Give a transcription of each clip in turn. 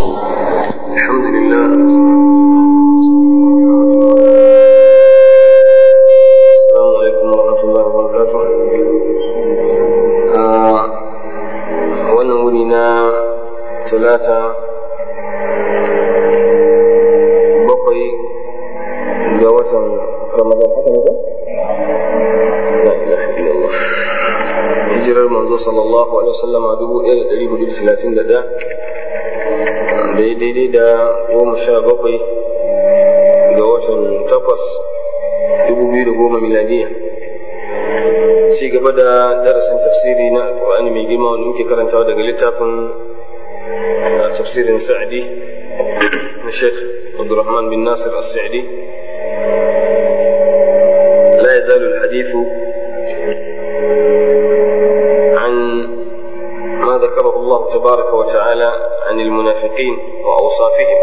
الحمد لله السلام عليكم ورحمة الله وبركاته wannan wuni na talata bakwai ga watan ramadan haka ne ba? la ilaha illallah hijirar manzo sallallahu alaihi wasallama dubu ɗaya da ɗari hudu da talatin da ɗaya daidai da goma sha bakwai ga watan takwas dubu biyu da goma miladiya ci gaba da darasin tafsiri na alkur'ani mai girma wanda muke karantawa daga littafin tafsirin sa'adi na sheikh abdurrahman bin nasir as-sa'di لا يزال الحديث عن ما ذكره الله تبارك وتعالى عن المنافقين وأوصافهم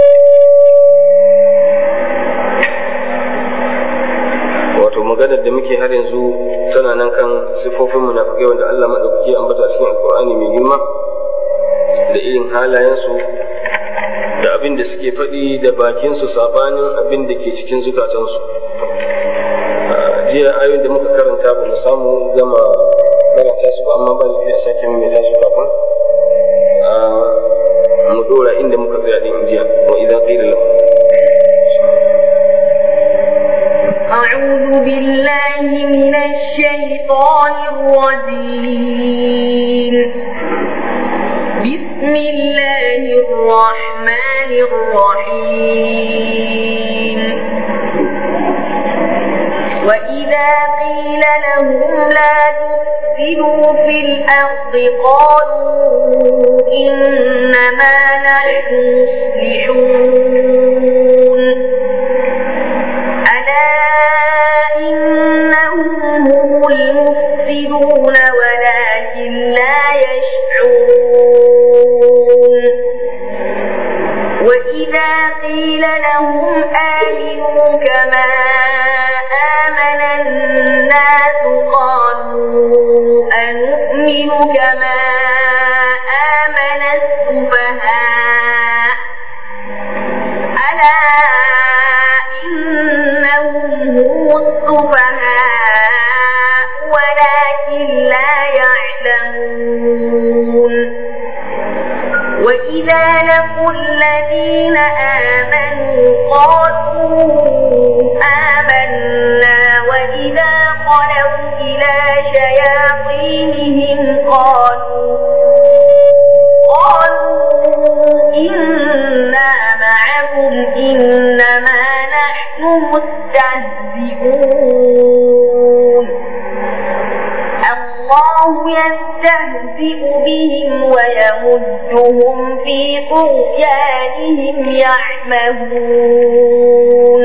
wato maganar da muke har yanzu tana nan kan siffofin munafikai wanda Allah maɗaukaki ya ambata a cikin alkur'ani mai girma da irin halayensu da abin da suke faɗi da bakinsu sabanin abin da ke cikin zukatansu jiya ayoyin da muka karanta ba mu samu gama karanta su ba amma ba lafi a sake maimaita su kafin mu dora inda muka tsaya din jiya wa idan qila lahu أعوذ بالله من الشيطان الرجيم بسم الله الرحمن الرحيم وإذا قيل لهم لا تفسدوا في الأرض قالوا إنما نحن مصلحون ألا إنهم هم المفسدون ولكن لا يشعرون وإذا قيل لهم آمنوا كما آمن الناس قالوا أنؤمن كما آمن السفهاء ألا إنهم هم السفهاء ولكن لا يعلمون وإذا لقوا الذين آمنوا قالوا آمنا وإذا خلوا إلى شياطينهم قالوا قالوا إنا معكم إنما نحن مستهزئون الله يستهزئ بهم ويمدهم في طغيانهم يعمهون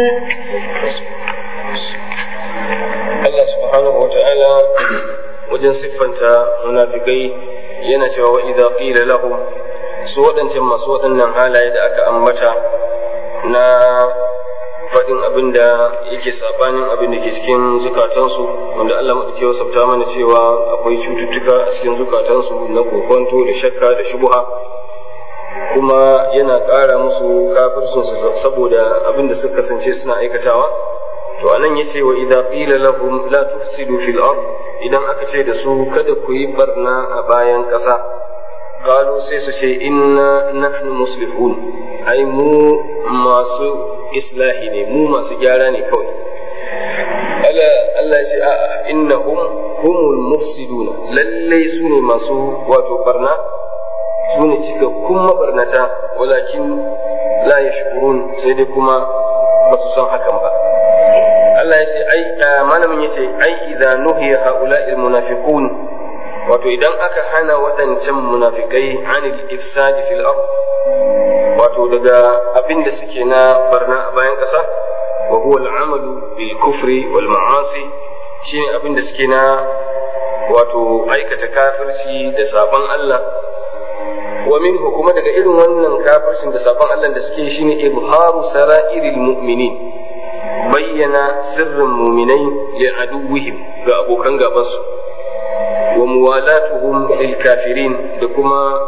Allah subhanahu wa ta'ala wajen siffanta munafikai yana cewa wa idza qila lahum su waɗancan masu waɗannan halaye da aka ambata na faɗin abin da yake sabanin abin da ke cikin zukatansu wanda Allah maɗauki wasafta mana cewa akwai cututtuka a cikin zukatansu na kokonto da shakka da shubuha kuma yana ƙara musu kafirsunsu saboda abin da suka kasance suna aikatawa to anan yace wa idza qila lahum la tufsidu fil ard idan aka ce da su kada ku yi barna a bayan ƙasa qalu sai su ce inna nahnu muslihun ai mu masu islahi ne mu masu gyara ne kawai ala Allah ya ce a'a innahum humul mufsiduna lallai su ne masu wato barna su ne cikakkun mabarnata walakin la yashkurun sai dai kuma ba su san hakan ba Allah ya ce ai malamin ya ce ai idza nuhiya haula'il munafiqun wato idan aka hana waɗancan munafikai anil ifsadi fil ard wato daga abin da suke na barna a bayan ƙasa wa huwa al'amalu bil kufri wal ma'asi shine abin da suke na wato aikata kafirci da sabon Allah wa minhu kuma daga irin wannan kafircin da sabon Allah da suke shine ibharu sara'iril mu'minin bayyana sirrin muminai li aduwwihim ga abokan gabansu wa muwalatuhum lil kafirin da kuma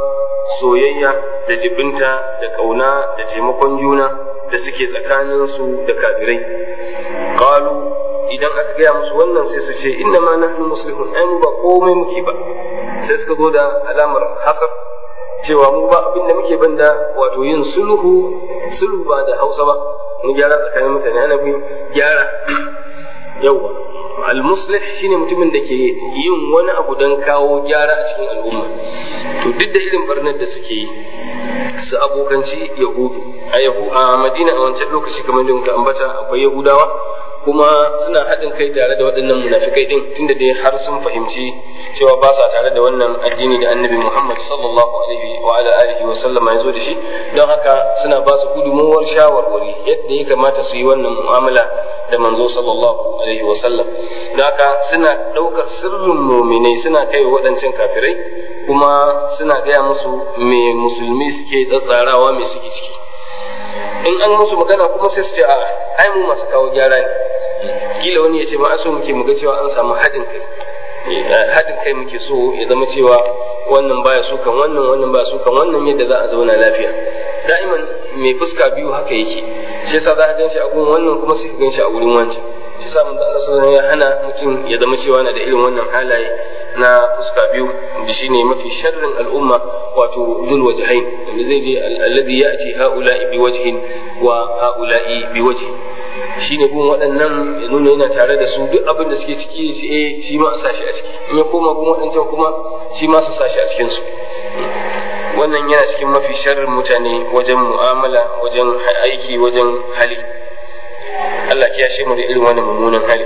soyayya da jibinta da kauna da taimakon juna da suke tsakaninsu da kafirai qalu idan aka gaya musu wannan sai su ce inna ma nahnu muslihun ai mu ba komai muke ba sai suka zo da alamar hasar cewa mu ba abin da muke banda wato yin sulhu sulhu ba da Hausa ba mu gyara tsakanin mutane ana bin gyara yawa al-muslih shine mutumin da ke yin wani abu don kawo gyara a cikin al'umma to duk da irin barnar da suke yi su abokanci yahudu a yahu a madina a wancan lokaci kamar da muka ambata akwai yahudawa kuma suna haɗin kai tare da waɗannan munafikai din tunda dai har sun fahimci cewa ba sa tare da wannan addini da annabi Muhammad sallallahu alaihi wa ala alihi wa sallama ya zo da shi don haka suna ba su gudunmuwar shawarwari yadda ya kamata su yi wannan mu'amala da manzo sallallahu alaihi wa sallam don haka suna ɗaukar sirrin muminai suna kai waɗancan kafirai kuma suna gaya musu me musulmi suke tsatsarawa me suke ciki in an musu magana kuma sai su ce a ai mu masu kawo gyara ne kila wani ya ce ma aso muke muga cewa an samu haɗin kai haɗin kai muke so ya zama cewa wannan baya su kan wannan wannan baya su kan wannan yadda za a zauna lafiya da'iman mai fuska biyu haka yake shi yasa za ka ganshi a gurin wannan kuma sai ka ganshi a gurin wancan shi yasa mun da Allah sallallahu ya hana mutum ya zama cewa na da irin wannan halaye na fuska biyu da shine mafi sharrin al'umma wato dul wajhain wanda zai je alladhi ya'ti haula'i bi wajhin wa haula'i bi wajhin shine gun waɗannan ya nuna yana tare da su duk abin da suke ciki shi eh shi ma a sashi a ciki in ya koma gun waɗancan kuma shi ma su sashi a cikin su wannan yana cikin mafi sharrin mutane wajen mu'amala wajen aiki wajen hali Allah ya shi mu da irin wannan mummunan hali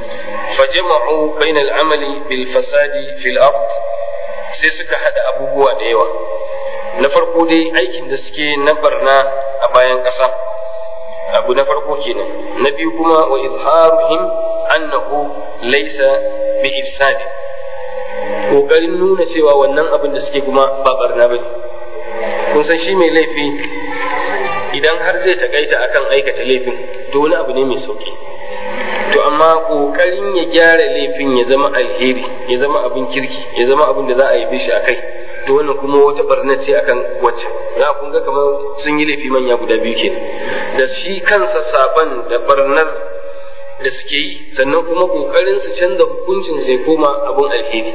فجمعوا بين العمل بالفساد في الأرض sai suka haɗa abubuwa da yawa na farko dai aikin da suke na barna a bayan ƙasa abu na farko kenan na biyu kuma wa izharuhim annahu laysa bi ifsadi kokarin nuna cewa wannan abin da suke kuma ba barna bane kun san shi mai laifi idan har zai takaita akan aikata laifin to wani abu ne mai sauki to amma kokarin ya gyara laifin ya zama alheri ya zama abin kirki ya zama abin da za a yi shi akai to wannan kuma wata barna ce akan wacce za kun ga kamar sun yi laifi manya guda biyu kenan da shi kansa saban da barnar da suke yi sannan kuma kokarin su canza hukuncin sai koma abin alheri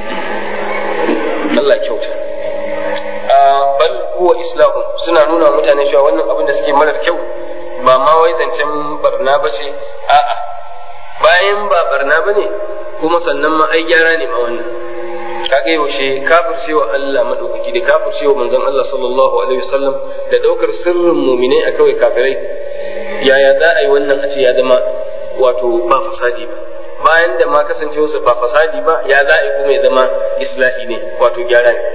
Allah kyauta bal huwa islahu suna nuna mutane cewa wannan abin da suke marar kyau ba ma wai zancen barna ba ce a'a bayan ba barna ba ne kuma sannan ma ai gyara ne ma wannan kaga yaushe kafircewa Allah madaukaki da kafircewa manzon Allah sallallahu alaihi wasallam da daukar sirrin mu'minai a kawai kafirai yaya za a yi wannan a ce ya zama wato ba fasadi ba bayan da ma kasancewarsa ba fasadi ba ya za a yi kuma ya zama islahi ne wato gyara ne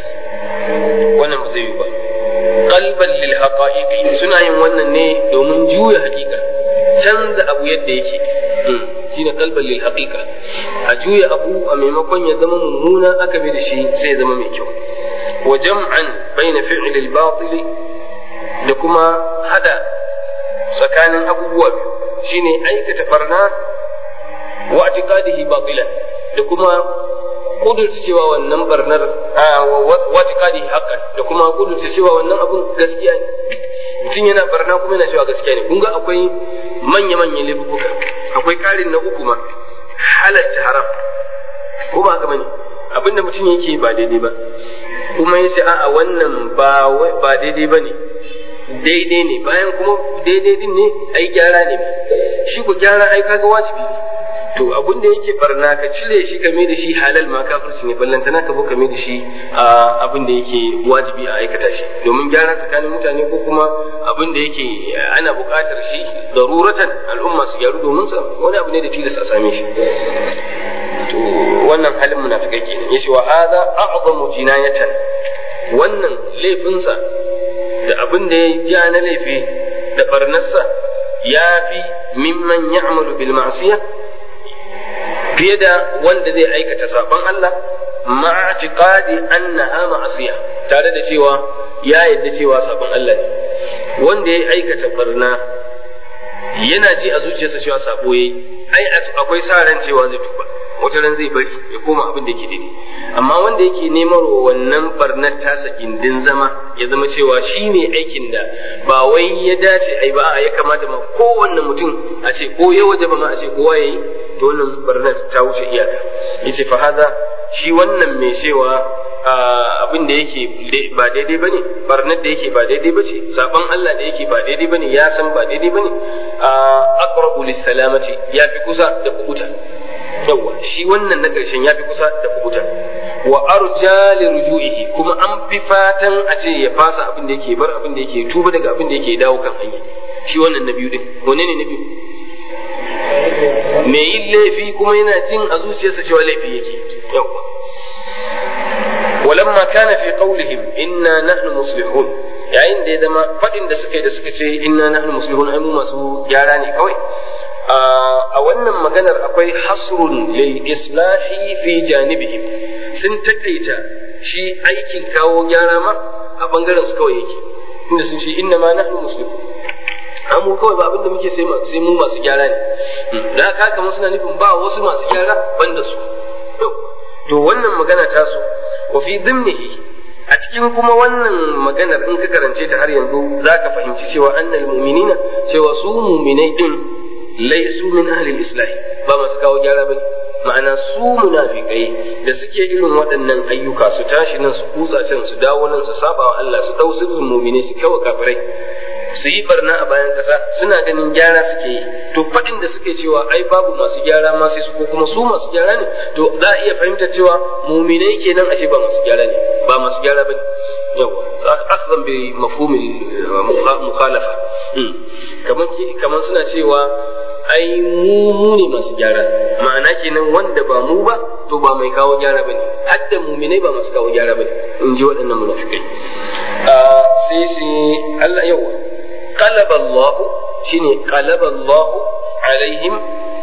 wannan ba zai yi ba qalban lil haqa'iqi suna yin wannan ne domin juya hakika canza abu yadda yake shine qalban lil haqiqa a juya abu a maimakon ya zama mummuna aka bi da shi sai ya zama mai kyau wa jam'an baina fi'l al batil da kuma hada tsakanin abubuwa shine aikata barna wa i'tiqadihi batilan da kuma kudurta cewa wannan barnar wata kadi hakan da kuma kudurta cewa wannan abun gaskiya ne mutum yana barna kuma yana cewa gaskiya ne kun ga akwai manya-manyan laifuka akwai karin na uku ma halatta haram ko ba haka bane abinda mutum yake ba daidai ba kuma yace a'a wannan ba ba daidai bane daidai ne bayan kuma daidai din ne ai gyara ne shi ko gyara ai kaga wajibi ne to abin da yake barna ka cire shi ka mai da shi halal ma kafirci ne ballantana ka zo ka mai da shi abin da yake wajibi a aikata shi domin gyara tsakanin mutane ko kuma abin da yake ana buƙatar shi daruratan al'umma su gyaru domin sa wani abu ne da tilas a same shi to wannan halin munafikai kenan yace wa hadha a'zamu jinayatan wannan laifinsa da abin da ya ja na laifi da barnarsa ya fi mimman ya'malu bil ma'siyah fiye da wanda zai aikata saban Allah ma'atiqadi annaha ma'asiya tare da cewa ya yadda cewa saban Allah ne wanda ya aikata barna yana ji a zuciyarsa cewa sabo yayi ai akwai sa ran cewa zai tuba wata ran zai bari ya koma abin da yake daidai amma wanda yake neman wannan barnar tasa gindin zama ya zama cewa shi ne aikin da ba wai ya dace ai ba ya kamata ma kowanne mutum a ce ko ya waje ba ma a ce kowa yayi to wannan barnar ta wuce iyaka yace fa hada shi wannan mai cewa abin da yake ba daidai bane barnar da yake ba daidai bace saban Allah da yake ba daidai bane ya san ba daidai bane aqrabu lis salamati ya fi kusa da kubuta yawa shi wannan na ƙarshen ya fi kusa da kubuta wa arja li ruju'ihi kuma an fi fatan a ce ya fasa abin da yake bar abin da yake tuba daga abin da yake dawo kan hanya shi wannan na biyu din wane ne na biyu me yin laifi kuma yana jin a zuciyarsa cewa laifi yake yawa ولما كان في قولهم إنا نحن مصلحون yayin da ya zama faɗin da suka yi da suka ce inna nahnu muslihun ai mu masu gyara ne kawai a wannan maganar akwai hasrun lil islahi fi janibihim sun takaita shi aikin kawo gyara ma a bangaren su kawai yake inda sun ce inna ma nahnu muslimun mu kawai ba abinda muke sai sai mu masu gyara ne da haka kamar suna nufin ba wasu masu gyara banda su to wannan magana ta su wa fi dhimnihi a cikin kuma wannan maganar in ka karance ta har yanzu za ka fahimci cewa annal mu'minina cewa su mu'minai din laisu min ahlil islahi ba masu kawo gyara bane ma'ana su munafikai da suke irin waɗannan ayyuka su tashi nan su kutsa can su dawo nan su saba wa Allah su dau sirrin mu'mini su kawo kafirai su yi barna a bayan ƙasa suna ganin gyara suke yi to faɗin da suke cewa ai babu masu gyara ma sai su ko kuma su masu gyara ne to za a iya fahimtar cewa muminai kenan ashe ba masu gyara ne ba masu gyara bane yawa akhdan bi mafhumil mukhalafa kamar kamar suna cewa ai mu mu ne masu gyara ma'ana kenan wanda ba mu ba to ba mai kawo gyara bane hadda muminai ba masu kawo gyara bane in ji waɗannan munafikai sai sai Allah yawa قلب الله شيني قلب الله عليهم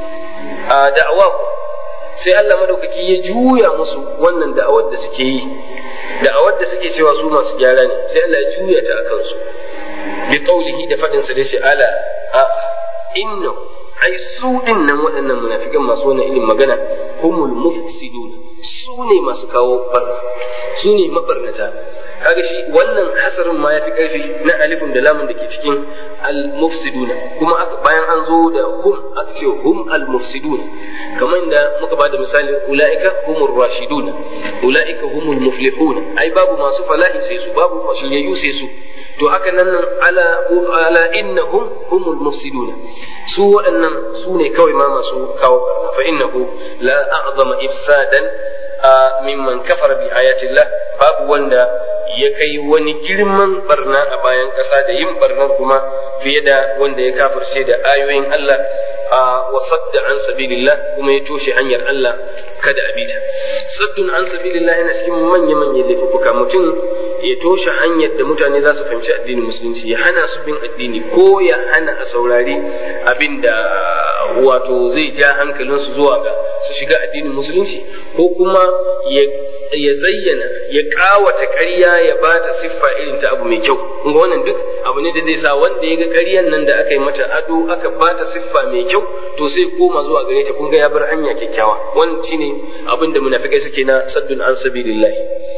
دعواهم sai Allah madaukaki ya juya musu wannan da'awar da suke yi da'awar da suke cewa su masu gyara ne sai Allah ya juya ta akan su bi qaulihi da fadin sa da shi ala a inna ai su din nan waɗannan munafikan masu wannan ilin magana humul mufsidun su ne masu kawo barna su ne mabarnata kaga shi wannan hasarin ma ya fi ƙarfi na alifin da lamun da ke cikin al-mufsiduna kuma bayan an zo da hum aka ce hum al-mufsiduna kamar da muka bada misali ulaika humur rashiduna ulaika humul muflihuna ai babu masu falahi sai su babu shiryayyu sai su to haka nan ala ala innahum humul mufsiduna su waɗannan su ne kawai ma masu kawo barna fa innahu la a'zama ifsadan mimman kafara bi ayatillah babu wanda ya kai wani girman barna a bayan ƙasa da yin barnar kuma fiye da wanda ya kafirce da ayoyin Allah wa sadda an sabilillah kuma ya toshe hanyar Allah kada a bita saddun an sabilillah yana cikin manya manyan laifuka mutum ya toshe hanyar da mutane za su fahimci addinin musulunci ya hana su bin addini ko ya hana a saurari abin da wato zai ja hankalinsu zuwa ga su shiga addinin musulunci ko kuma ya zayyana ya kawata ƙarya ya ba ta siffa irin ta abu mai kyau kun ga wannan duk abu ne da zai sa wanda ya ga ƙaryan nan da aka yi mata ado aka ba ta siffa mai kyau to sai koma zuwa gare ta kun ga ya bar hanya kyakkyawa wannan shine abin da munafikai suke na saddun an sabilillah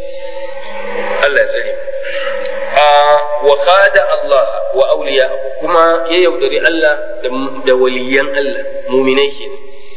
Allah ya tsare wa khada Allah wa awliya kuma ya yaudari Allah da waliyan Allah muminai kenan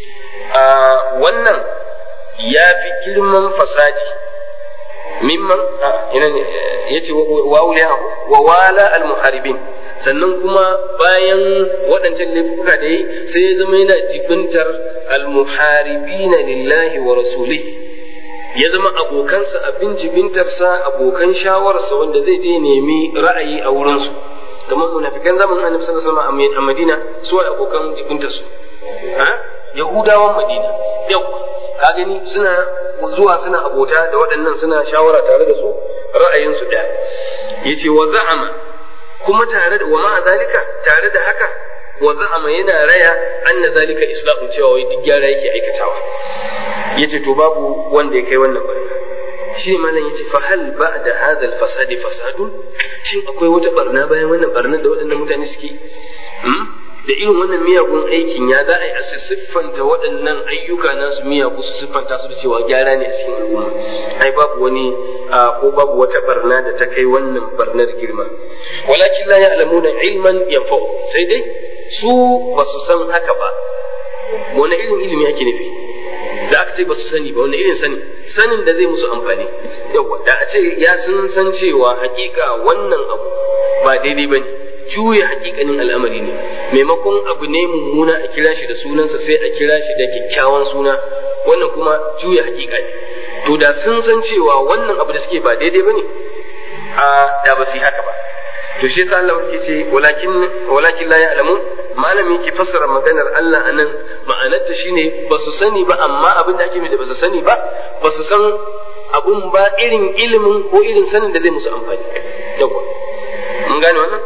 wannan ya fi girman fasadi mimman ina ne yace wa awliya wa wala al muharibin sannan kuma bayan waɗancan laifuka da yi sai ya zama yana jibintar al muharibina lillahi wa rasulihi ya zama abokansa abin jibintarsa abokan shawararsa wanda zai je nemi ra'ayi a wurinsu kamar munafikan zamanin annabi sallallahu alaihi wasallam a Madina su ai abokan jibintarsu ha yahudawan Madina yau ka gani suna zuwa suna abota da waɗannan suna shawara tare da su ra'ayinsu ɗaya yace wa za'ama kuma tare da wa ma zalika tare da haka wa za'ama yana raya anna zalika islahu cewa wai duk gyara yake aikatawa yace to babu wanda ya kai wannan barna shi ne malam yace fa hal ba'da hadha al-fasad fasadun shin akwai wata barna bayan wannan barnar da waɗannan mutane suke hmm? da irin wannan miyagun aikin ya za a yi a siffanta waɗannan ayyuka nasu miyagu su siffanta su da cewa gyara ne a cikin al'umma ai babu wani ko babu wata barna da ta kai wannan barnar girma walakin la ya'lamuna ilman yanfa'u sai dai su ba su san haka ba wani irin ilimi ake nufi da aka ce ba su sani ba wani irin sani sanin da zai musu amfani yawa da a ce ya sun san cewa hakika wannan abu ba daidai ba ne juya hakikanin al'amari ne maimakon abu ne mummuna a kira shi da sunansa sai a kira shi da kyakkyawan suna wannan kuma juya hakika ne to da sun san cewa wannan abu da suke ba daidai ba ne a da ba su yi haka ba to shi yasa Allah yake ce walakin walakin la ya'lamun malami ke fassara maganar Allah anan ma'anarta shine ba su sani ba amma abin da ake da ba su sani ba ba su san abun ba irin ilimin ko irin sanin da zai musu amfani yawa mun gane wannan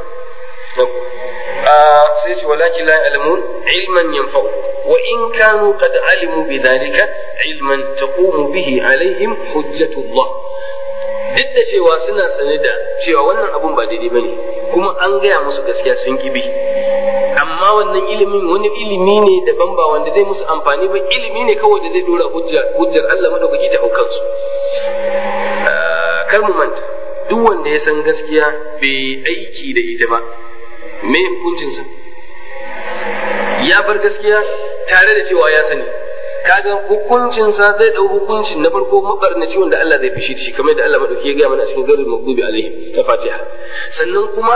sai ce walakin la ya'lamun ilman yanfa'u wa in kanu qad alimu bidhalika ilman taqumu bihi alaihim hujjatullah duk da cewa suna sane da cewa wannan abun ba daidai bane kuma an gaya musu gaskiya sun kibi amma wannan ilimin wani ilimi ne daban ba wanda zai musu amfani ba ilimi ne kawai da zai dora hujja hujjar Allah madaukaki ta haukan su kar mu manta duk wanda ya san gaskiya bai aiki da ita ba me hukuncinsa ya bar gaskiya tare da cewa ya sani kaga hukuncinsa zai dau hukuncin na farko mabarnaci wanda Allah zai fishi da shi kamar da Allah madauki ya gaya mana a cikin garin maghdubi alaihim ta Fatiha sannan kuma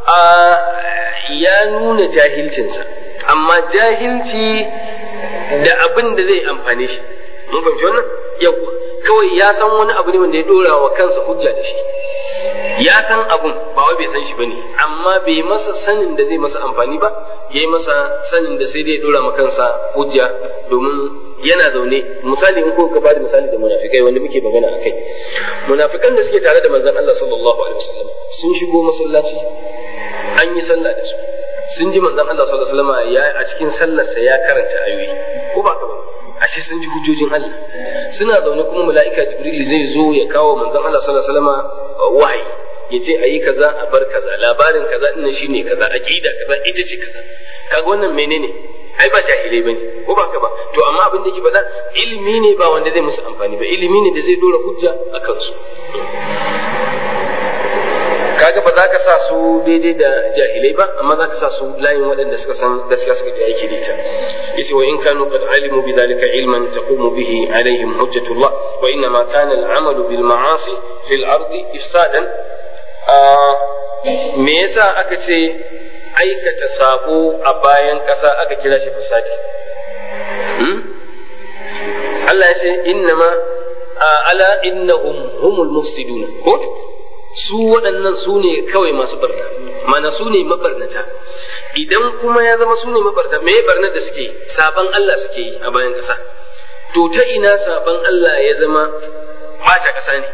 ya nuna jahilcinsa amma jahilci da abin da zai amfane shi mun fahimci wannan yawa kawai ya san wani abu ne wanda ya dora wa kansa hujja da shi ya san abun ba wai bai san shi bane amma bai masa sanin da zai masa amfani ba yayi masa sanin da sai dai ya dora ma kansa hujja domin yana zaune misali in ko ka bada misali da munafikai wanda muke magana akai munafikan da suke tare da manzon Allah sallallahu alaihi wasallam sun shigo masallaci an yi sallah da su sun ji manzon Allah sallallahu alaihi wasallam ya a cikin sallarsa ya karanta ayoyi ko ba ka ba ashe sun ji hujjojin Allah suna zaune kuma mala'ika Jibril zai zo ya kawo manzon Allah sallallahu alaihi wasallam wahayi ya ce ayi kaza a bar kaza labarin kaza din shine kaza aqida kaza ita ce kaza kaga wannan menene ai ba jahilai bane ko ba ka ba to amma abin da yake faɗa ilimi ne ba wanda zai musu amfani ba ilimi ne da zai dora hujja a kansu kaga ba za ka sa su daidai da jahilai ba amma za ka sa su layin waɗanda suka san gaskiya suka ji aiki da ita yace wa in kanu qad alimu bi dhalika ilman taqumu bihi alaihim hujjatullah wa inna ma kana al-amal bil ma'asi fil ardi ifsadan me yasa aka ce aikata sabo a bayan ƙasa aka kira shi fasadi Allah ya ce innama ala innahum humul mufsiduna ko su waɗannan su ne kawai masu barna mana su ne mabarnata idan kuma ya zama su ne mabarnata me barnar da suke saban Allah suke yi a bayan ƙasa to ta ina saban Allah ya zama ɓata ƙasa ne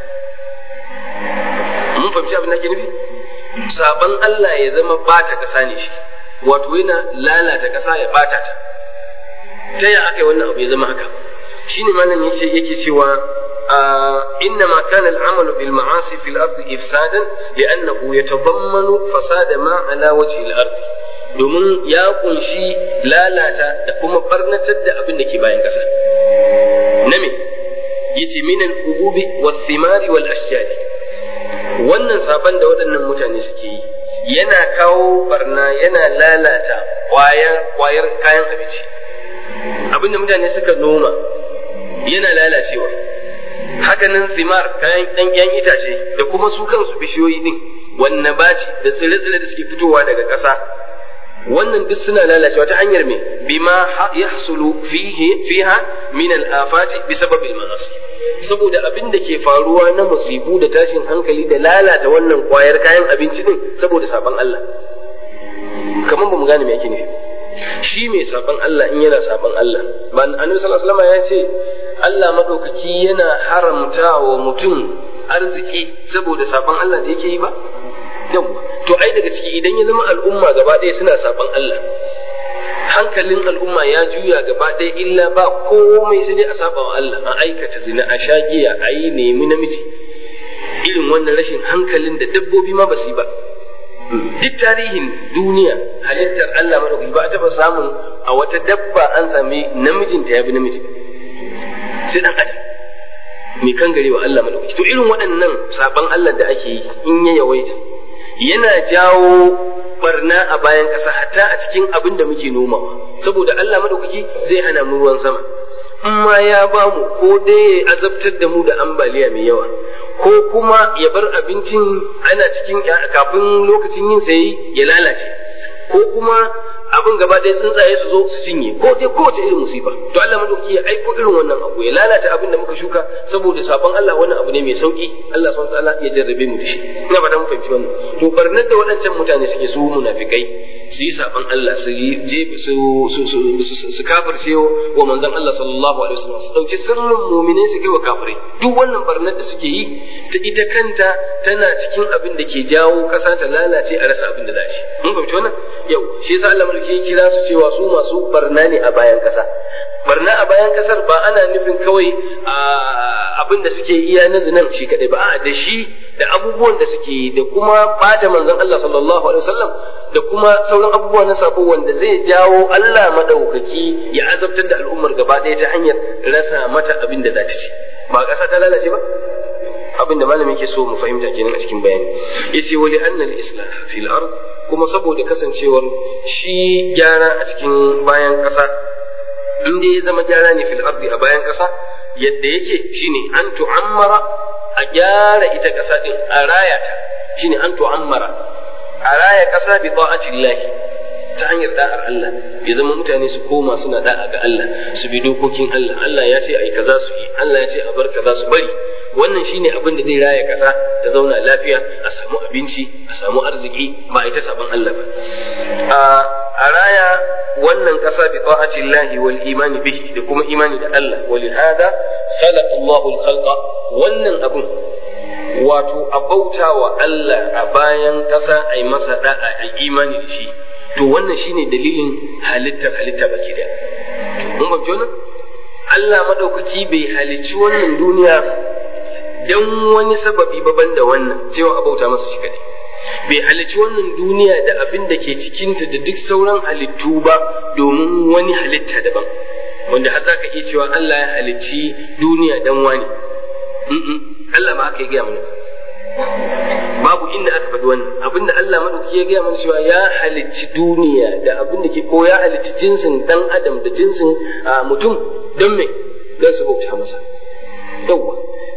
mun fahimci abin da ke nufi saban Allah ya zama ɓata ƙasa ne shi wato yana lalata ƙasa ya ɓata ta ta ya aka yi wannan abu ya zama haka shine malam yake yake cewa إنما كان العمل بالمعاصي في الأرض إفسادا لأنه يتضمن فساد ما على وجه الأرض domin ya kunshi lalata da kuma barnatar da abin da ke bayan ƙasa. Na me? Yace minan ububi wa thimari wal ashjari. Wannan saban da waɗannan mutane suke yi yana kawo barna yana lalata kwayar kayan abinci. Abin da mutane suka noma yana lalacewa. hakanan zimar kayan ɗan ƴan itace da kuma su kansu bishiyoyi din wannan baci da tsire-tsire da suke fitowa daga ƙasa wannan duk suna lalacewa ta hanyar me bima yahsulu fihi fiha min al-afati bi sababil ma'asi saboda abin da ke faruwa na musibu da tashin hankali da lalata wannan kwayar kayan abinci din saboda saban Allah kamar ba mu gane me yake nufi shi mai saban Allah in yana saban Allah ba annabi sallallahu alaihi wasallam ya ce Allah maɗaukaki yana haramta wa mutum arziki saboda saban Allah da yake yi ba? Yau, to ai daga ciki idan ya zama al'umma gaba ɗaya suna saban Allah, hankalin al'umma ya juya gaba ɗaya illa ba komai sai dai a saba wa Allah, a aikata zina, a sha giya, a yi nemi namiji. Irin wannan rashin hankalin da dabbobi ma ba su yi ba. Duk tarihin duniya halittar Allah madaukaki ba a taba samun a wata dabba an sami namijinta ya bi namiji sai dan adam mai kan gare wa Allah madaukaki to irin waɗannan saban Allah da ake yi in ya yawaita yana jawo barna a bayan ƙasa hatta a cikin abin da muke nomawa saboda Allah madaukaki zai hana mu ruwan sama in ma ya ba mu ko dai ya azabtar da mu da ambaliya mai yawa ko kuma ya bar abincin ana cikin kafin lokacin yin sai ya lalace ko kuma abin gaba ɗaya tsuntsaye su zo su cinye ko dai kowace irin musifa to Allah madauki ya aiko irin wannan abu ya lalata abin da muka shuka saboda sabon Allah wannan abu ne mai sauki Allah subhanahu wataala ya jarrabe mu da shi ina fata mun fahimci wannan to barnar da waɗancan mutane suke su munafikai su yi sabon Allah su yi je su su su su kafirce wa manzon Allah sallallahu alaihi wasallam su dauki sirrin mu'mine su kai wa kafirai duk wannan barnar da suke yi ta ita kanta tana cikin abin da ke jawo kasa ta lalace a rasa abin da za shi mun fahimci wannan yau shi yasa Allah mulki ya kira su cewa su masu barna ne a bayan kasa barna a bayan kasar ba ana nufin kawai abin da suke iya na zinan shi kadai ba a da shi da abubuwan da suke da kuma bata manzon Allah sallallahu alaihi wasallam da kuma sauran abubuwa na sabo wanda zai jawo Allah madaukaki ya azabtar da al'ummar gaba ɗaya ta hanyar rasa mata abin da za ta ci ba ƙasa ta lalace ba abin da malami yake so mu fahimta kenan a cikin bayani yace wa li anna al-islah fil ard kuma saboda kasancewar shi gyara a cikin bayan ƙasa inda ya zama gyara ne fil ardi a bayan ƙasa yadda yake shine an tu'ammara a gyara ita ƙasa din a raya ta shine an tu'ammara a raya ƙasa bi ta'atillahi ta hanyar da'ar Allah ya zama mutane su koma suna da'a ga Allah su bi dokokin Allah Allah ya ce ai kaza su yi Allah ya ce a bar kaza su bari wannan shine abin da zai raya ƙasa ta zauna lafiya a samu abinci a samu arziki ba ita sabon Allah ba a raya wannan ƙasa bi ta'ati Allah wal imani bihi da kuma imani da Allah wal hada khalaqa Allahu al-khalqa wannan abun wato a bauta wa Allah a bayan ƙasa ai masa da'a ai imani da shi to wannan shine dalilin halittar halitta baki daya mun ba wannan Allah madaukaki bai halicci wannan duniya dan wani sababi baban da wannan cewa a bauta masa shi kadai bai halicci wannan duniya da abin da ke cikinta da duk sauran halittu ba domin wani halitta daban wanda har zaka iya cewa Allah ya halicci duniya dan wani Allah ma aka yi gaya mana babu inda aka faɗi wannan abinda Allah madauki ya gaya mana cewa ya halicci duniya da abin da ke ko ya halicci jinsin dan adam da jinsin mutum don me don su bauta masa yawwa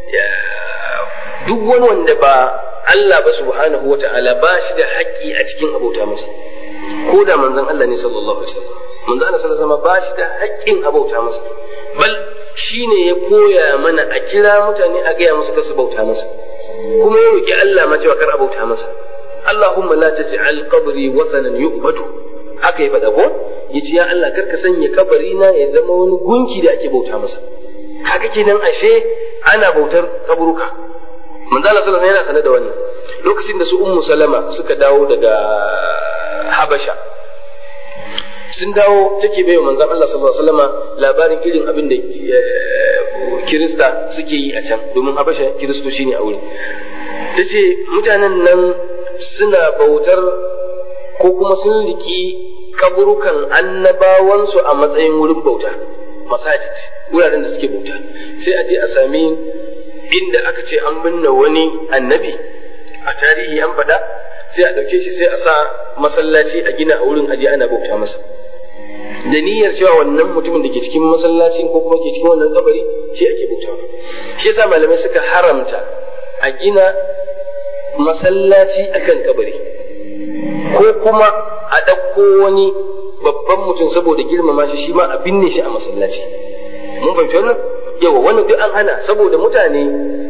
duk wani wanda ba Allah ba subhanahu wa ta'ala ba shi da haƙƙi a cikin abauta masa ko da manzon Allah ne sallallahu alaihi wasallam manzon Allah sallallahu alaihi wasallam ba shi da haƙƙin abauta masa bal shine ya koya mana a kira mutane a gaya musu kasu bauta masa kuma ya roki Allah ma cewa kar abauta masa Allahumma la taj'al qabri wathanan yu'badu haka ya faɗa ko yace ya Allah kar ka sanya kabari na ya zama wani gunki da ake bauta masa kaga kenan ashe ana bautar kaburuka manzo Allah sallallahu alaihi yana sanar da wannan lokacin da su ummu salama suka dawo daga habasha sun dawo take bai manzon Allah sallallahu alaihi wasallama labarin irin abin da kirista suke yi a can domin habasha kiristoci ne a wurin tace mutanen nan suna bautar ko kuma sun riki kaburukan annabawansu a matsayin wurin bauta masajid wuraren da suke bauta sai a je a sami inda aka ce an binne wani annabi a tarihi an faɗa sai a ɗauke shi sai a sa masallaci a gina a wurin aje ana bauta masa da niyyar cewa wannan mutumin da ke cikin masallacin ko kuma ke cikin wannan kabari shi ake bauta shi yasa malamai suka haramta a gina masallaci akan kabari ko kuma a ɗauko wani babban mutum saboda girmama shi shi ma a binne shi a masallaci mun fahimci wannan yawa wannan duk an hana saboda mutane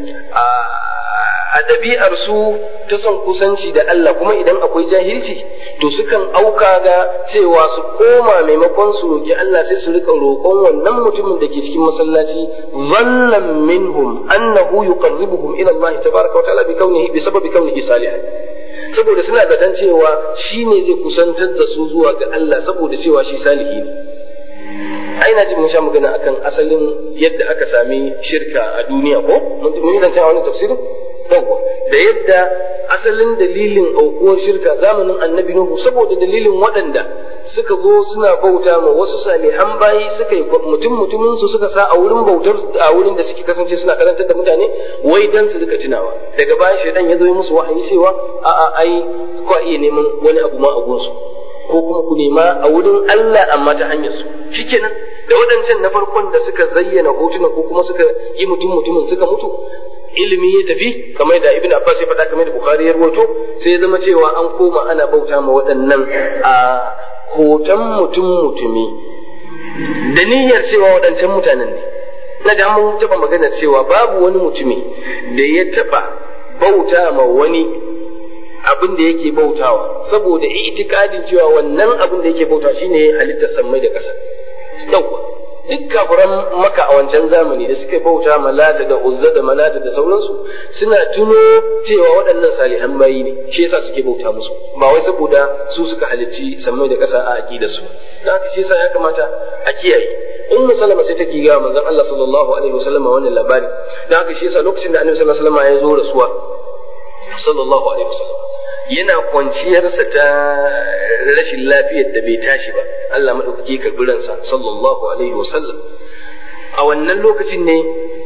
a ɗabi'ar su ta son kusanci da Allah kuma idan akwai jahilci to sukan auka ga cewa su koma maimakon su roki Allah sai su rika roƙon wannan mutumin da ke cikin masallaci zannan minhum annahu yuqarribuhum ila Allah tabaraka wa ta'ala bi kaunihi bi sababi kaunihi salihan saboda suna zaton cewa shi ne zai kusantar da su zuwa ga Allah saboda cewa shi salihi ne ai na ji mun sha magana akan asalin yadda aka sami shirka a duniya ko mun yi zancen a wani tafsirin yawwa da yadda asalin dalilin aukuwar shirka zamanin annabi nuhu saboda dalilin waɗanda suka zo suna bauta ma wasu salihan bayi suka yi mutum mutumin su suka sa a wurin bautar a wurin da suke kasance suna karantar da mutane wai dan su rika tunawa daga bayan shaidan ya zo yi musu wahayi cewa a a ai ko iya neman wani abu ma a gunsu ko kuma ku nema a wurin Allah amma ta hanyar su shikenan da waɗancan na farkon da suka zayyana hotuna ko kuma suka yi mutum mutumin suka mutu ilimi ya tafi kamar da ibn abbas ya faɗa kamar da bukhari ya rawaito sai ya zama cewa an koma ana bauta ma waɗannan a hoton mutum mutumi da niyyar cewa waɗancan mutanen ne na ga mun taɓa magana cewa babu wani mutumi da ya taɓa bauta ma wani abin da yake bautawa saboda itikadin cewa wannan abin da yake bauta shine halittar sammai da ƙasa yawwa duk kafiran maka a wancan zamani da suka bauta malata da uzza da malata da sauransu suna tuno cewa waɗannan salihan bayi ne shi yasa suke bauta musu ba wai saboda su suka halicci sammai da ƙasa a aqida su dan haka shi yasa ya kamata a kiyaye ummu salama sai ta giga manzon Allah sallallahu alaihi wasallam wannan labari dan haka shi yasa lokacin da annabi sallallahu alaihi wasallam ya zo rasuwa sallallahu alaihi wasallam yana kwanciyarsa ta rashin lafiyar da bai tashi ba Allah maɗaukaki karɓi ransa sallallahu alaihi wasallam a wannan lokacin ne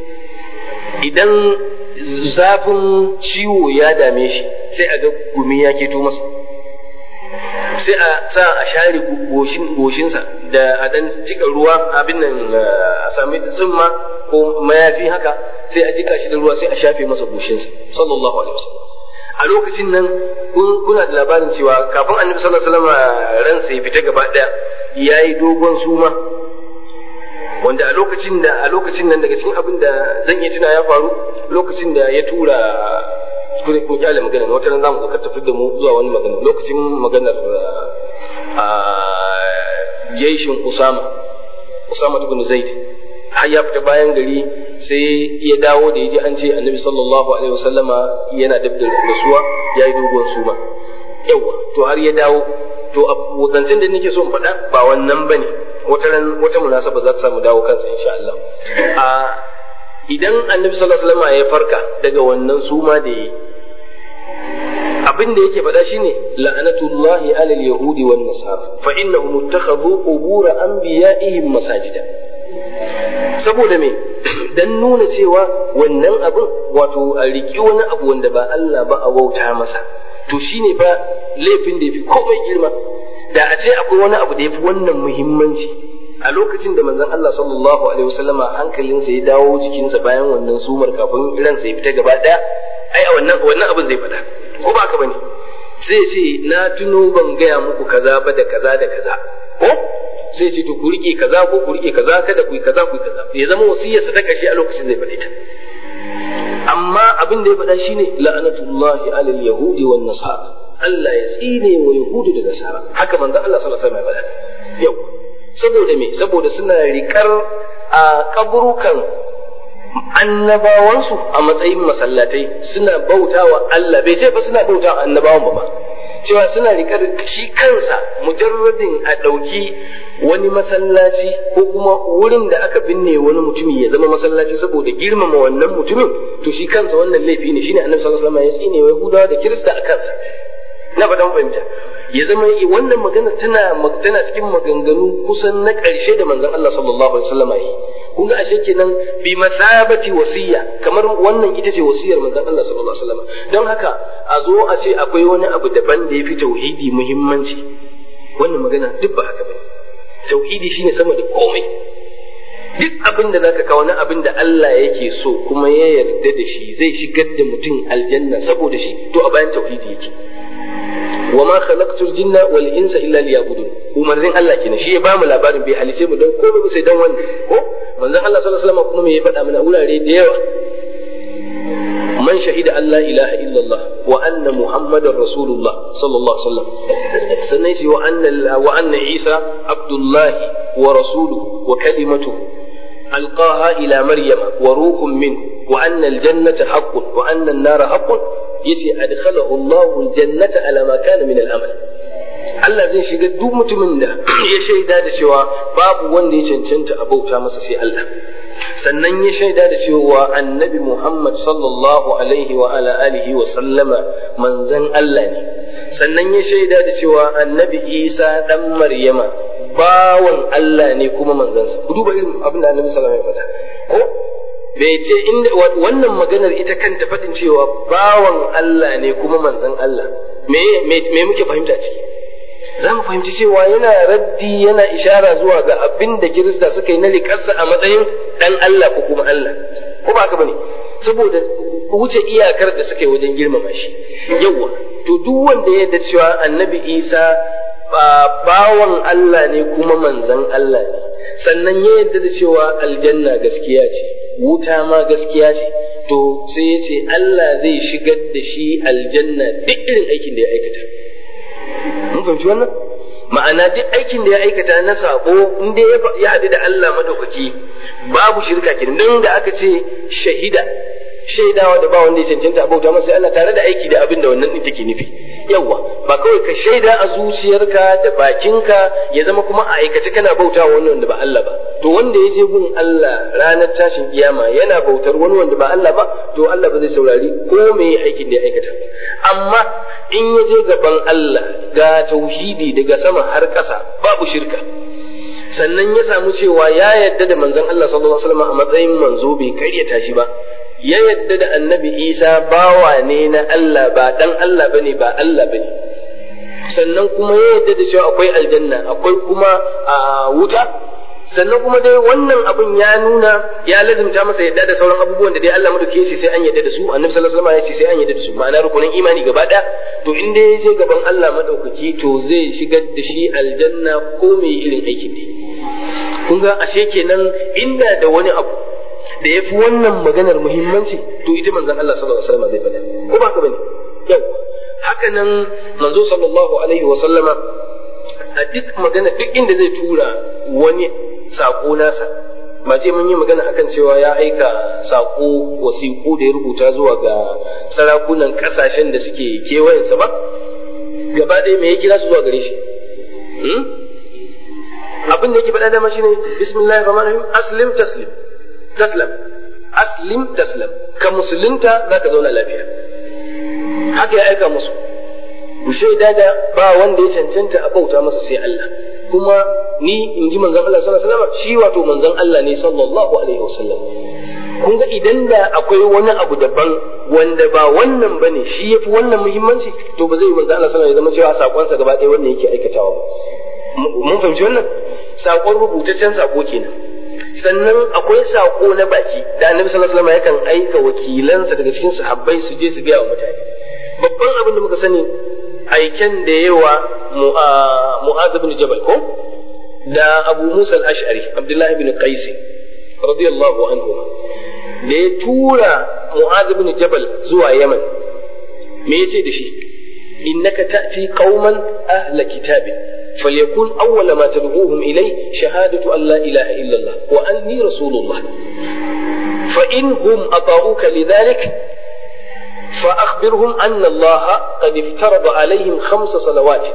idan zafin ciwo ya dame shi sai a ga gumi ya keto masa sai a sa a share goshinsa da a dan jika ruwa abin nan a sami tsumma ko mayafi haka sai a jika shi da ruwa sai a shafe masa goshinsa sallallahu alaihi wasallam a lokacin nan kuna da labarin cewa kafin annabi sallallahu alaihi wasallam ransa ya fita gaba daya yayi dogon suma wanda a lokacin da a lokacin nan daga cikin abin da zan iya tuna ya faru lokacin da ya tura kuma kun kyale magana wata ran zamu ka tafi da mu zuwa wani magana lokacin maganar a jaishin Usama Usama ibn Zaid har ya fita bayan gari sai ya dawo da ya ji an ce annabi sallallahu alaihi wasallama yana dab da rasuwa ya yi dogon suma yawa to har ya dawo to zancen da nake so in faɗa ba wannan ba ne wata ran wata munasaba za ta samu dawo kansa insha Allah a idan annabi sallallahu alaihi wasallama ya farka daga wannan suma da yi abin da yake faɗa shine la'anatullahi alal yahudi wan nasara fa innahum ittakhadhu qubur anbiya'ihim masajida saboda me dan nuna cewa wannan abin wato a riki wani abu wanda ba Allah ba a wauta masa to shine fa laifin da yafi komai girma da a ce akwai wani abu da yafi wannan muhimmanci a lokacin da manzon Allah sallallahu alaihi wasallama hankalinsa ya dawo jikinsa bayan wannan sumar kafin ransa ya fita gaba daya ai a wannan wannan abin zai fada ko ba ka bane zai ce na tuno ban gaya muku kaza ba da kaza da kaza ko sai ce to ku rike kaza ko ku rike kaza kada ku yi kaza ku yi kaza ya zama wasiyarsa ta kashe a lokacin zai faɗi ta amma abin da ya faɗa shine la'anatullahi alal yahudi wan nasara Allah ya tsine wa yahudu da nasara haka manzo Allah sallallahu alaihi wasallam ya faɗa yau saboda me saboda suna rikar a kaburukan annabawansu a matsayin masallatai suna bautawa Allah bai ce fa suna bautawa annabawan ba cewa suna rikar shi kansa mujarradin a ɗauki wani masallaci ko kuma wurin da aka binne wani mutumi ya zama masallaci saboda girmama wannan mutumin to shi kansa wannan laifi ne shine annabi sallallahu alaihi wasallam ya tsine wa yahudawa da kirista a kansa na faɗan fahimta ya zama wannan magana tana tana cikin maganganu kusan na ƙarshe da manzon Allah sallallahu alaihi wasallam ya yi kun ga ashe kenan bi masabati wasiya kamar wannan ita ce wasiyar manzon Allah sallallahu alaihi wasallam don haka a zo a ce akwai wani abu daban da yafi tauhidi muhimmanci wannan magana duk ba haka bane tauhidi shine sama da komai duk abin da zaka kawo na abin da Allah yake so kuma ya yarda da shi zai shigar da mutum aljanna saboda shi to a bayan tauhidi yake wa ma khalaqtul jinna wal insa illa liya'budun umarnin Allah kenan shi ya ba mu labarin bai halice mu don komai ba sai dan wannan ko manzon Allah sallallahu alaihi wasallam kuma me ya faɗa mana wurare da yawa man shahida an la ilaha illallah wa anna muhammadar rasulullah sallallahu alaihi wasallam sannan shi wa anna wa anna isa abdullahi wa rasuluhu wa kalimatuhu alqaha ila maryama wa ruhun min wa anna aljannata haqqun wa anna an-nara haqqun yace adkhalahu Allahu aljannata ala ma kana min al-amal Allah zai shiga duk mutumin da ya shaida da cewa babu wanda ya cancanta a bauta masa sai Allah sannan ya shaida da cewa annabi Muhammad sallallahu alaihi wa ala alihi wa sallama manzon Allah ne sannan ya shaida da cewa annabi Isa dan Maryama bawan Allah ne kuma manzansa ku duba irin abin da annabi sallallahu alaihi wa sallam ko bai ce inda wannan maganar ita kanta faɗin cewa bawan Allah ne kuma manzon Allah me me muke fahimta ciki za mu fahimci cewa yana raddi yana ishara zuwa ga abin da kirista suka yi na likarsa a matsayin dan Allah ko kuma Allah ko ba haka bane saboda wuce iyakar da suka yi wajen girmama shi yawa to duk wanda ya yarda cewa annabi Isa bawan Allah ne kuma manzon Allah ne sannan ya yarda da cewa aljanna gaskiya ce wuta ma gaskiya ce to sai ya ce Allah zai shigar da shi aljanna duk irin aikin da ya aikata mun fahimci wannan ma'ana duk aikin da ya aikata na sako in dai ya haɗu da Allah madaukaki babu shirka kenan don da aka ce shahida shaidawa da ba wanda ya cancanta a bauta masa Allah tare da aiki da abin da wannan din take nufi yawa ba kawai ka shaida a zuciyarka da bakinka ya zama kuma a aikace kana bauta wani wanda ba Allah ba to wanda ya je gun Allah ranar tashin kiyama yana bautar wani wanda ba Allah ba to Allah ba zai saurari ko me aikin da ya aikata ba amma in ya je gaban Allah ga tauhidi daga sama har ƙasa babu shirka sannan ya samu cewa ya yadda da manzon Allah sallallahu alaihi wasallam a matsayin manzo bai karyata shi ba ya yadda da annabi Isa bawa ne na Allah ba dan Allah bane ba Allah bane sannan kuma ya yadda da cewa akwai aljanna akwai kuma wuta sannan kuma dai wannan abun ya nuna ya lazimta masa yadda da sauran abubuwan da dai Allah madauke shi sai an yadda da su annabi sallallahu alaihi wasallam ya ce sai an yadda da su ma'ana rukunin imani gaba daya to in dai ya je gaban Allah madaukaki to zai shigar da shi aljanna ko me irin aikin da kun ga ashe kenan inda da wani abu da ya fi wannan maganar muhimmanci to ita manzon Allah sallallahu alaihi wasallam zai faɗa ko ba ka bane yau haka nan manzo sallallahu alaihi wasallama a duk magana duk inda zai tura wani sako nasa ba ce mun yi magana akan cewa ya aika sako wasiƙu da ya rubuta zuwa ga sarakunan ƙasashen da suke kewayensa ba gaba ɗaya me ya kira su zuwa gare shi abin da yake faɗa dama shine bismillahir rahmanir rahim aslim taslim taslam aslim taslam ka musulunta zaka zauna lafiya haka ya aika musu ku shaida da ba wanda ya cancanta a bauta masa sai Allah kuma ni in ji manzon Allah sallallahu alaihi wasallam shi wato manzon Allah ne sallallahu alaihi wasallam kun ga idan da akwai wani abu daban wanda ba wannan bane shi yafi wannan muhimmanci to ba zai manzon Allah sallallahu alaihi wasallam ya zama cewa sakonsa gaba ɗaya wannan yake aikatawa ba mun fahimci wannan sakon rubutaccen sako kenan sannan akwai sako na baki da annabi sallallahu alaihi wasallam yakan aika wakilansa daga cikin sahabbai su je su gaya wa mutane babban abin da muka sani aiken da yawa mu'az ibn jabal ko da abu musa al-ash'ari abdullahi ibn qais radiyallahu anhu da ya tura mu'az ibn jabal zuwa yaman me yace da shi innaka ta'ti qauman ahla kitabin فليكن أول ما تدعوهم إليه شهادة أن لا إله إلا الله وأني رسول الله فإن هم أطاعوك لذلك فأخبرهم أن الله قد افترض عليهم خمس صلوات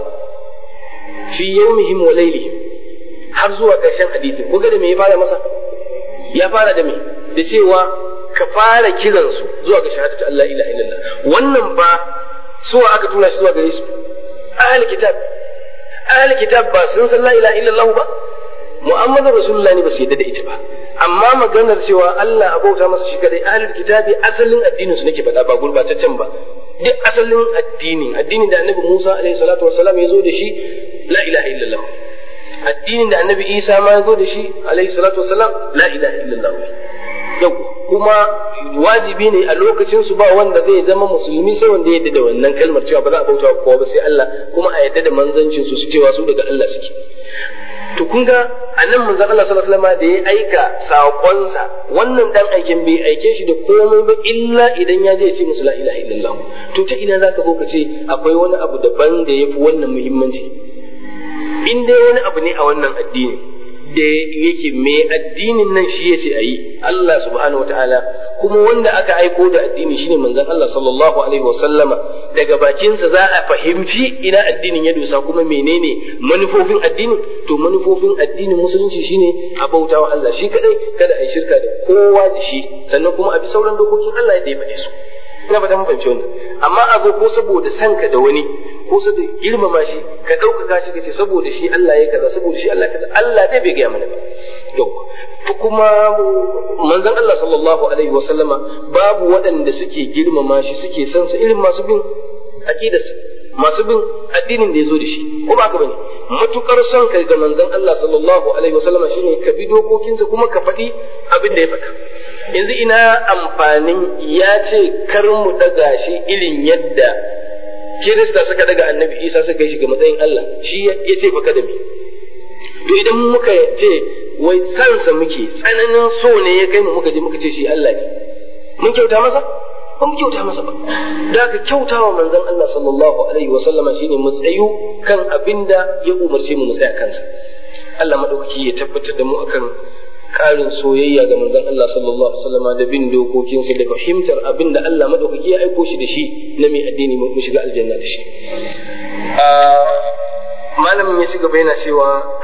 في يومهم وليلهم har zuwa ƙarshen hadisin ko da me ya fara masa ya fara da me da cewa ka fara kiransu zuwa ga shahadatu Allah ilaha illallah wannan ba suwa aka tura shi zuwa gare su ahli kitab ahli kitab ba sun san la ilaha illallah ba muhammadu rasulullah ne ba su yadda da ita ba amma maganar cewa Allah abauta masa shi kadai ahli kitabi asalin addinin su nake faɗa ba gurbataccen ba duk asalin addini addinin da annabi Musa alaihi salatu wassalam ya zo da shi la ilaha illallah addinin da annabi Isa ma ya zo da shi alaihi salatu wassalam la ilaha illallah yau kuma wajibi ne a lokacin su ba wanda zai zama musulmi sai wanda ya yadda da wannan kalmar cewa ba za a bauta kowa ba sai Allah kuma a yadda da manzancin su su cewa su daga Allah suke to kun ga annan manzon Allah sallallahu alaihi wasallam da ya aika sakonsa wannan dan aikin bai aike shi da komai ba illa idan ya je ya ce musu la ilaha illallah to ta ina zaka zo ka ce akwai wani abu daban da yafi wannan muhimmanci in dai wani abu ne a wannan addini da yake mai addinin nan shi yace ayi Allah subhanahu wataala kuma wanda aka aiko da addini shine manzon Allah sallallahu alaihi wasallama daga bakinsa za a fahimci ina addinin ya dosa kuma menene manufofin addinin to manufofin addinin musulunci shine a bautawa Allah shi kadai kada a yi shirka da kowa da shi sannan kuma a bi sauran dokokin Allah da ya faɗe su ina fata mun fahimci wannan amma a ko saboda sanka da wani ko saboda girmama shi ka ɗaukaka shi ka ce saboda shi Allah ya kaza saboda shi Allah kaza Allah dai bai gaya mana ba to kuma manzon Allah sallallahu alaihi wa sallama babu waɗanda suke girmama shi suke san sa irin masu bin aqidarsa masu bin addinin da ya zo da shi ko ba ka bane matukar son kai ga manzon Allah sallallahu alaihi wa sallama shine ka bi dokokinsa kuma ka faɗi abin da ya faɗa yanzu ina amfanin ya ce kar mu daga shi irin yadda kirista suka daga annabi isa suka yi shi ga matsayin Allah shi ya ce fa kada mi to idan muka ce wai sansa muke tsananin so ne ya kai mu muka je muka ce shi Allah ne mun kyauta masa ba mu kyauta masa ba da ka kyauta wa manzon Allah sallallahu alaihi wa sallama shine mu tsayu kan abinda ya umarce mu mu tsaya kansa Allah madaukaki ya tabbatar da mu akan ƙarin soyayya ga manzon Allah sallallahu alaihi wasallam da bin dokokinsa da fahimtar abin da Allah madaukaki ya aiko shi da shi na mai addini mu shiga aljanna da shi malamin ya shiga yana cewa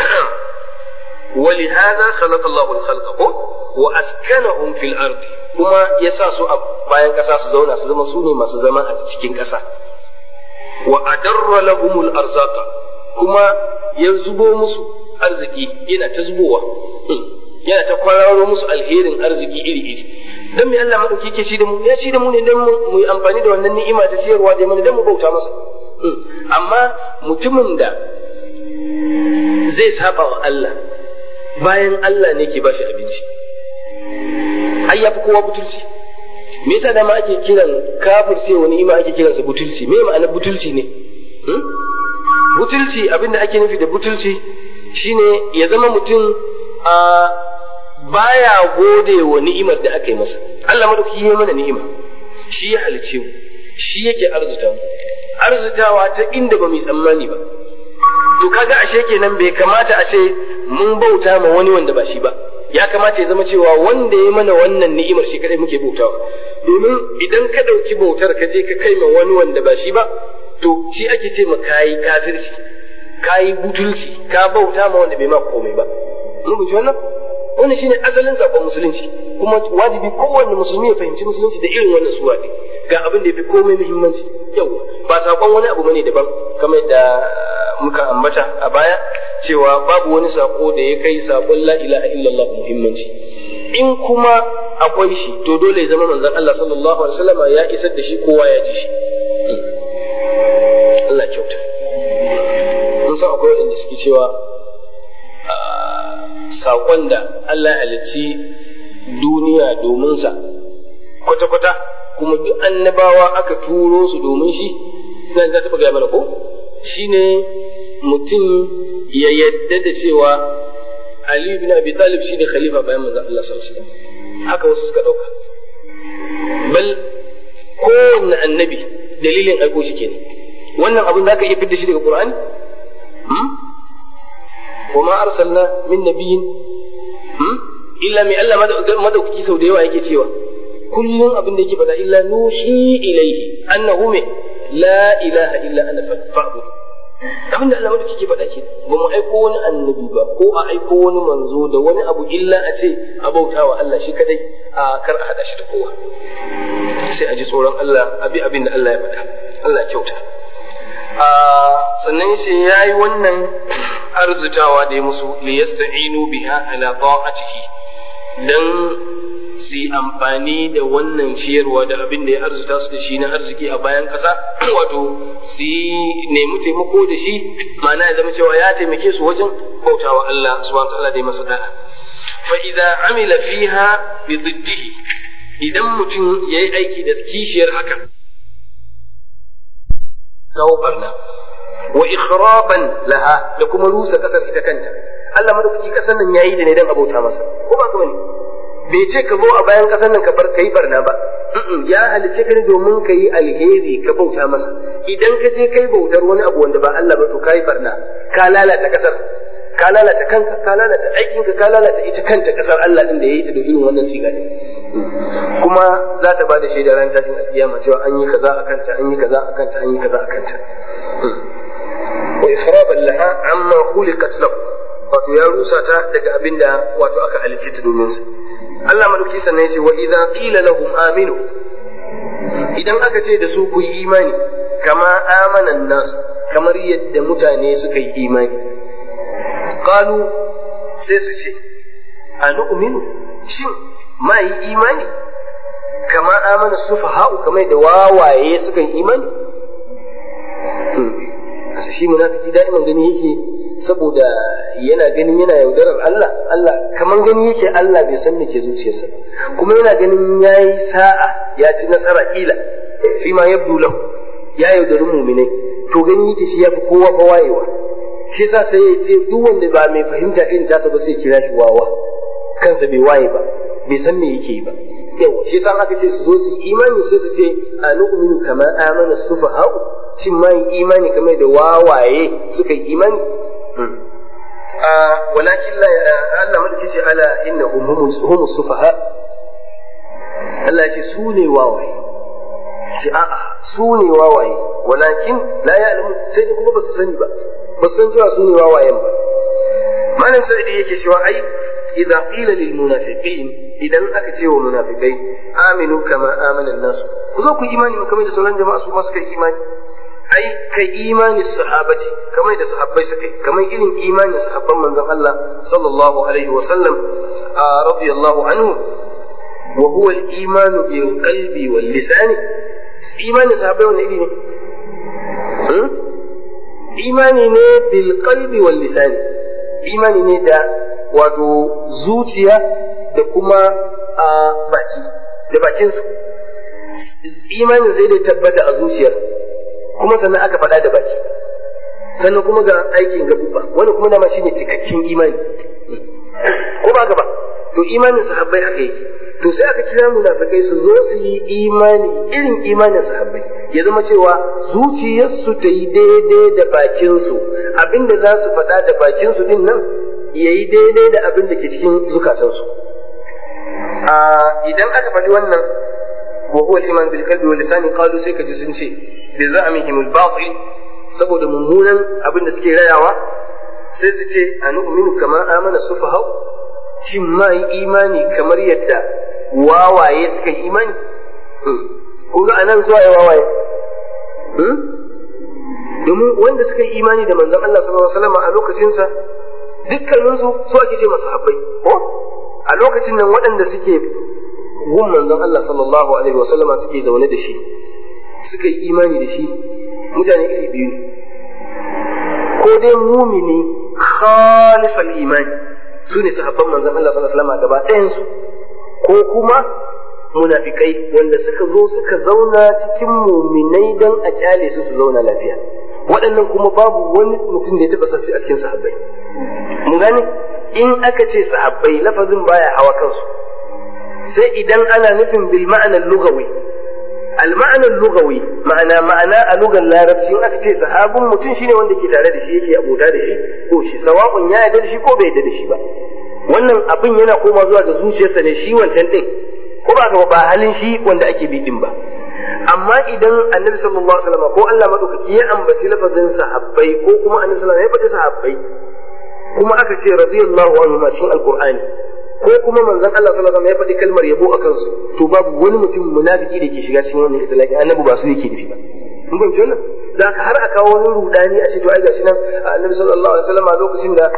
ولهذا خلق الله الخلق وأسكنهم في الأرض kuma ya sa su a bayan ƙasa su zauna su zama su ne masu zama a cikin ƙasa wa adarra lahumul arzaqa kuma ya zubo musu arziki yana ta zubowa yana ta kwararo musu alherin arziki iri-iri don me Allah maɗauki ke shi da mu ya shi da mu ne don mu yi amfani da wannan ni'ima ta siyarwa da mana don mu bauta masa amma mutumin da zai saba wa Allah bayan Allah ne ke bashi abinci ai ya fi kowa butulci me yasa dama ake kiran kafir wani ima ake kiransa butulci me ma'anar butulci ne butulci abinda ake nufi da butulci shine ya zama mutum a baya gode wa ni'imar da aka yi masa Allah madauki ya mana ni'ima shi ya halice mu shi yake arzuta mu arzutawa ta inda ba mu tsammani ba to kaga ashe kenan bai kamata a ce mun bauta ma wani wanda ba shi ba ya kamata ya zama cewa wanda ya mana wannan ni'imar shi kadai muke bautawa domin idan ka dauki bautar ka je ka kai ma wani wanda ba shi ba to shi ake ce ma kayi kafirci kayi butulci ka bauta ma wanda bai ma komai ba mun ji wannan wannan shine asalin sakon musulunci kuma wajibi kowanne musulmi ya fahimci musulunci da irin wannan suwa ne ga abin da yafi komai muhimmanci yau ba sakon wani abu bane daban kamar da muka ambata a baya cewa babu wani sako da ya kai sakon la ilaha illallah muhimmanci in kuma akwai shi to dole ya zama manzon Allah sallallahu alaihi wasallam ya isar da shi kowa ya ji shi Allah kyauta mun san akwai wanda suke cewa saƙon da Allah ya halicci duniya domin sa kwata-kwata kuma duk annabawa aka turo su domin shi nan za ta gaya mana ko shine mutum ya yadda da cewa Ali bin Abi Talib shi ne khalifa bayan manzon Allah sallallahu alaihi wasallam haka wasu suka dauka bal kowanne annabi dalilin aiko shi kenan wannan abin za ka iya fidda shi daga Qur'ani وما أرسلنا من نبي إلا من الله مدوكي سو da yawa yake cewa kullum abin da yake faɗa illa nuhi ilaihi annahu me la ilaha illa ana fa'bud abin da Allah madauki ke faɗa ke ba mu aiko wani annabi ba ko a aiko wani manzo da wani abu illa a ce a bautawa Allah shi kadai a kar a hada shi da kowa sai a ji tsoron Allah abi abin da Allah ya faɗa Allah ya kyauta sannan sai ya yi wannan arzutawa da ya musu liyasta'inu biha ala ta'atihi dan su yi amfani da wannan ciyarwa da abin da ya arzuta su da shi na arziki a bayan ƙasa wato su yi nemi taimako da shi ma'ana ya zama cewa ya taimake su wajen bautawa Allah subhanahu ta'ala da ya masa da'a fa idza amila fiha bi diddihi idan mutum yayi aiki da kishiyar haka kawo barna wa ikhraban laha da kuma rusa kasar ita kanta Allah madaukaki kasar nan yayi da ne dan abota masa ko ba ka bane bai ce ka zo a bayan kasar nan ka bar kai barna ba ya halitta ka ne domin ka yi alheri ka bauta masa idan ka je kai bautar wani abu wanda ba Allah ba to kai barna ka lalata kasar ka lalata kanka ka lalata aikinka ka lalata ita kanta kasar Allah din da yayi ta da irin wannan siga din kuma za ta bada shaida ran tashin alkiyama cewa an yi kaza akan ta an yi kaza akan ta an yi kaza akan ta wa ifradan laha amma khuliqat lahu wato ya rusa ta daga abinda wato aka halicce ta domin sa Allah madauki sannan ya ce wa idza qila lahum aminu idan aka ce da su ku yi imani kama amanan nasu kamar yadda mutane suka yi imani qalu sai su ce a nu'minu shin ma yi imani kama amana sufaha'u kamar da wawaye suka yi imani shi munafiki da'iman gani yake saboda yana ganin yana yaudarar Allah Allah kaman gani yake Allah bai san me ke zuciyarsa kuma yana ganin yayi sa'a ya ci nasara kila fi ma yabdu lahu ya yaudari mu'minai to gani yake shi yafi kowa fa wayewa shi yasa sai ya ce duk wanda ba mai fahimta irin tasa ba sai kira shi wawa kansa bai waye ba bai san me yake yi ba yawa shi yasa aka ce su zo su yi imani sai su ce a nu'minu kama amana sufaha'u shin ma yi imani kamar da wawaye suka yi imani walakin la Allah madaki ce ala innahum humus sufaha Allah ya ce su ne wawaye ce a'a su ne wawaye walakin la ya'lamu sai dai kuma ba su sani ba ba su san cewa su ne wawayen ba malam sa'idi yake cewa ai idan qila lil munafiqin idan aka ce wa munafikai aminu kama amana nasu ku zo ku imani kamar da sauran jama'a su ma suka yi imani ai kai imani sahabati kamar da sahabbai suka yi kamar irin imanin sahabban manzon Allah sallallahu alaihi wa sallam radiyallahu anhu wa huwa al-iman bil qalbi wal lisan imani sahabbai wannan iri ne imani ne bil qalbi wal lisan imani ne da wato zuciya da kuma baki da bakinsu imanin zai da tabbata a zuciyar kuma sannan aka faɗa da baki sannan kuma ga aikin gabuba wani kuma dama shine cikakken imani ko ba ba to imanin sahabbai haka yake to sai aka kira munafikai su zo su yi imani irin imanin sahabbai ya zama cewa zuciyarsu ta yi daidai da bakinsu abinda za su faɗa da bakinsu din nan ya yi daidai da abin da ke cikin zukatansu idan aka faɗi wannan wa huwa al-iman bil qalbi wal lisani qalu sai kaji sun ce bi za'mihim al-batil saboda mummunan abin da suke rayawa sai su ce anu'minu kama amana sufaha shin ma yi imani kamar yadda wawaye suka yi imani kun ga anan zuwa ya wawaye domin wanda suka yi imani da manzon Allah sallallahu alaihi wasallam a lokacinsa dukkaninsu su ake ce masu habbai ko a lokacin nan waɗanda suke gun manzon Allah sallallahu alaihi wasallama suke zaune da shi suka yi imani da shi mutane iri biyu ko dai mumini khalisal imani su ne sahabban manzon Allah sallallahu alaihi wasallama gaba ɗayansu ko kuma munafikai wanda suka zo suka zauna cikin muminai don a kyale su su zauna lafiya waɗannan kuma babu wani mutum da ya taɓa sassi a cikin sahabbai mun gane in aka ce sahabbai lafazin baya hawa kansu sai idan ana nufin bil ma'anar lugawi al ma'anar lugawi ma'ana ma'ana a lugar larabci in aka ce sahabin mutum shine wanda ke tare da shi yake abota da shi ko shi sawa'un ya yarda da shi ko bai yarda da shi ba wannan abin yana koma zuwa ga zuciyarsa ne shi wancan din ko ba ga ba halin shi wanda ake bi din ba amma idan annabi sallallahu alaihi wasallam ko Allah madaukaki ya ambaci lafazin sahabbai ko kuma annabi sallallahu alaihi wasallam ya faɗi sahabbai kuma aka ce radiyallahu anhu ma cikin alqur'ani ko kuma manzon Allah sallallahu alaihi wasallam ya faɗi kalmar yabo a kansu to babu wani mutum munafiki da ke shiga cikin wannan itilaki annabi ba su yake nufi ba mun fahimci wannan da har a kawo wani rudani a ce to ai gashi nan annabi sallallahu alaihi wasallam a lokacin da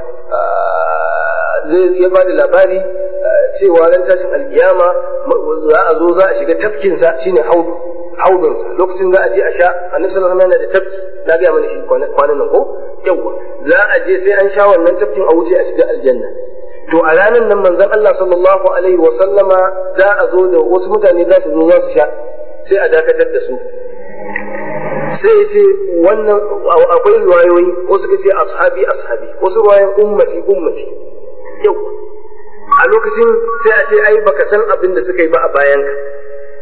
zai ya bada labari cewa ran tashin alkiyama za a zo za a shiga tafkinsa shine haudu haudunsa lokacin za a je a sha annabi sallallahu alaihi wasallam yana da tafki na ga mana shi kwanan nan ko yawa za a je sai an sha wannan tafkin a wuce a shiga aljanna to a ranar nan manzon Allah sallallahu alaihi wasallama za a zo da wasu mutane za su zo za su sha sai a dakatar da su sai ce wannan akwai riwayoyi wasu ka ce ashabi ashabi wasu riwayoyin ummati ummati yau a lokacin sai a ce ai baka san abin da suka yi ba a bayanka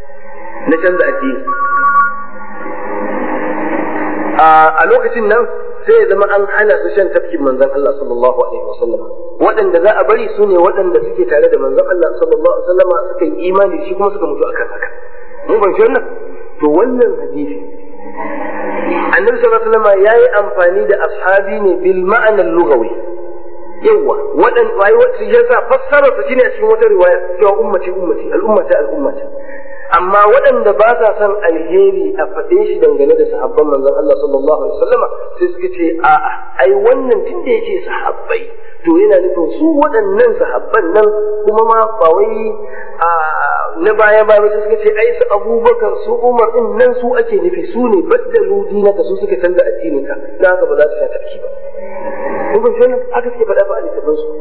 na canza addini a lokacin nan sai ya zama an hana su shan tafkin manzon Allah sallallahu alaihi wasallam waɗanda za a bari su ne waɗanda suke tare da manzon Allah sallallahu alaihi wasallam suka yi imani shi kuma suka mutu akan haka mun fahimci wannan to wannan hadisi annabi sallallahu alaihi wasallam yayi amfani da ashabi ne bil ma'anar lugawi yawa wadan wai wacce yasa fassara sa shine a cikin wata riwaya cewa ummati ummati al'ummata al'ummata amma waɗanda ba sa son alheri a faɗe shi dangane da sahabban manzon Allah sallallahu alaihi wasallam sai suka ce a'a ai wannan tunda yace sahabbai to yana nufin su waɗannan sahabban nan kuma ma ba wai na baya ba sai suka ce ai su Abubakar su Umar din nan su ake nufi su ne baddalu dinaka su suka canza addinin ka dan haka ba za su sha tafki ba kun fahimci wannan haka suke faɗa fa a littafin su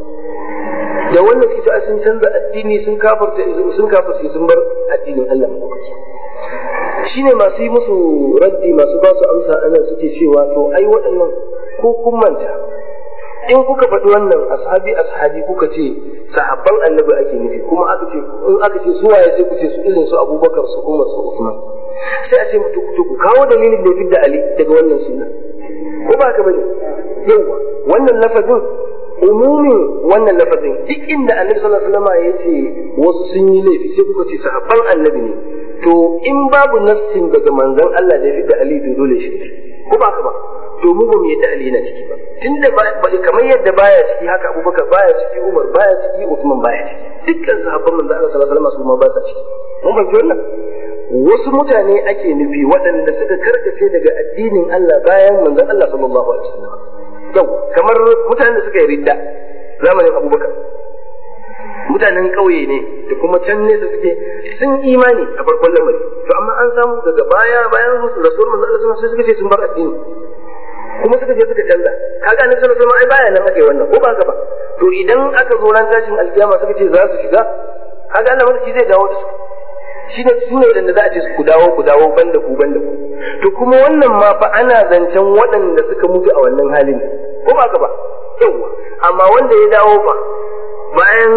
da wannan suke cewa sun canza addini sun kafarta sun kafarce sun bar addinin Allah madaukaki shine masu yi musu raddi masu ba su amsa anan suke cewa to ai waɗannan ko kun manta in kuka faɗi wannan ashabi ashabi kuka ce sahabban annabi ake nufi kuma aka ce in aka ce su waye sai ku ce su irin su abubakar su umar su usman sai a ce mutu ku kawo dalilin da ya fidda ali daga wannan sunna ko ba ka bane yawa wannan lafazin umumin wannan lafazin duk inda annabi sallallahu alaihi wasallam ya ce wasu sun yi laifi sai kuka ce sahabban annabi ne to in babu nassin daga manzon Allah da ya fidda ali to dole shi ce ko ba ka ba to mu ba mu yadda Ali yana ciki ba tunda kamar yadda baya ciki haka Abubakar baya ciki Umar baya ciki Uthman baya ciki dukkan sahabban manzo Allah sallallahu alaihi wasallam su ma ba sa ciki mun fahimci wannan wasu mutane ake nufi waɗanda suka karkace daga addinin Allah bayan manzon Allah sallallahu alaihi wasallam yau kamar mutanen da suka yi ridda zamanin Abubakar mutanen ƙauye ne da kuma can nesa suke sun imani a farkon lamari to amma an samu daga baya bayan rasul manzo Allah sai suka ce sun bar addini kuma suka je suka canza kaga annabi sallallahu alaihi wasallam ai baya nan ake wannan ko ba haka ba to idan aka zo ran tashin alkiyama suka ce za su shiga kaga Allah mulki zai dawo da su shine su ne wadanda za a ce ku dawo ku dawo banda ku banda ku to kuma wannan ma fa ana zancen waɗanda suka mutu a wannan halin ko ba haka ba yawa amma wanda ya dawo fa bayan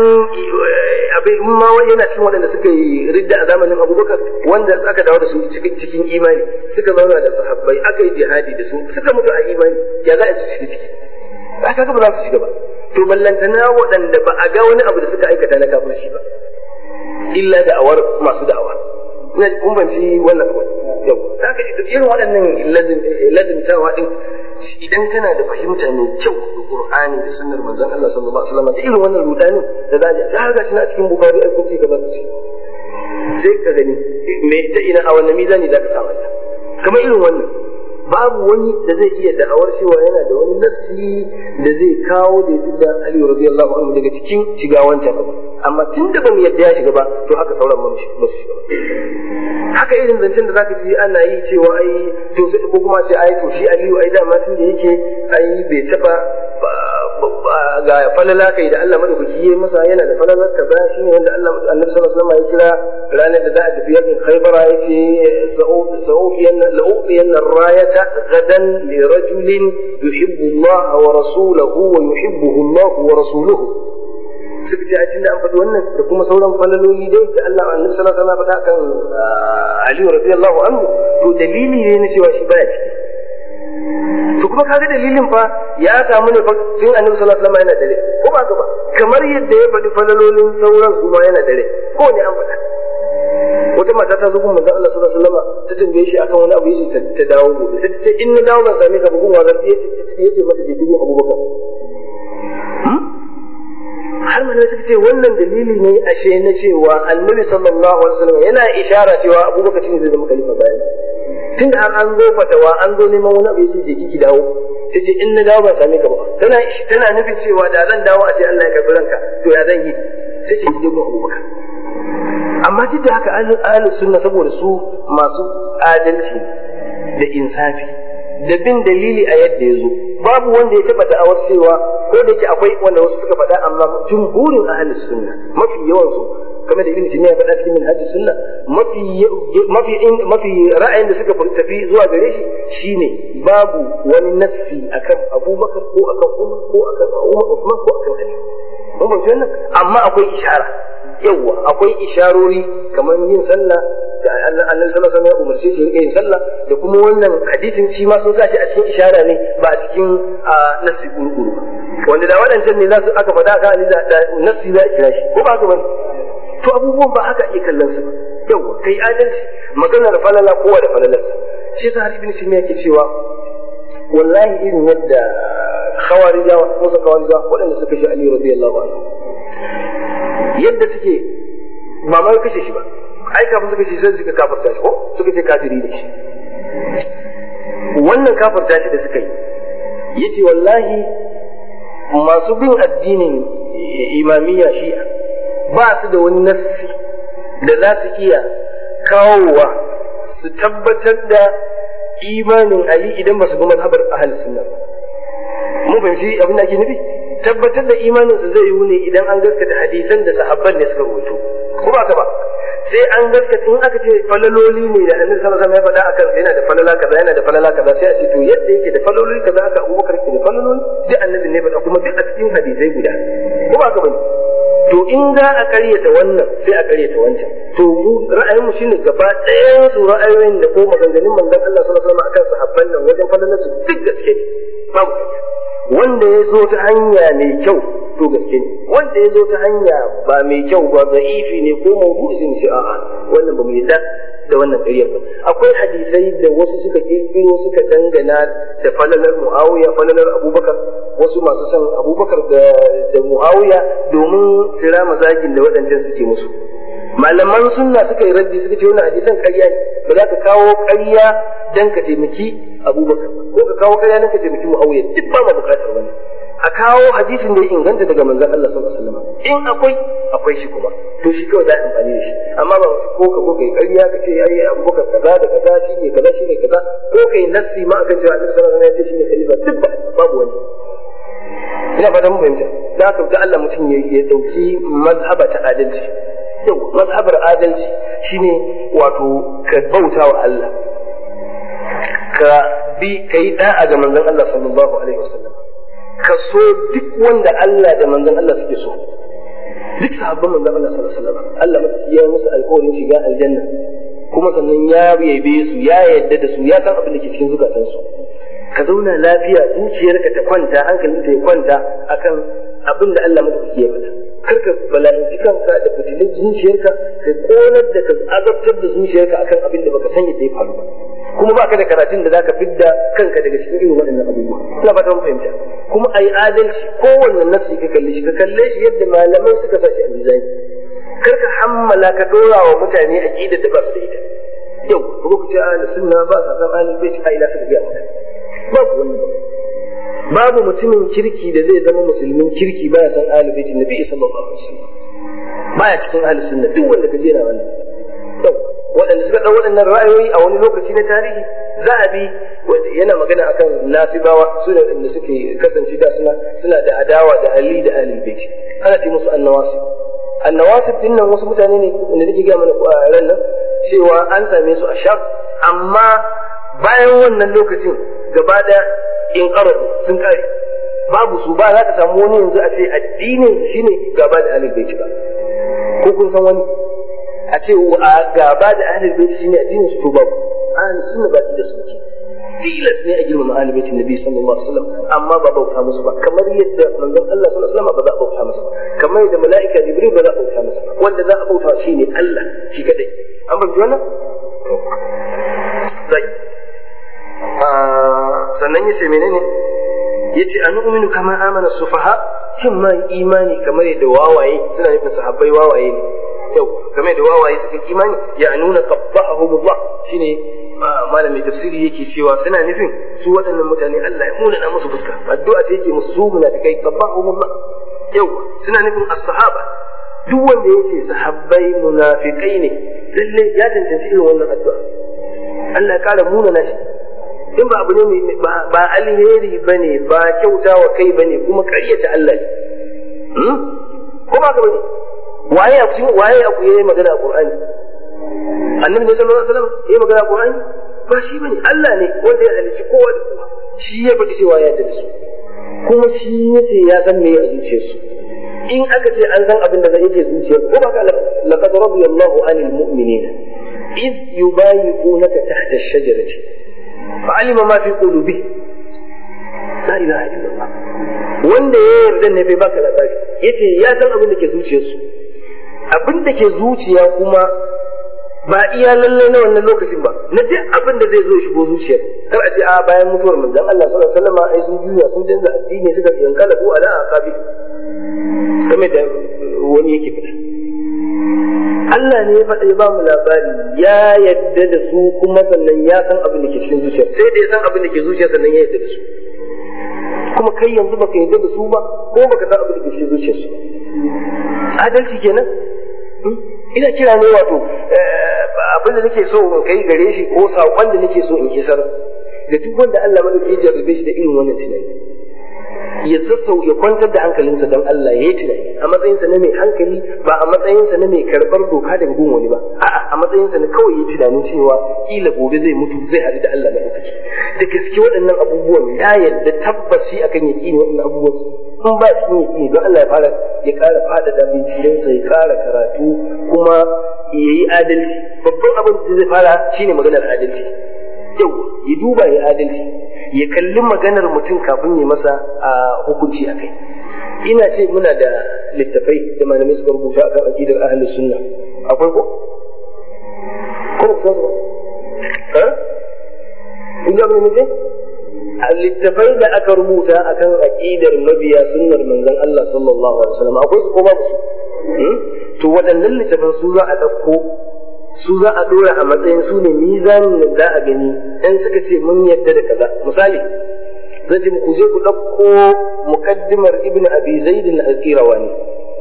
abin ma yana cikin waɗanda suka yi ridda a zamanin abubakar wanda aka dawo da su cikin imani suka zauna da sahabbai aka yi jihadi da su suka mutu a imani ya za a ci shiga ciki ba ka ba za su shiga ba to ballantana waɗanda ba a ga wani abu da suka aikata na kafirci ba illa da awar masu da'awa ina kun banci wannan abu yau haka irin waɗannan lazimtawa din idan kana da fahimta mai kyau da Qur'ani da sunnar manzon Allah sallallahu alaihi wasallam da irin wannan rudanin da za a ji har gashi na cikin Bukhari ai kunci kaza kunci sai ka gani me ta ina a wannan mizani za ka samu kamar irin wannan babu wani da zai iya da'awar cewa yana da wani nassi da zai kawo da ya da Ali radiyallahu anhu daga cikin shiga wancan abu amma tun da ban yadda ya shiga ba to haka sauran ba su shiga ba haka irin zancen da zaka ji ana yi cewa ai to sai ko kuma ce ai to shi Aliyu ai dama tun da yake ai bai taba ga falala kai da Allah madaukaki yayi masa yana da falalar kaza shine wanda Allah Annabi sallallahu alaihi wasallam ya kira ranar da za a tafi yakin Khaybar yace sa'uqiyanna la'uqiyanna ar-rayata gadan li rajulin yuhibbu Allah wa rasuluhu wa yuhibbuhu Allah wa rasuluhu suka ce a cikin da an faɗi wannan da kuma sauran falaloli dai da Allah Annabi sallallahu alaihi wasallam faɗa kan Ali radiyallahu anhu to dalili ne na cewa shi baya ciki to kuma kaga dalilin fa ya samu ne tun annabi sallallahu alaihi wasallam yana dare ko ba ba kamar yadda ya faɗi falalolin sauran su ma yana dare ko ne an faɗa wata mata ta zo gun manzon Allah sallallahu alaihi wasallam ta tambaye shi akan wani abu yace ta dawo gobe sai ta ce in na dawo ban same ka ba gun wazar yace yace mata je dubu Abubakar har mana suka ce wannan dalili ne ashe na cewa annabi sallallahu alaihi wasallam yana ishara cewa Abubakar shine zai zama khalifa bayan tun da an zo fatawa an zo neman wani abu yace je kiki dawo ta ce in na dawo ba same ka ba tana tana nufin cewa da zan dawo a ce Allah ya karbi ranka to ya zan yi sai ce ki je gun Abubakar amma duk da haka ahlus sunna saboda su masu adalci da insafi da bin dalili a yadda ya zo babu wanda ya taba da'awar cewa ko da yake akwai wanda wasu suka faɗa amma jumhurin ahlus sunna mafi yawan su kamar da ibn timiya faɗa cikin minhaj sunna mafi mafi mafi ra'ayin da suka tafi zuwa gare shi shine babu wani nassi akan abubakar ko akan umar ko akan umar usman ko akan ali mun fahimci wannan amma akwai ishara yawwa akwai isharori kamar yin sallah annabi sallallahu alaihi wasallam ya umarce shi rike yin sallah da kuma wannan hadisin shi ma sun sa shi a cikin ishara ne ba a cikin nasi gurguru ba wanda da waɗancan ne za su aka faɗa aka aliza da nasi za a kira shi ko ba haka bane to abubuwan ba haka ake kallon su ba yawa kai adalci maganar falala kowa da falalarsa shi sa har ibn sina yake cewa wallahi irin yadda khawarijawa musa khawarijawa waɗanda suka shi ali radiyallahu anhu yadda suke ba ma kashe shi ba ai kafin suka ce sai suka kafarta shi ko suka ce kafiri ne shi wannan kafarta shi da suka yi yace wallahi masu bin addinin imamiyya shi'a ba su da wani nassi da za su iya kawowa su tabbatar da imanin ali idan ba su bi mazhabar ahli sunna mun fahimci abin da ake nufi tabbatar da imaninsa zai yiwu ne idan an gaskata hadisan da sahabban ne suka rubuto ko ba ka ba sai an gaskata in aka ce falaloli ne da annabi sallallahu alaihi wasallam ya faɗa akan sai yana da falala kaza yana da falala kaza sai a ce to yadda yake da falaloli kaza aka Abubakar ke da falaloli duk annabi ne faɗa kuma duk a cikin hadisai guda ko ba ka bane to in za a karyata wannan sai a karyata wancan to mu ra'ayin mu shine gaba ɗayan su ra'ayoyin da ko maganganun manzon Allah sallallahu alaihi wasallam akan sahabban nan wajen falalar su duk gaske ne babu wanda ya zo ta hanya mai kyau to gaske ne wanda ya zo ta hanya ba mai kyau ba da'ifi ne ko mawdu'i sai mu ce a'a wannan ba mu yadda da wannan ƙaryar ba akwai hadisai da wasu suka kirkiro suka dangana da falalar muawiya falalar abubakar wasu masu son abubakar da da muawiya domin sira mazagin da waɗancan suke musu malaman sunna suka yi raddi suka ce wannan hadisan ƙarya ne ba za ka kawo ƙarya dan ka taimaki abubakar ko ka kawo ƙarya dan ka taimaki muawiya duk ba ma buƙatar wani a kawo hadisin da ya inganta daga manzon Allah sallallahu alaihi wasallam in akwai akwai shi kuma to shi kawai za a amfani da shi amma ba mutum ko ka ko kai ƙarya ka ce ai abubakar kaza da kaza shine kaza shine kaza ko kai nassi ma akan cewa Annabi sallallahu alaihi wasallam ya ce shine khalifa duk ba babu wani ina fata mun fahimta da haka ga Allah mutum ya dauki mazhaba ta adalci yau mazhabar adalci shine wato ka bauta wa Allah ka bi kai da'a ga manzon Allah sallallahu alaihi wasallam ka so duk wanda Allah da manzon Allah suke so duk sahabban manzon Allah sallallahu alaihi wasallam Allah madaki ya musu alƙawarin shiga aljanna kuma sannan ya yabe su ya yadda da su ya san abin da ke cikin zukatansu ka zauna lafiya zuciyarka ta kwanta hankalinta ya kwanta akan abin da Allah madaki ya faɗa kar ka bala'inci kanka da fitilin zuciyarka ka konar da ka azabtar da zuciyarka akan abin da baka san yadda ya faru ba kuma baka da karatun da zaka fidda kanka daga cikin irin waɗannan abubuwa ina fata mun fahimta kuma ayi adalci kowanne nasi ka kalle shi ka kalle shi yadda malamai suka sa shi a mizani kar ka hammala ka dora wa mutane aqidar da ba su da ita yau ko ku ce ahli sunna ba sa san ahli bait a ila suka ga maka babu wani babu mutumin kirki da zai zama musulmin kirki baya san ahli bait nabi sallallahu alaihi wasallam baya cikin ahli sunna duk wanda ka je na wannan yau waɗanda suka ɗau waɗannan ra'ayoyi a wani lokaci na tarihi zahabi yana magana akan nasibawa su da waɗanda suke kasance da suna suna da adawa da ali da ahlul bait ana ce musu annawasib annawasib din nan wasu mutane ne da nake ga mana ran nan cewa an same su a sham amma bayan wannan lokacin gaba da in qaradu sun kare babu su ba za ka samu wani yanzu a ce addinin shine gaba da ahlul bait ba ko kun san wani a ce a gaba da ahlul bait shine addinin su to babu ahlus sunna baki da suke tilas ne a girmama ahlul bait nabi sallallahu alaihi wasallam amma ba bauta musu ba kamar yadda manzon Allah sallallahu alaihi wasallam ba za a bauta masa ba kamar yadda mala'ika jibril ba za a bauta masa ba wanda za a bauta shine Allah shi kadai an bauta wannan zai sannan yace menene yace anu'minu kama amana sufaha shin ma imani kamar yadda wawaye suna nufin sahabbai wawaye ne yau game da wawaye suka imani ya nuna qabbahumullah shine malamin tafsiri yake cewa suna nufin su waɗannan mutane Allah ya muna na musu fuska addu'a ce yake musu su munafikai qabbahumullah yau suna nufin as-sahaba duk wanda yace sahabbai munafikai ne lalle ya cancanci irin wannan addu'a Allah ya kara muna na shi in ba abu ne ba alheri bane ba kyautawa kai bane kuma ƙaryata Allah ne ko ba ka bane waye a cikin waye a yayi magana a Qur'ani annabi ne sallallahu alaihi wasallam yayi magana a Qur'ani ba shi bane Allah ne wanda ya halicci kowa da kowa shi ya faɗi cewa ya yarda da su kuma shi yace ya san me a zuciyarsu in aka ce an san abin da zai yake zuciyar ko ba ka laqad radiyallahu anil mu'minina إذ يبايعونك تحت الشجرة فعلم ما في قلوبهم لا إله إلا الله wanda ya yarda ne bai baka labari yace ya san abin da ke zuciyarsu abin da ke zuciya kuma ba iya lalle na wannan lokacin ba na duk abin da zai zo shigo zuciyar kar a ce a bayan mutuwar manzon Allah sallallahu alaihi wasallam ai sun juya sun canza addini suka yankala ko ala aqabi kamar da wani yake fada Allah ne ya faɗa ya ba mu labari ya yadda da su kuma sannan ya san abin da ke cikin zuciyar sai da ya san abin da ke zuciyar sannan ya yadda da su kuma kai yanzu baka yadda da su ba ko baka san abin da ke cikin zuciyar su adalci kenan ina kira ne wato abin da nake so in kai gare shi ko saƙon da nake so in isar da duk wanda Allah madauki ya jarrabe shi da irin wannan tunani ya sassau ya kwantar da hankalinsa don Allah ya yi tunani a matsayinsa na mai hankali ba a matsayinsa na mai karɓar doka daga gun wani ba a'a a matsayinsa na kawai yi tunanin cewa kila gobe zai mutu zai haɗu da Allah madaukaki da gaske waɗannan abubuwan ya yadda tabbaci akan yaƙini waɗannan abubuwan su in ba cikin yaƙini don Allah ya fara ya ƙara faɗaɗa bincikensa ya ƙara karatu kuma ya yi adalci babban abin da zai fara shine maganar adalci yau ya duba ya adalci ya kalli maganar mutum kafin ya masa a hukunci a kai ina ce muna da littafai da malamai suka rubuta akan aqidar ahli sunna akwai ko ko ku san su ba ha ina abin ne a littafai da aka rubuta akan aqidar mabiya sunnar manzon Allah sallallahu alaihi wasallam akwai su ko babu su to waɗannan littafan su za a ɗauko su za a dora a matsayin su ne mizanin da za a gani in suka ce mun yadda da kaza misali zan ce ku je ku ɗauko muqaddimar ibn abi zaid al-qirawani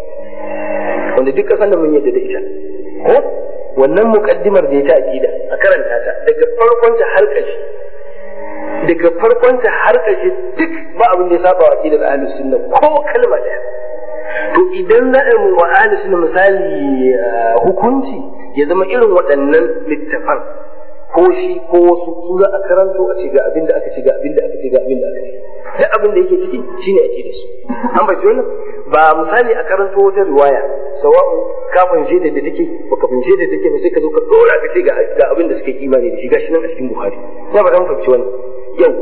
wanda duk kasan da mun yadda da ita ko wannan muqaddimar da ya ta aqida a karanta ta daga farkon ta har ƙarshe daga farkon ta har ƙarshe duk ba abin da ya saba wa aqidar ahlus sunna ko kalma daya to idan za a yi wa ahlus sunna misali hukunci ya zama irin waɗannan littafan ko shi ko wasu su za a karanto a ce ga abin da aka ce ga abin da aka ce ga abin da aka ce duk abin da yake ciki shine ake da su an bai wannan ba misali a karanto wata riwaya sawa'u ka fahimce ta da take ba ka fahimce ta take ba sai ka zo ka dora ka ce ga abin da suka yi imani da shi gashi nan a cikin buhari na ba zan fahimci wannan yawa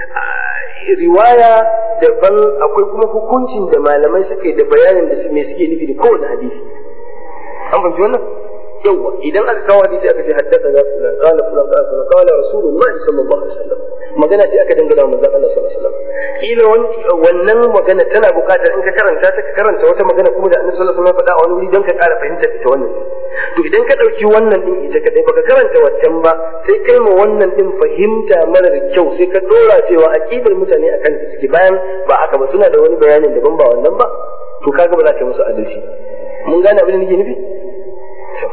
riwaya daban akwai kuma hukuncin da malamai suka yi da bayanin da me suke nufi da kowane hadisi an fahimci wannan yawa idan aka kawo hadisi aka ce haddasa na fulan qala fulan qala fulan qala rasulullahi sallallahu alaihi wasallam magana sai aka dangana manzon Allah sallallahu alaihi wasallam kila wannan magana tana buƙatar in ka karanta ta ka karanta wata magana kuma da annabi sallallahu alaihi wasallam ya faɗa a wani wuri don ka ƙara fahimtar ita wannan to idan ka ɗauki wannan din ita kadai baka karanta waccan ba sai kai ma wannan din fahimta marar kyau sai ka dora cewa aqidar mutane akan ta suke bayan ba haka ba suna da wani bayanin daban ba wannan ba to kaga ba za ka yi musu adalci mun gane abin da nake nufi to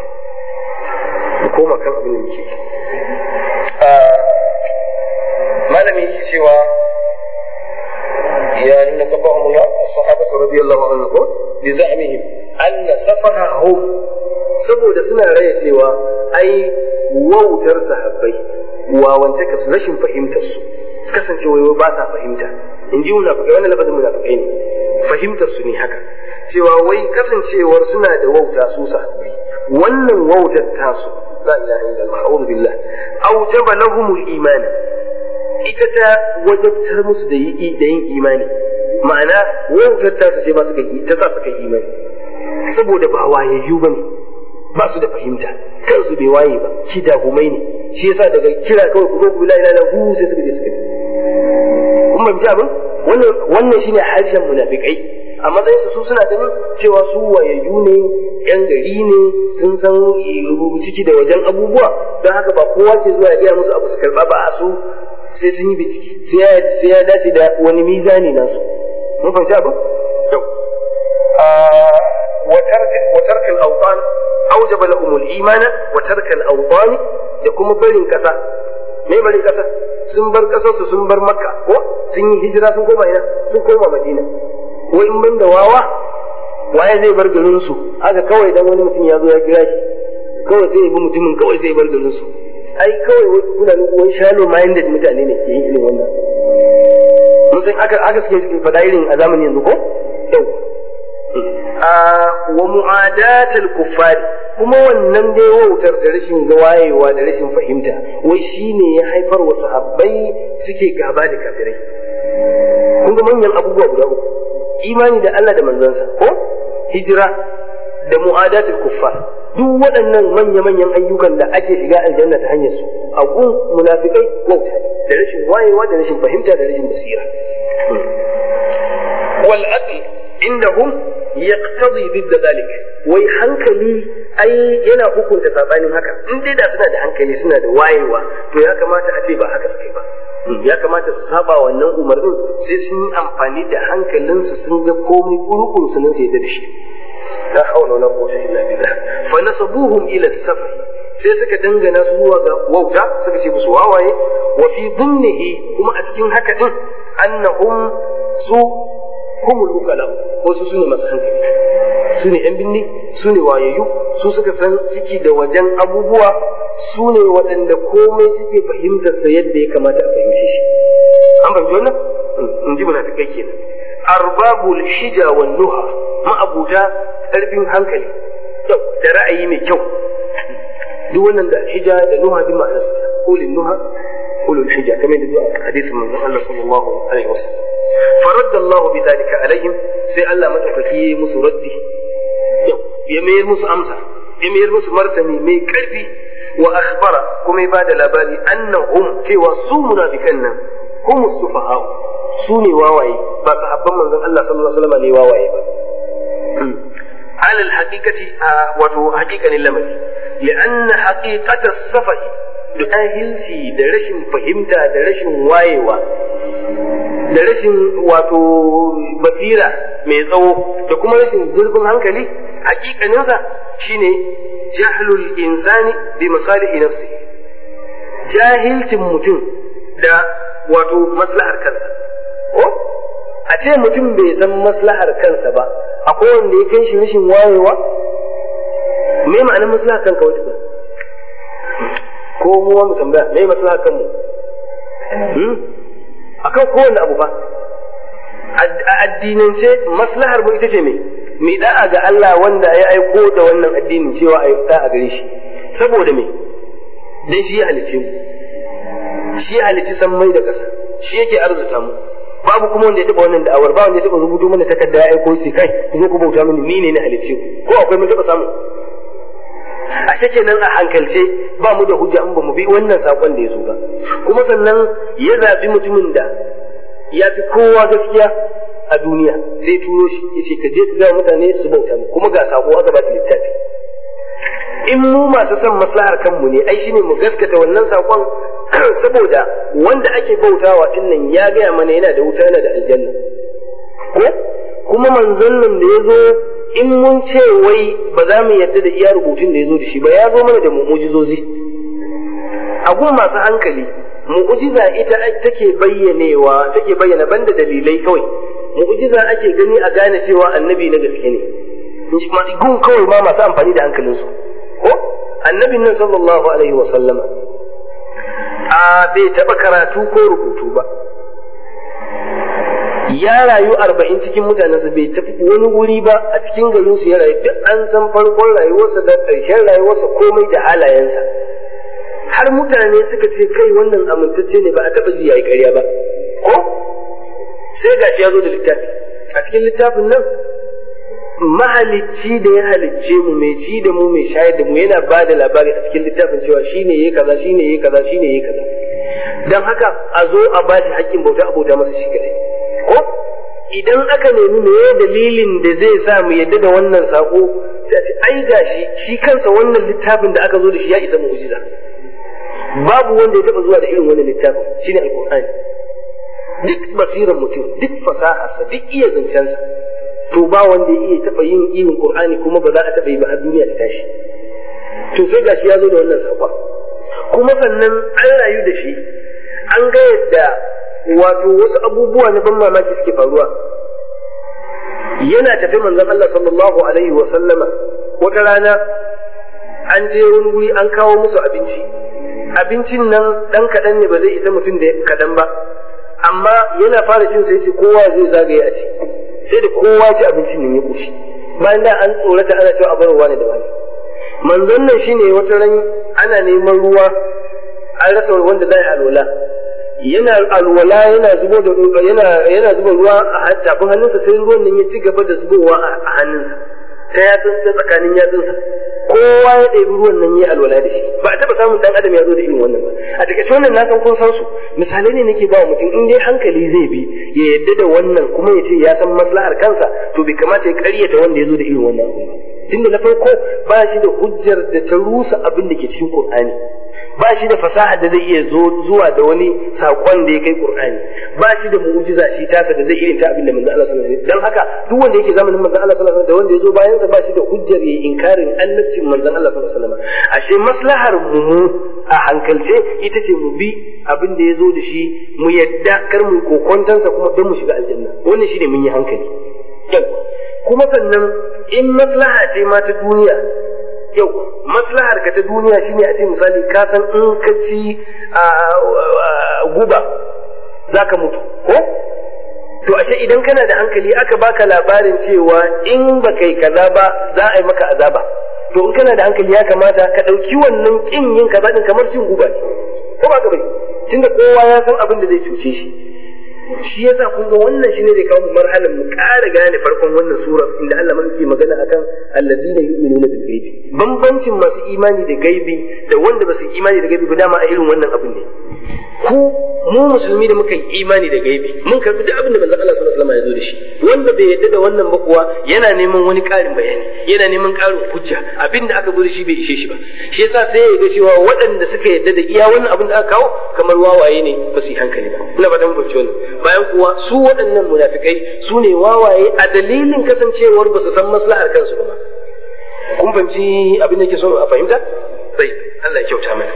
mu koma kan abin da muke malami yake cewa ya inna qabahum Allah as-sahabatu radiyallahu anhum bi za'mihim anna safahahum saboda suna raya cewa ai wautar sahabbai wawantaka su rashin fahimtar su kasancewa ba sa fahimta in ji munafikai wannan lafazin munafikai ne fahimtar su ne haka cewa wai kasancewar suna da wauta su sahabbai wannan wautar tasu la ilaha illallah a'udhu billah aujaba lahumul iman ita ta wajabtar musu da yi da yin imani ma'ana wautar tasu ce ba su kai ta sa su kai imani saboda ba wayayyu bane ba su da fahimta kansu bai waye ba shi dagumai ne shi yasa daga kira kawai ku zo ku la ilaha illallah sai suka je suka kun ban abin wannan wannan shine harshen munafikai a matsayin su suna ganin cewa su wayayyu ne yan gari ne sun san ciki da wajen abubuwa don haka ba kowa ke zuwa ya gaya musu abu su karba ba a su sai sun yi bincike sai ya dace da wani mizani nasu mun fahimci abin yau وترك الأوطان أوجب لهم الإيمان وترك الأوطان يكون برين كسا me barin kasa sun bar kasar su sun bar makka ko sun yi hijira sun koma ina sun koma madina ko in ban da wawa waye zai bar garin su haka kawai dan wani mutum ya zo ya kira shi kawai sai ya bi mutumin kawai sai ya bar garin su ai kawai kuna wani shallow minded mutane ne ke yin irin wannan mun san aka aka suke faɗa irin a zamanin yanzu ko yau wa mu'adatul kuffari kuma wannan dai wautar da rashin wayewa da rashin fahimta wai shine ya haifar wa sahabbai suke gaba da kafirai kun ga manyan abubuwa guda uku imani da Allah da manzansa ko hijira da mu'adatul kuffar duk waɗannan manya-manyan ayyukan da ake shiga aljanna ta hanyar su a gun munafikai wauta da rashin wayewa da rashin fahimta da rashin basira wal aql indahum yaqtadi ضد ذلك wai hankali ai yana hukunta sabanin haka in dai da suna da hankali suna da wayewa to ya kamata a ce ba haka suka yi ba ya kamata su saba wannan umarnin sai sun yi amfani da hankalinsu sun ga komai kurukuru sunan su yadda da shi la hawla wala quwwata illa billah fa nasabuhum ila safar sai suka dangana su zuwa ga wauta suka ce musu wawaye wa fi dhimnihi kuma a cikin haka din annahum su humul ukala wasu su ne masu hankali su ne yan binni su ne wayayyu su suka san ciki da wajen abubuwa su ne waɗanda komai suke fahimtar sa yadda ya kamata a fahimce shi an fahimci wannan in ji munafikai kenan arbabul hija wan nuha ma'abuta ƙarfin hankali kyau da ra'ayi mai kyau duk wannan da hija da nuha duk ma'anar su ulil nuha ulul hija kamar da zuwa hadisin manzon Allah sallallahu alaihi wasallam فرد الله بذلك عليهم sai Allah madaukaki ya musu raddi ya mayar musu amsa ya mayar musu martani mai karfi wa akhbara kuma ya bada labari annahum cewa su munafikan nan hum sufaha su ne wawaye ba sahabban manzon Allah sallallahu alaihi wasallam ne wawaye ba على الحقيقة wato haƙiƙanin lamari لأن حقيقة السفه jahilci da rashin fahimta da rashin wayewa da rashin wato basira mai tsawo da kuma rashin zurfin hankali hakikaninsa shine jahlul insani bi masalihi nafsi jahilcin mutum da wato maslahar kansa ko a ce mutum bai san maslahar kansa ba akwai wanda ya kai shi rashin wayewa me ma'anar maslahar kanka wata ko mu mu tambaya me maslaha kan mu hmm? akan kowanne abu ba a addinance maslahar mu ita ce me mai da'a ga Allah wanda ya aiko da wannan addinin cewa a yi da'a gare shi saboda me dan shi ya halice mu shi ya halici sammai da ƙasa shi yake arzuta mu babu kuma wanda ya taba wannan da'awar ba wanda ya taba rubuto mana takarda ya aiko shi kai ku zo ku bauta mini ni ne na halice ku ko akwai mun taba samu a kenan a hankalce ba mu da hujja in ba mu bi wannan sakon da ya zo ba kuma sannan ya zaɓi mutumin da ya fi kowa gaskiya a duniya sai turo shi ya ce ka je ka ga mutane su bauta mu kuma ga sako aka ba shi littafi in mu masu son maslahar kanmu ne ai shine mu gaskata wannan sakon saboda wanda ake bautawa din nan ya gaya mana yana da wuta yana da aljanna ko kuma manzon nan da ya zo in mun ce wai ba za mu yarda da iya rubutun da ya zo da shi ba ya zo mana da mu'ujizozi a gun masu hankali mu'ujiza ita take bayyanewa take bayyana banda dalilai kawai mu'ujiza ake gani a gane cewa annabi na gaske ne gun kawai ma masu amfani da hankalinsu ko annabin nan sallallahu alaihi wa sallama a bai taba karatu ko rubutu ba ya rayu arba'in cikin mutanensa bai tafi wani wuri ba a cikin garinsu ya rayu duk an san farkon rayuwarsa da ƙarshen rayuwarsa komai da halayensa har mutane suka ce kai wannan amintacce ne ba a taɓa ji yayi ƙarya ba ko sai gashi ya zo da littafi a cikin littafin nan mahalicci da ya halicce mu mai ci da mu mai shayar da mu yana ba da labari a cikin littafin cewa shine yayi kaza shine yayi kaza shine yayi kaza dan haka a zo a bashi haƙƙin bauta a bauta masa shi kadai ko idan aka nemi me dalilin da zai sa mu yadda da wannan sako sai a ce ai gashi shi kansa wannan littafin da aka zo da shi ya isa mu'jiza babu wanda ya taba zuwa da irin wannan littafin shine alqur'ani duk basiran mutum duk fasaharsa duk iya zancensa to ba wanda ya iya taba yin irin qur'ani kuma ba za a taba yi ba har duniya ta tashi to sai gashi ya zo da wannan sakon kuma sannan an rayu da shi an ga yadda wato wasu abubuwa na ban mamaki suke faruwa yana tafi manzon Allah sallallahu alaihi wa sallama wata rana an je wani wuri an kawo musu abinci abincin nan dan kaɗan ne ba zai isa mutum da kaɗan ba amma yana fara cin sai ce kowa zai zagaye a ci sai da kowa ci abincin nan ya koshi bayan da an tsorata ana cewa a bar ruwa ne da wani manzon nan shine wata ran ana neman ruwa an rasa wanda zai alwala yana alwala yana zubo da yana yana zuba ruwa a tafin hannunsa sai ruwan nan ya ci gaba da zubowa a hannunsa ta yatsun ta tsakanin yatsunsa kowa ya ɗebi ruwan nan ya alwala da shi ba a taɓa samun ɗan adam ya zo da irin wannan ba a takaice wannan na san kun san su misalai ne nake ba wa mutum in dai hankali zai bi ya yadda da wannan kuma ya ce ya san maslahar kansa to bai kamata ya ƙaryata wanda ya zo da irin wannan abu ba tunda na farko ba shi da hujjar da ta rusa abin da ke cikin Qur'ani ba shi da fasaha da zai iya zuwa da wani sakon da ya kai Qur'ani ba shi da mu'jiza shi tasa da zai irin ta abin da manzo Allah sallallahu alaihi wasallam dan haka duk wanda yake zamanin manzo Allah sallallahu alaihi wasallam da wanda ya zo bayan sa ba shi da hujjar ya inkarin annabcin manzo Allah sallallahu alaihi wasallam ashe maslahar mu a hankalce ita ce mu bi abin da ya zo da shi mu yadda kar mu kokontansa kuma don mu shiga aljanna wannan shine mun yi hankali kuma sannan in maslaha ce ma ta duniya yau maslahar ka ta duniya shine a ce misali ka san in ka ci guba za ka mutu ko to ashe idan kana da hankali aka baka labarin cewa in ba kai kaza ba za a yi maka azaba to in kana da hankali ya kamata ka ɗauki wannan ƙin yin kaza din kamar cin guba ne ko ba ka bai tunda kowa ya san abin da zai cuce shi shi yasa kun ga wannan shine zai kawo mu marhalan mu ƙara gane farkon wannan sura inda Allah ma yake magana akan alladina yu'minuna bil ghaibi bambancin masu imani da gaibi da wanda ba su imani da gaibi ba dama a irin wannan abin ne ku mu musulmi da muka yi imani da gaibi mun karbi duk abin da manzon Allah sallallahu alaihi wasallam ya zo da shi wanda bai yadda da wannan ba kuwa yana neman wani ƙarin bayani yana neman ƙarin hujja abin da aka zo da shi bai ishe shi ba shi yasa sai ya ga cewa waɗanda suka yadda da iya wannan abin da aka kawo kamar wawaye ne ba su yi hankali ba ina ba dan fahimci wannan bayan kuwa su waɗannan munafikai su ne wawaye a dalilin kasancewar ba su san maslahar kansu ba kun fahimci abin da ke so a fahimta sai Allah ya kyauta mana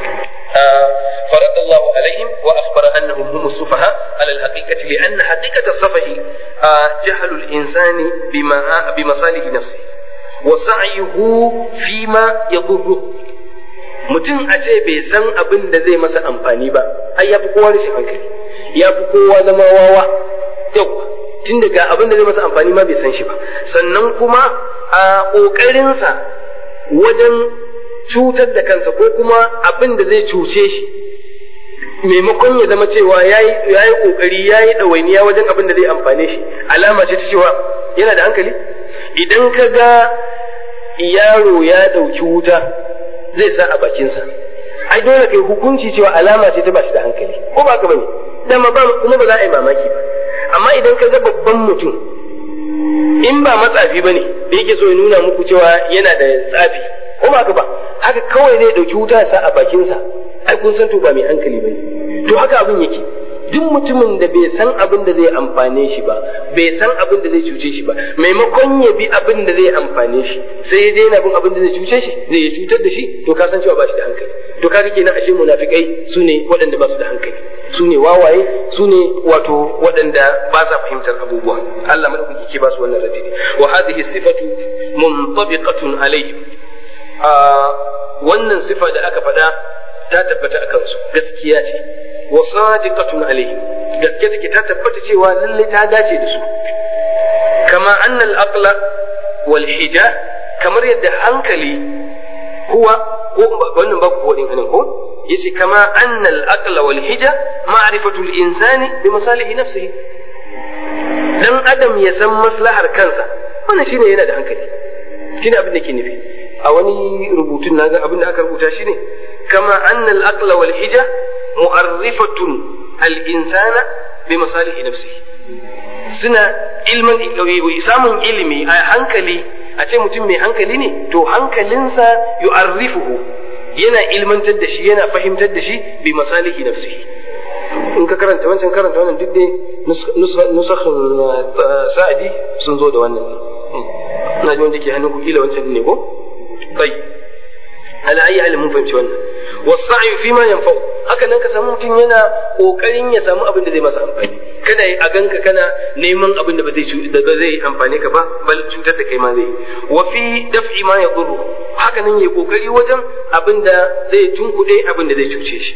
فرد الله عليهم وأخبر أنهم هم السفهاء على الحقيقة لأن حقيقة السفه جهل الإنسان بما بمصالح نفسه وسعيه فيما يضره mutum a ce bai san abin da zai masa amfani ba ai ya fi kowa rashin hankali ya fi kowa zama wawa yau tun daga abin da zai masa amfani ma bai san shi ba sannan kuma a ƙoƙarinsa wajen cutar da kansa ko kuma abin da zai cuce shi maimakon ya zama cewa ya yi ƙoƙari ya yi ɗawainiya wajen abin da zai amfane shi alama ce ta cewa yana da hankali idan ka ga yaro ya ɗauki wuta zai sa a bakinsa ai dole kai hukunci cewa alama ce ta ba shi da hankali ko ba ka bane dama ba kuma ba za a yi mamaki ba amma idan ka ga babban mutum in ba matsafi bane da yake so ya nuna muku cewa yana da tsafi ko ba ka ba haka kawai zai dauki wuta ya sa a bakinsa ai kun san to ba mai hankali bane to haka abin yake duk mutumin da bai san abin da zai amfane shi ba bai san abin da zai cuce shi ba maimakon ya bi abin da zai amfane shi sai ya daina bin abin da zai cuce shi zai ya cutar da shi to ka san cewa ba shi da hankali to kaga kenan ashe munafikai su ne waɗanda ba su da hankali su ne wawaye su ne wato waɗanda ba sa fahimtar abubuwa Allah madaukaki ke ba su wannan radidi wa hadhihi sifatu muntabiqatun alayhim a wannan sifa da aka faɗa ta tabbata a kansu gaskiya ce wa sadiqatun alaihim gaske take ta tabbata cewa lalle ta dace da su kama annal aqla wal hija kamar yadda hankali huwa ko wannan ba ku wadin anan ko yace kama annal aqla wal hija ma'rifatu al insani bi masalihi nafsihi dan adam ya san maslahar kansa wannan shine yana da hankali shine abin da ke nufi a wani rubutun naga abin da aka rubuta shine kama annal aqla wal hija mu'arrifatun al-insana bi masalihi nafsihi suna ilman samun ilimi a hankali a ce mutum mai hankali ne to hankalinsa yu'arrifuhu yana ilmantar da shi yana fahimtar da shi bi masalihi nafsihi in ka karanta wancan karanta wannan duk dai nusakhin sa'adi sun zo da wannan ina ji wanda ke hannun ku kila wancan ne ko bai ala ayi halin mun fahimci wannan wasa'i fi ma yanfa'u haka nan ka samu mutum yana kokarin ya samu abin da zai masa amfani kada a ganka kana neman abin da ba zai da ba zai amfane ka ba bal cutar da kai ma zai wa fi daf'i ma yadurru haka nan yayi kokari wajen abin da zai tunkuɗe abin da zai cuce shi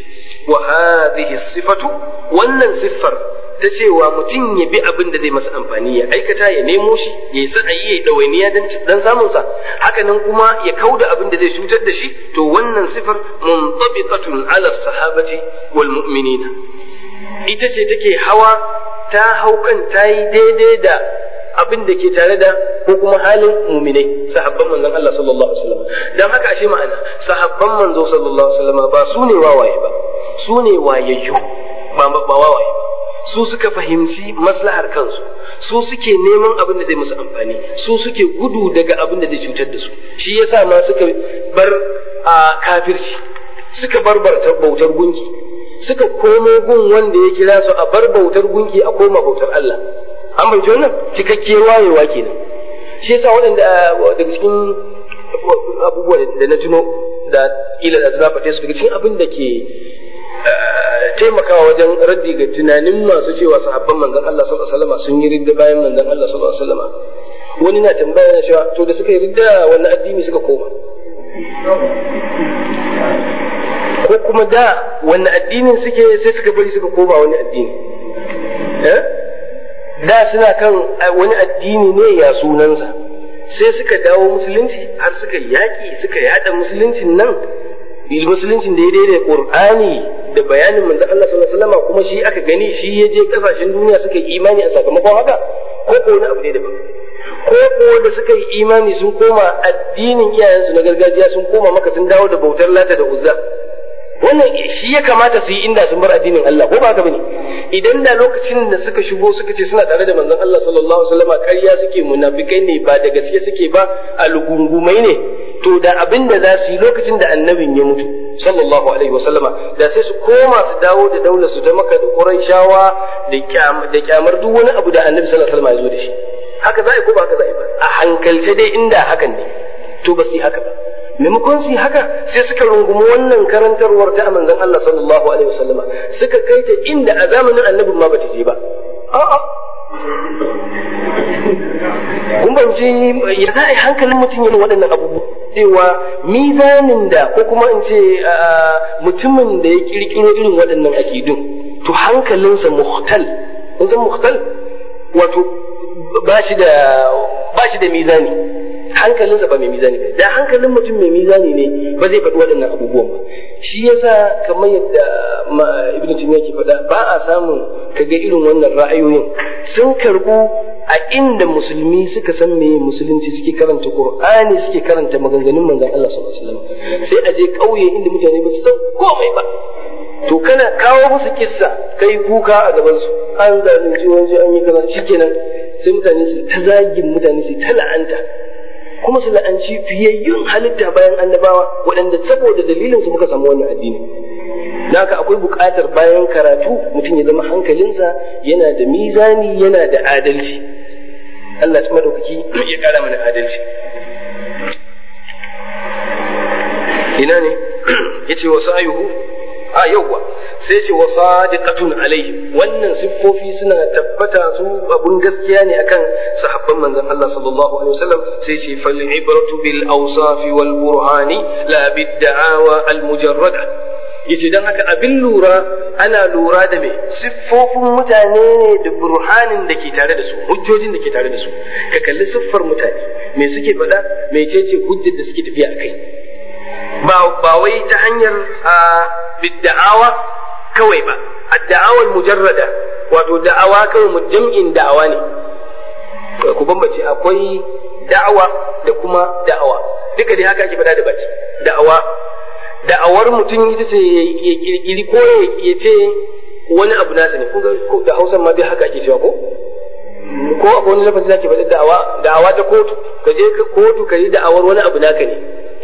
wa hadhihi sifatu wannan siffar ta cewa mutum ya bi abin da zai masa amfani ya aikata ya nemo shi ya yi sa'ayi ya yi ɗawainiya dan samun sa haka nan kuma ya kauda abin da zai cutar da shi to wannan sifar muntabiqatun ala sahabati wal mu'minina ita ce take hawa ta haukan ta yi daidai da abin da ke tare da ko kuma halin muminai sahabban manzon Allah sallallahu alaihi wasallam dan haka ashe ma'ana sahabban manzo sallallahu alaihi wasallam ba su ne wawaye ba su ne wayayyu ba ba wawaye su suka fahimci maslahar kansu su suke neman abin da zai musu amfani su suke gudu daga abin da zai cutar da su shi yasa ma suka bar a kafirci suka bar bautar gunki suka komo gun wanda ya kira su a bar bautar gunki a koma bautar Allah an bai wannan cikakke wayewa kenan shi yasa waɗanda daga cikin abubuwa da na tuno da ila da na faɗe su daga cikin abin da ke taimakawa wajen raddi ga tunanin masu cewa sahabban manzon Allah sallallahu alaihi wasallam sun yi ridda bayan manzon Allah sallallahu alaihi wasallam wani na tambaya na cewa to da suka yi ridda wani addini suka koma ko kuma da wani addinin suke sai suka bari suka koma wani addini da suna kan wani addini ne ya sunansa sai suka dawo musulunci har suka yaƙi suka yada musuluncin nan musuluncin da ya daidai qur'ani da bayanin manzo Allah sallallahu alaihi wasallam kuma shi aka gani shi ya je kasashen duniya suka yi imani a sakamakon haka ko ko wani abu ne daban ko ko da suka yi imani sun koma addinin iyayensu na gargajiya sun koma maka sun dawo da bautar lata da uzza wannan shi ya kamata su yi inda sun bar addinin Allah ko ba haka bane idan da lokacin da suka shigo suka ce suna tare da manzon Allah sallallahu alaihi wasallam ƙarya suke munafikai ne ba da gaske suke ba algungumai ne to da abin da za su yi lokacin da annabin ya mutu sallallahu alaihi wasallama da sai su koma su dawo da daular su ta maka da Qurayshawa da kyamar duk wani abu da annabi sallallahu alaihi wasallam ya zo da shi haka za a yi ko ba haka za a yi ba a hankalce dai inda hakan ne to ba su yi haka ba maimakon su yi haka sai suka rungumi wannan karantarwar ta manzon Allah sallallahu alaihi wasallama suka kai ta inda a zamanin annabin ma bata je ba a'a kun banci ya za a yi hankalin mutum yin waɗannan abubuwa cewa mizanin da ko kuma in ce mutumin da ya kirkiro irin waɗannan akidun to hankalinsa muhtal kun san muhtal wato ba shi da ba shi da mizani hankalinsa ba mai mizani ba da hankalin mutum mai mizani ne ba zai faɗi waɗannan abubuwan ba shi yasa kamar yadda ibnu taymiya ke faɗa ba a samun kaga irin wannan ra'ayoyin sun karbu a inda musulmi suka san me musulunci suke karanta qur'ani suke karanta maganganun manzon Allah sallallahu alaihi wasallam sai a je kauye inda mutane ba su san komai ba to kana kawo musu kissa kai kuka a gaban su an zalunci wani an yi kaza shikenan sai mutane su ta zagin mutane su ta la'anta kuma su la'anci fiyayyun halitta bayan annabawa waɗanda saboda dalilin su muka samu wannan addini haka akwai buƙatar bayan karatu mutum ya zama hankalinsa yana da mizani yana da adalci Allah ta madaukaki ya ƙara mana adalci ina ne yace wasu ayuhu a yauwa sai ce wa sadiqatun alaihi wannan siffofi suna tabbata su abun gaskiya ne akan sahabban manzon Allah sallallahu alaihi wasallam sai ce fal ibratu bil awsaf wal burhani la bid da'awa al mujarrada yace dan haka abin lura ana lura da me siffofin mutane ne da burhanin da ke tare da su hujjojin da ke tare da su ka kalli siffar mutane me suke faɗa mecece hujjar da suke tafiya akai ba wai ta hanyar bidda'awa kawai ba adda'awar mujarrada wato da'awa kawai jam'in da'awa ne ku bambace akwai da'awa da kuma da'awa duka dai haka ake faɗa da baki da'awa da'awar mutum ita ce ya kirkiri ko ya ce wani abu nasa ne ko da hausa ma dai haka ake cewa ko ko akwai wani lafazi zaki faɗi da'awa da'awa ta kotu ka je kotu ka yi da'awar wani abu naka ne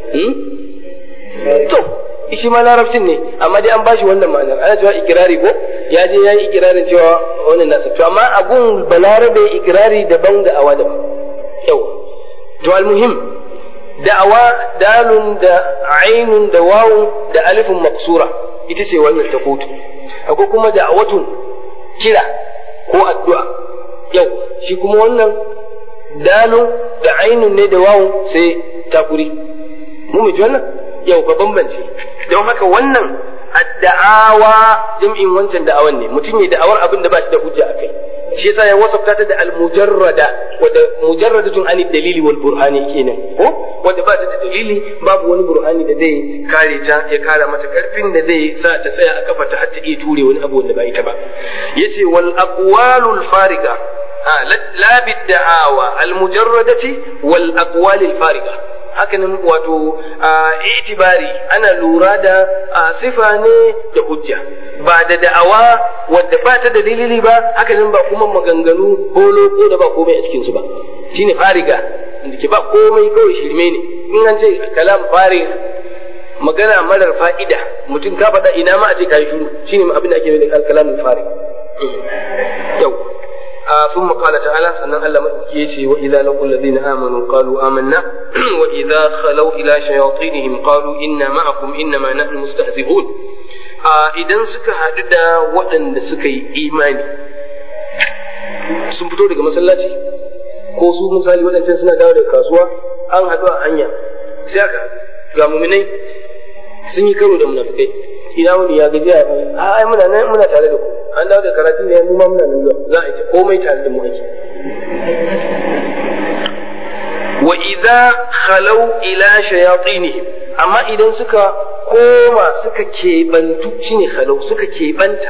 to shi ma larabcin ne amma dai an bashi wannan ma'anar ana cewa ikirari ko ya je ya yi ikirarin cewa wannan nasa to amma abun balarabe ikirari daban da awa daban yau to almuhim da'awa dalun da ainun da wawun da alifin maksura ita ce wannan ta kotu akwai kuma da'awatun kira ko addu'a yau shi kuma wannan dalun da ainun ne da wawun sai takuri mu mu ji wannan yau ka bambance don haka wannan adda'awa jam'in wancan da'awan ne mutum ya da'awar abin da ba shi da hujja akai shi yasa ya wasafta ta da al-mujarrada wanda mujarradatun an dalili wal burhani kenan ko wanda ba ta da dalili babu wani burhani da zai kare ta ya kara mata karfin da zai sa ta tsaya a kafa ta har ta iya ture wani abu wanda ba ita ba yace wal aqwalul fariga la bid-da'awa al-mujarradati wal aqwalil fariga hakanan wato itibari ana lura da sifa ne da hujja ba da da'awa wadda ba ta da dalili ba hakanan ba kuma maganganu holo ko da ba komai a cikin su ba shine fariga inda ke ba komai kawai shirme ne in an ce kalam fari magana marar fa'ida mutum ka faɗa ina ma a ce kai shiru shine abin da ake nufi da kalam fari yau ثم قال تعالى سنن الله مدوكي يشي وإذا لقوا الذين آمنوا قالوا آمنا وإذا خلوا إلى شياطينهم قالوا إنا معكم إنما نحن مستهزئون idan suka haɗu da waɗanda suka yi imani sun fito daga masallaci ko su misali waɗancan suna dawo daga kasuwa an haɗu a hanya sai aka ga muminai sun yi karo da munafikai ina wani ya gaji a ai muna nan muna tare da ku an dawo da karatu ne mu ma muna nan zuwa za a yi komai tare da mu ake wa idza khalau ila shayatinihim amma idan suka koma suka kebantu shine khalau suka kebanta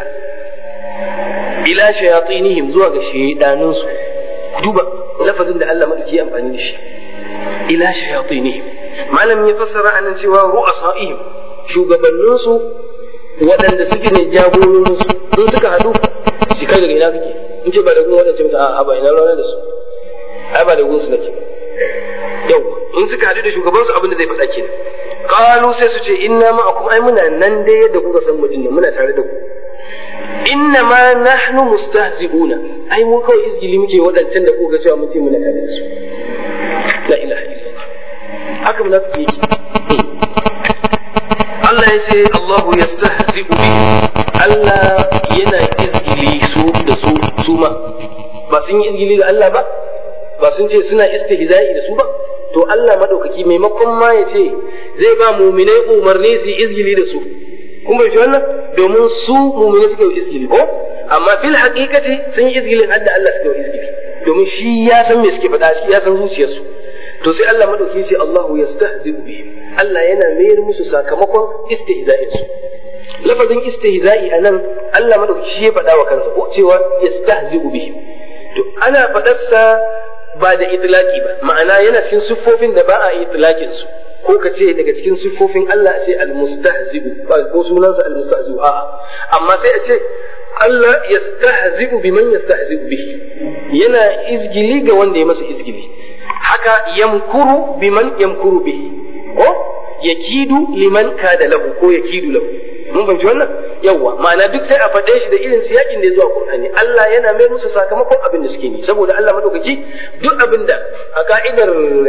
ila shayatinihim zuwa ga shedanun su duba lafazin da Allah madauki amfani da shi ila shayatinihim malam ya fassara anan cewa ru'asaihim shugabanninsu waɗanda suke ne jagororinsu sun suka haɗu shi kai daga ina kake in ce ba da gun waɗanda mutu a ba ina rana da su ai ba da gun su nake yau in suka haɗu da shugabansu abin da zai faɗa kenan qalu sai su ce inna ma akum ai muna nan dai yadda kuka san mu dinnan muna tare da ku inna ma nahnu mustahzi'una ai mu kawai izgili muke waɗancan da kuka cewa mun ce muna tare da su la ilaha illallah haka munafiki yake Allah ya ce Allahu yastahzi'u bi Allah yana izgili su da su su ma ba sun yi izgili ga Allah ba ba sun ce suna istihza'i da su ba to Allah madaukaki maimakon ma ya ce zai ba muminai umarni su yi izgili da su kun bai wannan domin su muminai suka yi izgili ko amma fil haqiqati sun yi izgilin hadda Allah suka yi izgili domin shi ya san me suke faɗa shi ya san zuciyarsu to sai Allah madauki ce Allahu yastahzi'u bihim Allah yana mayar musu sakamakon istihza'in su lafazin istihza'i anan Allah madauki shi ya faɗa wa kansa ko cewa yastahzi'u bihim to ana faɗarsa ba da itlaki ba ma'ana yana cikin siffofin da ba a itlaqin su ko ka ce daga cikin siffofin Allah a ce almustahzi'u ba ko sunansa almustahzi'u a'a amma sai a ce Allah yastahzi'u biman yastahzi'u bihi yana izgili ga wanda ya masa izgili haka yamkuru biman yamkuru bihi ko yakidu liman kada lahu ko yakidu lahu mun fahimci wannan yawa ma'ana duk sai a faɗe shi da irin siyakin da ya zuwa Qur'ani Allah yana mai musu sakamakon abin da suke yi saboda Allah madaukaki duk abin da a ka'idar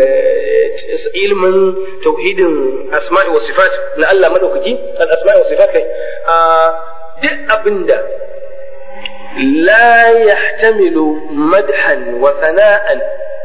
ilmin tauhidin asma'i wa sifat na Allah madaukaki al asma'i wa sifat kai duk abin da la yahtamilu madhan wa sana'an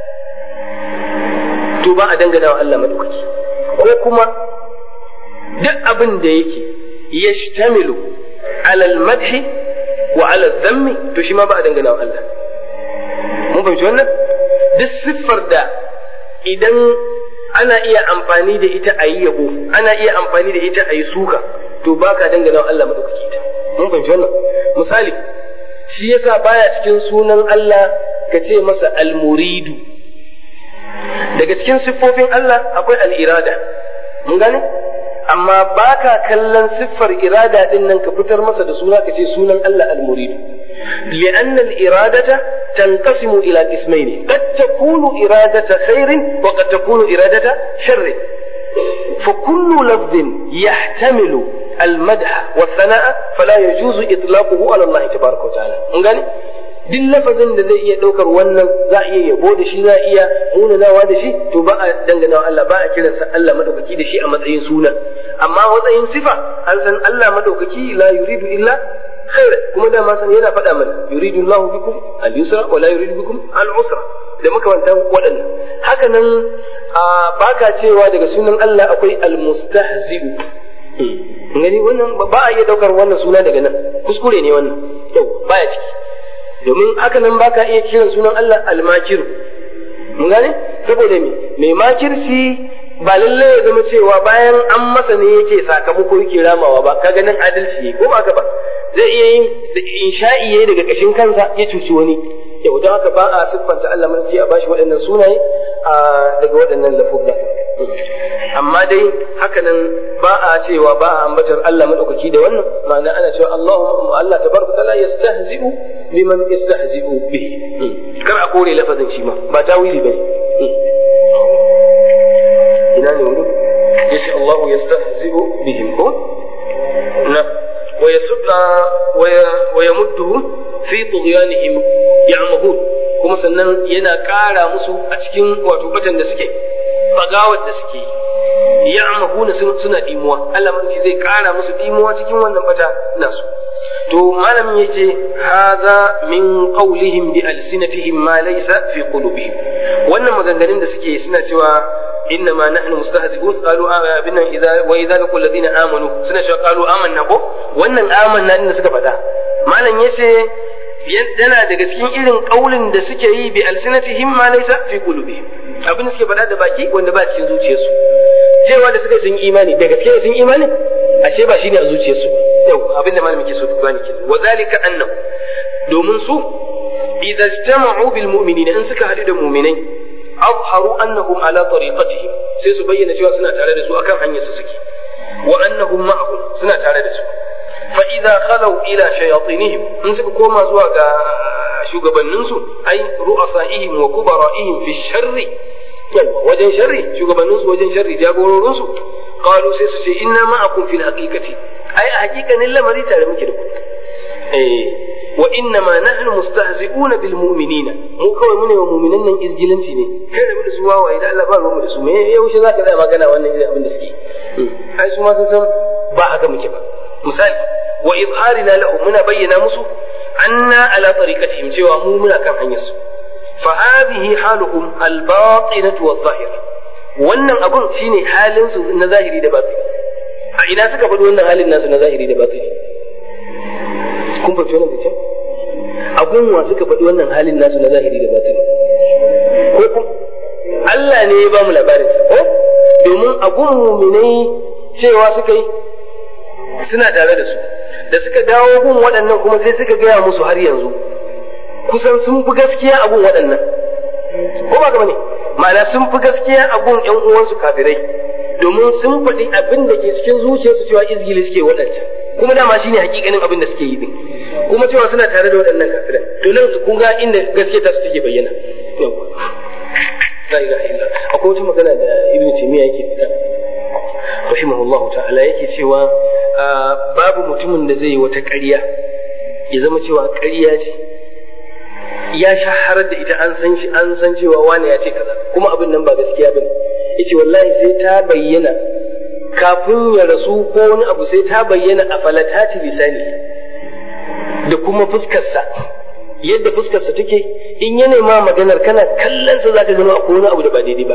to ba a dangana wa Allah madaukaki ko kuma duk abin da yake yashtamilu ala al-madhi wa ala dhammi to shi ma ba a dangana wa Allah mun fahimci wannan duk siffar da idan ana iya amfani da ita a yi yabo ana iya amfani da ita a yi suka to ba ka dangana wa Allah madaukaki ta mun fahimci wannan misali shi yasa baya cikin sunan Allah ka ce masa al-muridu daga cikin siffofin Allah akwai al'irada mun gane amma ba ka kallon siffar irada din nan ka fitar masa da suna ka ce sunan Allah al-muridu لأن الإرادة تنقسم إلى قسمين قد تكون إرادة خير وقد تكون إرادة شر فكل لفظ يحتمل المدح والثناء فلا يجوز إطلاقه على الله تبارك وتعالى duk lafazin da zai iya ɗaukar wannan za a iya yabo da shi za a iya munanawa da shi to ba a dangana wa Allah ba a kiransa Allah madaukaki da shi a matsayin suna amma matsayin sifa an san Allah madaukaki la yuridu illa khaira kuma da ma san yana faɗa mana yuridu Allahu bikum al-yusra wa la yuridu bikum al-usra da makamantan waɗannan haka nan ba ka cewa daga sunan Allah akwai al-mustahzi'u gani wannan ba a iya daukar wannan suna daga nan kuskure ne wannan to baya ciki domin haka nan baka iya kiran sunan Allah almakiru mun gane saboda me mai makirci ba lalle ya zama cewa bayan an masa ne yake sakamako yake ramawa ba kaga nan adalci ko ba ka ba zai iya yin insha'i yayi daga kashin kansa ya cuci wani yau don haka ba a siffanta Allah mulki a bashi waɗannan sunaye a daga waɗannan lafuzza amma dai hakanan ba a cewa ba a ambatar Allah madaukaki da wannan ma'ana ana cewa Allahu Allah tabaraka taala yastahzi'u liman yastahzi'u bihi kar a kore lafazin shi ma ba tawili bane ina ne wuri yace Allahu yastahzi'u bihim ko na ويسد ويمدهم في طغيانهم يعمهون kuma sannan yana ƙara musu a cikin wato batan da suke bagawar da suke ya'mahuna suna dimuwa Allah mulki zai ƙara musu dimuwa cikin wannan bata nasu to malamin yace hadha min qawlihim bi alsinatihim ma laysa fi qulubihim wannan maganganun da suke suna cewa إنما نحن مستهزئون قالوا آمنا إذا وإذا لقوا الذين آمنوا سنة قالوا آمنا ko wannan amanna din da suka faɗa malam yace yana daga cikin irin kaulin da suke yi bi alsinatihim ma laysa fi qulubihim abin da suke faɗa da baki wanda ba cikin zuciyarsu cewa da suka sun imani da gaske sun imani ashe ba shine a zuciyarsu yau abin da malamin ke so ku bani kenan wa zalika annam domin su idza ijtama'u bil mu'minina in suka hadu da mu'minai azharu annahum ala tariqatihim sai su bayyana cewa suna tare da su akan hanyar su suke wa annahum ma'ahum suna tare da su fa idza khalu ila shayatinihim in suka koma zuwa ga shugabannin su ai ru'asaihim wa kubara'ihim fi sharri wajen sharri shugabannin su wajen sharri jagororin su qalu sai su ce inna ma'akum fil haqiqati ai a haƙiƙanin lamari tare muke da ku eh wa inna ma nahnu mustahzi'una bil mu'minina mu kawai mune wa mu'minan nan izgilanci ne kai da su wawaye da Allah ba ruwan da su me yaushe zaka da magana wannan irin abin da suke ai su ma sun san ba haka muke ba misali wa izharina lahu muna bayyana musu anna ala tariqatihim cewa mu muna kan hanyar su fa hadhihi haluhum al batinatu wal zahira wannan abun shine halin su na zahiri da batini a ina suka faɗi wannan halin nasu na zahiri da batini kun fahimci wannan zancen abun wa suka faɗi wannan halin nasu na zahiri da batini ko kun Allah ne ya ba mu labarin ko domin abun muminai cewa suka yi suna tare da su da suka dawo gun waɗannan kuma sai suka gaya musu har yanzu kusan sun fi gaskiya a gun waɗannan ko ba gaba ne ma'ana sun fi gaskiya a gun ƴan uwansu kafirai domin sun faɗi abin da ke cikin zuciyarsu cewa izgili suke waɗancan kuma dama shine hakikanin abin da suke yi din kuma cewa suna tare da waɗannan kafiran to nan kun ga inda gaskiya ta su take bayyana la ilaha illa akwai wata magana da ibn taymiya yake faɗa rahimahullahu ta'ala yake cewa babu mutumin da zai yi wata ƙarya ya zama cewa ƙarya ce ya shaharar da ita an san shi an san cewa wani ya ce kaza kuma abin nan ba gaskiya bane yace wallahi sai ta bayyana kafin ya rasu ko wani abu sai ta bayyana a falatati lisani da kuma fuskarsa yadda fuskarsa take in ya nema maganar kana kallon sa zaka gano akwai wani abu da ba daidai ba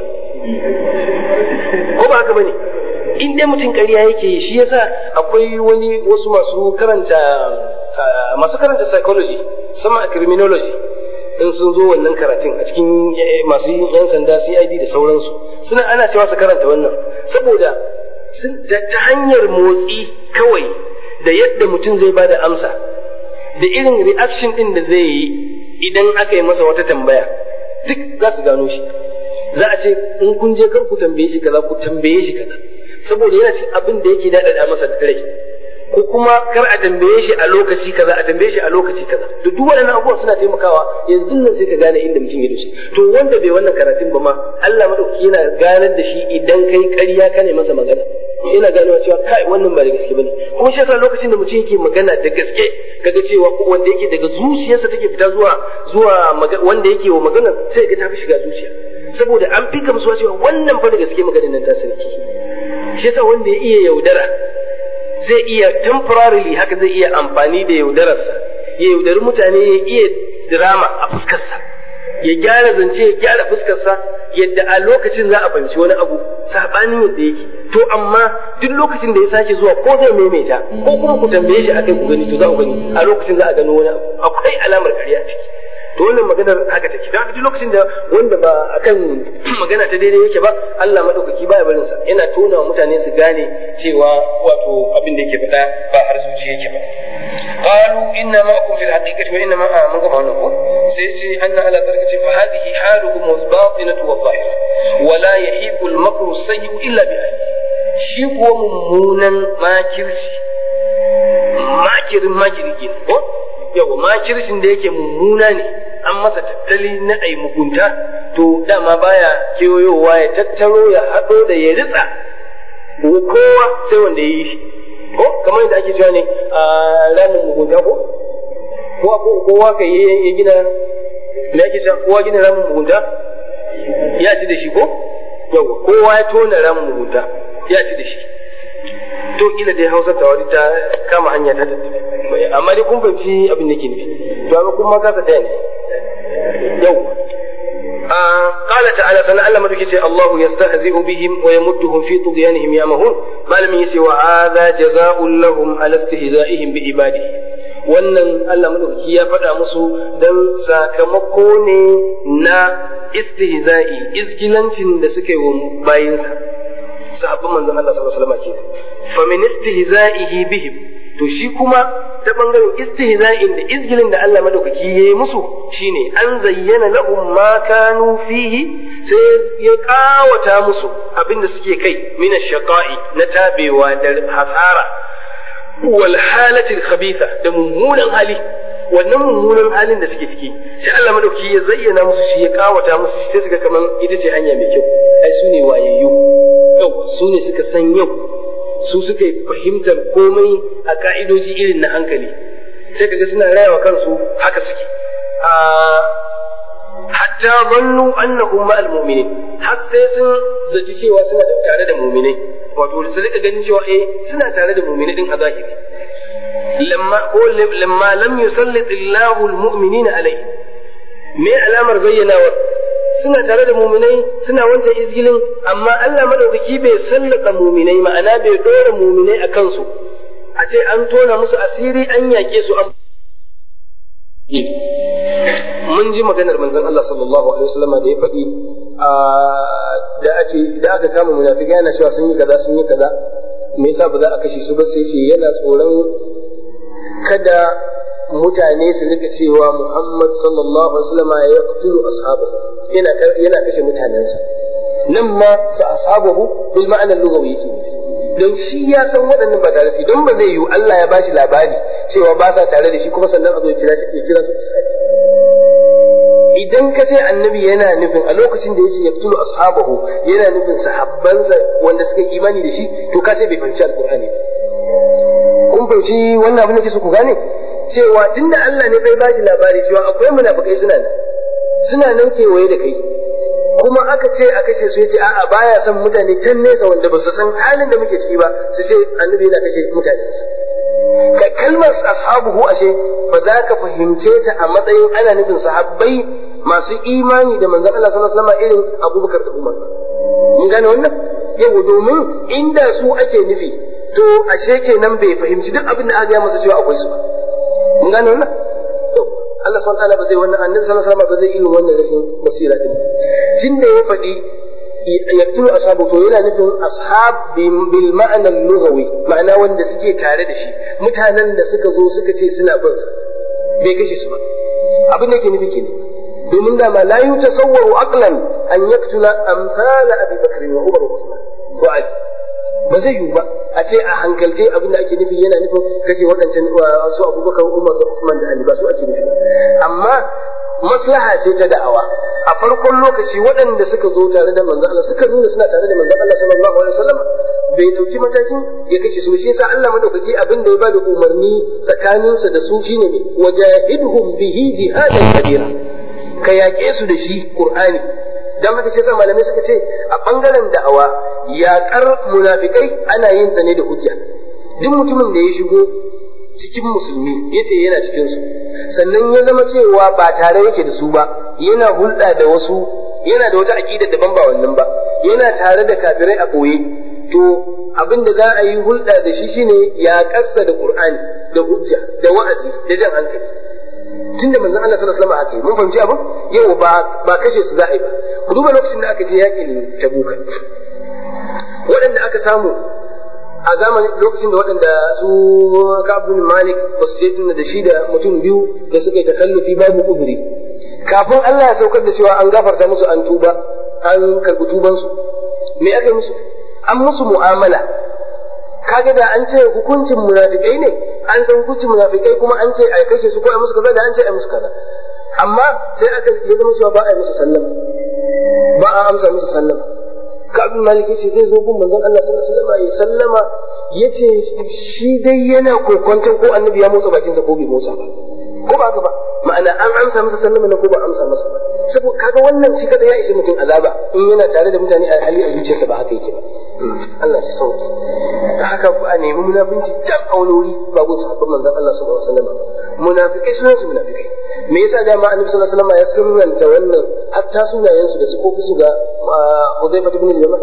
ko ba haka bane in dai mutum ƙarya yake shi yasa akwai wani wasu masu karanta masu karanta psychology sama a criminology in sun zo wannan karatun a cikin masu yan sanda CID da sauransu suna ana cewa su karanta wannan saboda ta hanyar motsi kawai da yadda mutum zai bada amsa da irin reaction din da zai yi idan aka yi masa wata tambaya duk za su gano shi za a ce in kun je kar ku tambaye shi kaza ku tambaye shi kaza saboda yana cikin abin da yake daɗaɗa masa da rai ko kuma kar a tambaye shi a lokaci kaza a tambaye shi a lokaci kaza to duk waɗannan abubuwan suna taimakawa yanzu nan sai ka gane inda mutum ya doshi to wanda bai wannan karatun ba ma Allah madauki yana ganar da shi idan kai ƙarya ka ne masa magana yana ganewa cewa kai wannan ba da gaske bane kuma shi yasa lokacin da mutum yake magana da gaske kaga cewa ko wanda yake daga zuciyarsa take fita zuwa zuwa wanda yake wa magana sai ga ta fi shiga zuciya saboda an fi gamsuwa cewa wannan fa da gaske maganar nan ta sarki shi yasa wanda ya iya yaudara zai iya temporarily haka zai iya amfani da yaudararsa ya yaudari mutane ya iya drama a fuskarsa ya gyara zance ya gyara fuskarsa yadda a lokacin za a fahimci wani abu sabanin yadda yake to amma duk lokacin da ya sake zuwa ko zai maimaita ko kuma ku tambaye shi akai ku gani to za ku gani a lokacin za a gano wani abu akwai alamar ƙarya ciki to wannan maganar haka take da duk lokacin da wanda ba akan magana ta daidai yake ba Allah madaukaki baya barin sa yana tona mutane su gane cewa wato abin da yake faɗa ba har zuciya yake ba qalu inna ma'akum fil haqiqati wa inna ma'a mun gama wannan ko sai sai anna ala tarkati fa hadhihi haluhum wal batinatu wal zahira wa la yahiqu al makru sayyi illa bi ahli shi ko mummunan makirci makirin makirki ko yawa makircin da yake mummuna ne an masa tattali na ai mugunta to dama baya kewayowa ya tattaro ya haɗo da ya ritsa kowa sai wanda ya yi shi ko kamar yadda ake cewa ne a ramin mugunta ko ko kowa ka ya gina me ake cewa kowa gina ramin mugunta ya ci da shi ko yawa kowa ya tona ramin mugunta ya ci da shi to kila dai hausa ta wani ta kama hanya ta tattabe amma dai kun fahimci abin da ke nufi to amma kuma kasa ɗaya ne yau قال تعالى فلعل ما تكي الله يستهزئ بهم ويمدهم في طغيانهم يعمهون ما لم يسي وهذا جزاء لهم على استهزائهم بعباده wannan Allah madaukaki ya faɗa musu don sakamako ne na istihza'i izgilancin da suka yi wa bayinsa sahabban manzon Allah sallallahu alaihi wasallam kenan fa min istihza'ihi bihim to shi kuma ta bangaren istihza'in da izgilin da Allah madaukaki yayi musu shine an zayyana lahum ma kanu fihi sai ya kawata musu abinda suke kai min shaqa'i na tabewa da hasara wal halati khabitha da mummunan hali wannan mummunan halin da suke ciki sai Allah madaukaki ya zayyana musu shi ya kawata musu sai suka kaman ita ce hanya mai kyau ai su ne wayayyu yau su ne suka san yau su suka fahimtar komai a ka'idoji irin na hankali sai kaga suna rayawa kansu haka suke hatta zannu annahum ma'al mu'minin har sai sun zaci cewa suna tare da mu'minai wato su rika ganin cewa eh suna tare da mu'minai din a zahiri lamma ko lamma lam yusallit Allahu al-mu'minina alayhi me alamar bayyanawar suna tare da muminai suna wancan izgilin amma Allah madaukaki bai sallaka muminai ma'ana bai dora muminai a kansu a ce an tona musu asiri an yake su an mun ji maganar manzon Allah sallallahu alaihi wasallam da ya faɗi da ake da aka kama munafiki yana cewa sun yi kaza sun yi kaza me yasa ba za a kashe su ba sai ce yana tsoron kada mutane su rika cewa Muhammad sallallahu alaihi wasallam ya yaqtulu ashabahu yana yana kashe mutanensa nan ma fa ashabahu bil ma'ana lughawi yake nufi don shi ya san waɗannan ba tare da shi don ba zai yiwu Allah ya bashi labari cewa ba sa tare da shi kuma sannan a zo ya kira shi ya kira su isra'i idan ka ce annabi yana nufin a lokacin da yace yaqtulu ashabahu yana nufin sahabbansa wanda suka yi imani da shi to ka ce bai fahimci alqur'ani ba kun fahimci wannan abin da ke so ku gane cewa tunda Allah ne bai bashi labari cewa akwai munafikai suna nan suna nan kewaye da kai kuma aka ce a kashe su yace a'a baya son mutane can nesa wanda ba su san halin da muke ciki ba su ce annabi yana kashe mutane ka kalmar ashabuhu ashe ba za ka fahimce ta a matsayin ana nufin sahabbai masu imani da manzon Allah sallallahu alaihi wasallam irin Abubakar da Umar mun gane wannan yau domin inda su ake nufi to ashe kenan bai fahimci duk abin da aka gaya masa cewa akwai su ba mun gane wannan Allah subhanahu wataala ba zai wannan annabi sallallahu alaihi wasallam ba zai irin wannan rashin basira din tunda ya faɗi yaqtulu ashabu to yana nufin ashab bil ma'ana lughawi ma'ana wanda suke tare da shi mutanen da suka zo suka ce suna bin sa bai kashe su ba abin da ke nufi kenan domin da ma la yutasawwaru aqlan an yaqtula amsala abi bakr wa umar wa usman wa ali ba zai yiwu ba a ce a hankalce abin da ake nufi yana nufin kashe waɗancan su abubakar umar da usman da ali ba su ake nufi ba amma maslaha ce ta da'awa a farkon lokaci waɗanda suka zo tare da manzon Allah suka nuna suna tare da manzon Allah sallallahu alaihi wasallam bai dauki matakin ya kashe su shi yasa Allah madaukaki abin da ya bada umarni tsakaninsa da su shine ne wajahidhum bihi jihadan kabira ka yaƙe su da shi qur'ani dan haka shi yasa malamai suka ce a bangaren da'awa yaƙar munafikai ana yin ta ne da hujja duk mutumin da ya shigo cikin musulmi ya ce yana cikin su sannan ya zama cewa ba tare yake da su ba yana hulɗa da wasu yana da wata aqida daban ba wannan ba yana tare da kafirai a boye to abin da za a yi hulɗa da shi shine ya kassa da Qur'ani da hujja da wa'azi da jan hankali tunda manzon Allah sallallahu alaihi wasallam haka mun fahimci abin yau ba ba kashe su za a yi ba ku duba lokacin da aka je yakin Tabuka waɗanda aka samu a zamanin lokacin da waɗanda su Ka'ab bin Malik ba su je dinna da shi da mutum biyu da suka yi takallufi babu uzuri kafin Allah ya saukar da cewa an gafarta musu an tuba an karbi tubansu me aka yi musu an musu mu'amala kaga da an ce hukuncin munafikai ne an san hukuncin munafikai kuma an ce a kashe su ko a musu kaza da an ce a musu kaza amma sai aka ya zama cewa ba a yi musu sallama ba a amsa musu sallama kabin malik yace zai zo gun manzon Allah sallallahu alaihi wasallam ya sallama yace shi dai yana kokwanton ko annabi ya motsa bakinsa ko bai motsa ba ko ba haka ba ma'ana an amsa masa sallama na ko ba amsa masa ba saboda kaga wannan shi kada ya ishe mutum azaba in yana tare da mutane a hali a zuciyarsa ba haka yake ba Allah ya sauke da haka a nemi munafinci can a wani wuri ba gun sahabban manzon Allah sallallahu alaihi wasallam munafikai sunan su munafikai me yasa dama annabi sallallahu alaihi wasallam ya sirranta wannan hatta sunayen su da su kofi su ga Hudayfa ibn al-Yaman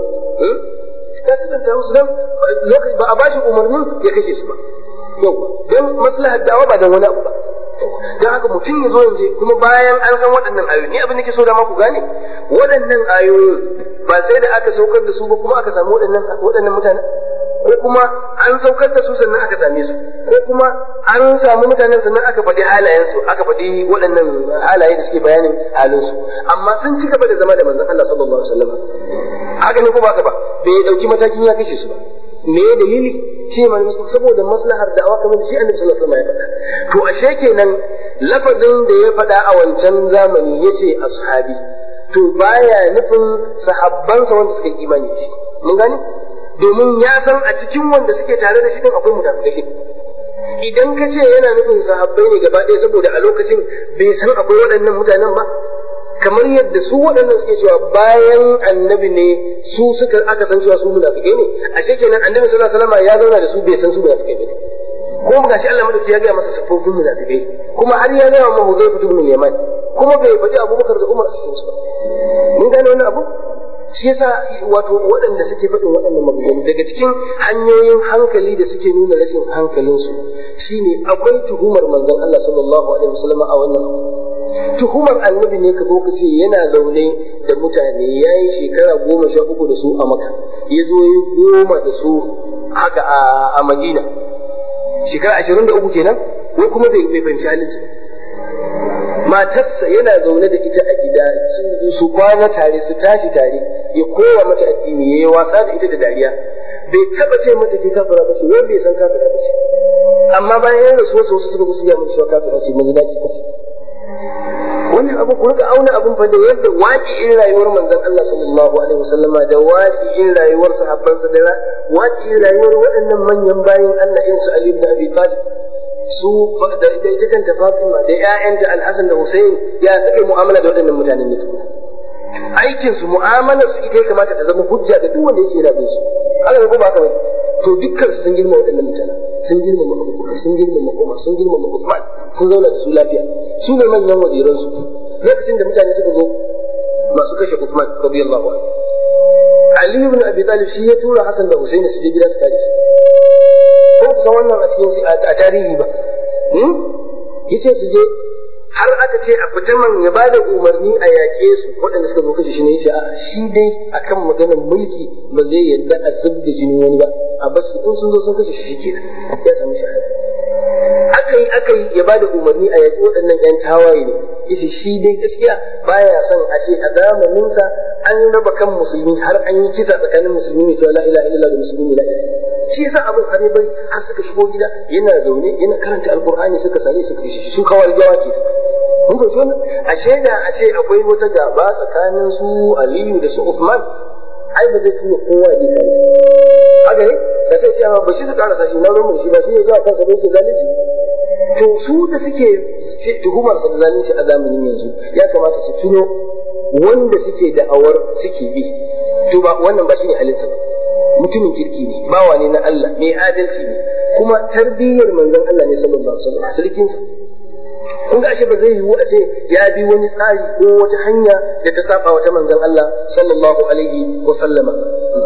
ya sirranta musu dan lokaci ba a bashi umarnin ya kashe su ba yau dan maslahar dawa ba dan wani abu ba don haka mutum ya zo yanzu kuma bayan an san waɗannan ayoyi ni abin da ke so da ku gane waɗannan ayoyin ba sai da aka saukar da su ba kuma aka samu waɗannan waɗannan mutane ko kuma an saukar da su sannan aka same su ko kuma an samu mutanen sannan aka faɗi halayensu aka faɗi waɗannan halaye da suke bayanin halinsu amma sun ci gaba da zama da manzon Allah sallallahu alaihi wasallam haka ne ko ba ka ba bai dauki matakin ya kashe su ba me dalili shi ma muslim saboda maslahar da'awa kamar shi annabi sallallahu alaihi wasallam ya faɗa to ashe kenan lafazin da ya faɗa a wancan zamani yace ashabi to baya nufin sahabbansa wanda suka imani shi mun gani domin ya san a cikin wanda suke tare da shi din akwai munafikai idan ka ce yana nufin sahabbai ne gaba ɗaya saboda a lokacin bai san akwai waɗannan mutanen ba kamar yadda su waɗannan suke cewa bayan annabi ne su suka aka san cewa su munafikai ne ashe kenan annabi sallallahu alaihi wasallam ya zauna da su bai san su munafikai ne ko ga shi Allah madauki ya gaya masa sifofin munafikai kuma har ya gaya wa Hudayfa ibn Yaman kuma bai faɗi Abubakar da Umar a cikin su ba mun gane wannan abu shi yasa wato waɗanda suke faɗin waɗannan maganganu daga cikin hanyoyin hankali da suke nuna rashin hankalinsu shine akwai tuhumar manzon Allah sallallahu alaihi wasallam a wannan tuhumar annabi ne ka zo ka ce yana zaune da mutane ya yi shekara goma sha uku da su a maka ya zo ya goma da su haka a madina shekara ashirin da uku kenan wai kuma bai fahimci halinsu matarsa yana zaune da ita a gida su kwana tare su tashi tare ya koya mata addini ya yi wasa da ita da dariya bai taba ce mata ke kafira ba ce wai bai san kafira ba ce amma bayan yana rasu wasu wasu suka zo su gaya mata cewa kafira ce mun dace kace wannan abu ku rika auna abun fa da yadda waƙi'in rayuwar manzon Allah sallallahu alaihi wasallama da waƙi'in rayuwar sahabbansa da waƙi'in rayuwar waɗannan manyan bayin Allah in su Ali ibn Abi Talib su da ita kanta Fatima da ƴaƴanta Al-Hasan da Hussein ya suke mu'amala da waɗannan mutanen ne tukuna aikin su mu'amalar su ita ya kamata ta zama hujja ga duk wanda yake yana bin su haka ne ko ba haka bane to dukkan su sun girma waɗannan mutanen sun girmama Abubakar sun girmama Umar sun girmama Uthman sun zauna da su lafiya su ne manyan waziran su lokacin da mutane suka zo masu kashe Uthman radiyallahu anhu Ali ibn Abi Talib shi ya tura Hassan da Husaini su je gida su kare shi ko ku san wannan a cikin a tarihi ba yace su je har aka ce a fita man ya bada umarni a yaƙe su waɗanda suka zo kashe shi ne yace a shi dai akan maganar mulki ba zai yadda a zub da jinin wani ba a basu in sun zo sun kashe shi kenan ya sami shahada aka yi aka yi ya bada umarni a yaƙi waɗannan ƴan tawaye ne yace shi dai gaskiya baya son a ce a zamaninsa an raba kan musulmi har an yi kisa tsakanin musulmi ne cewa la ilaha illallah da musulmi la ilaha shi yasa abin har bai har suka shigo gida yana zaune yana karanta alqur'ani suka sare suka kashe shi su kawar jawa ke mun ga wannan a shaida a ce akwai wata gaba tsakanin su Aliyu da su Uthman ai ba zai tura kowa ya kai shi haka ne da sai cewa ba shi su karasa shi na rumun shi ba shi ne zuwa kansa bai ke zalunci to su da suke tuhumar sa da zalunci a zamanin yanzu ya kamata su tuno wanda suke da'awar suke bi to ba wannan ba shine halinsa ba mutumin kirki ne bawa ne na Allah mai adalci ne kuma tarbiyyar manzon Allah ne sallallahu alaihi wasallam sarkin sa kun ga ashe ba zai yiwu a ce ya bi wani tsari ko wata hanya da ta saba wata manzon Allah sallallahu alaihi wa sallama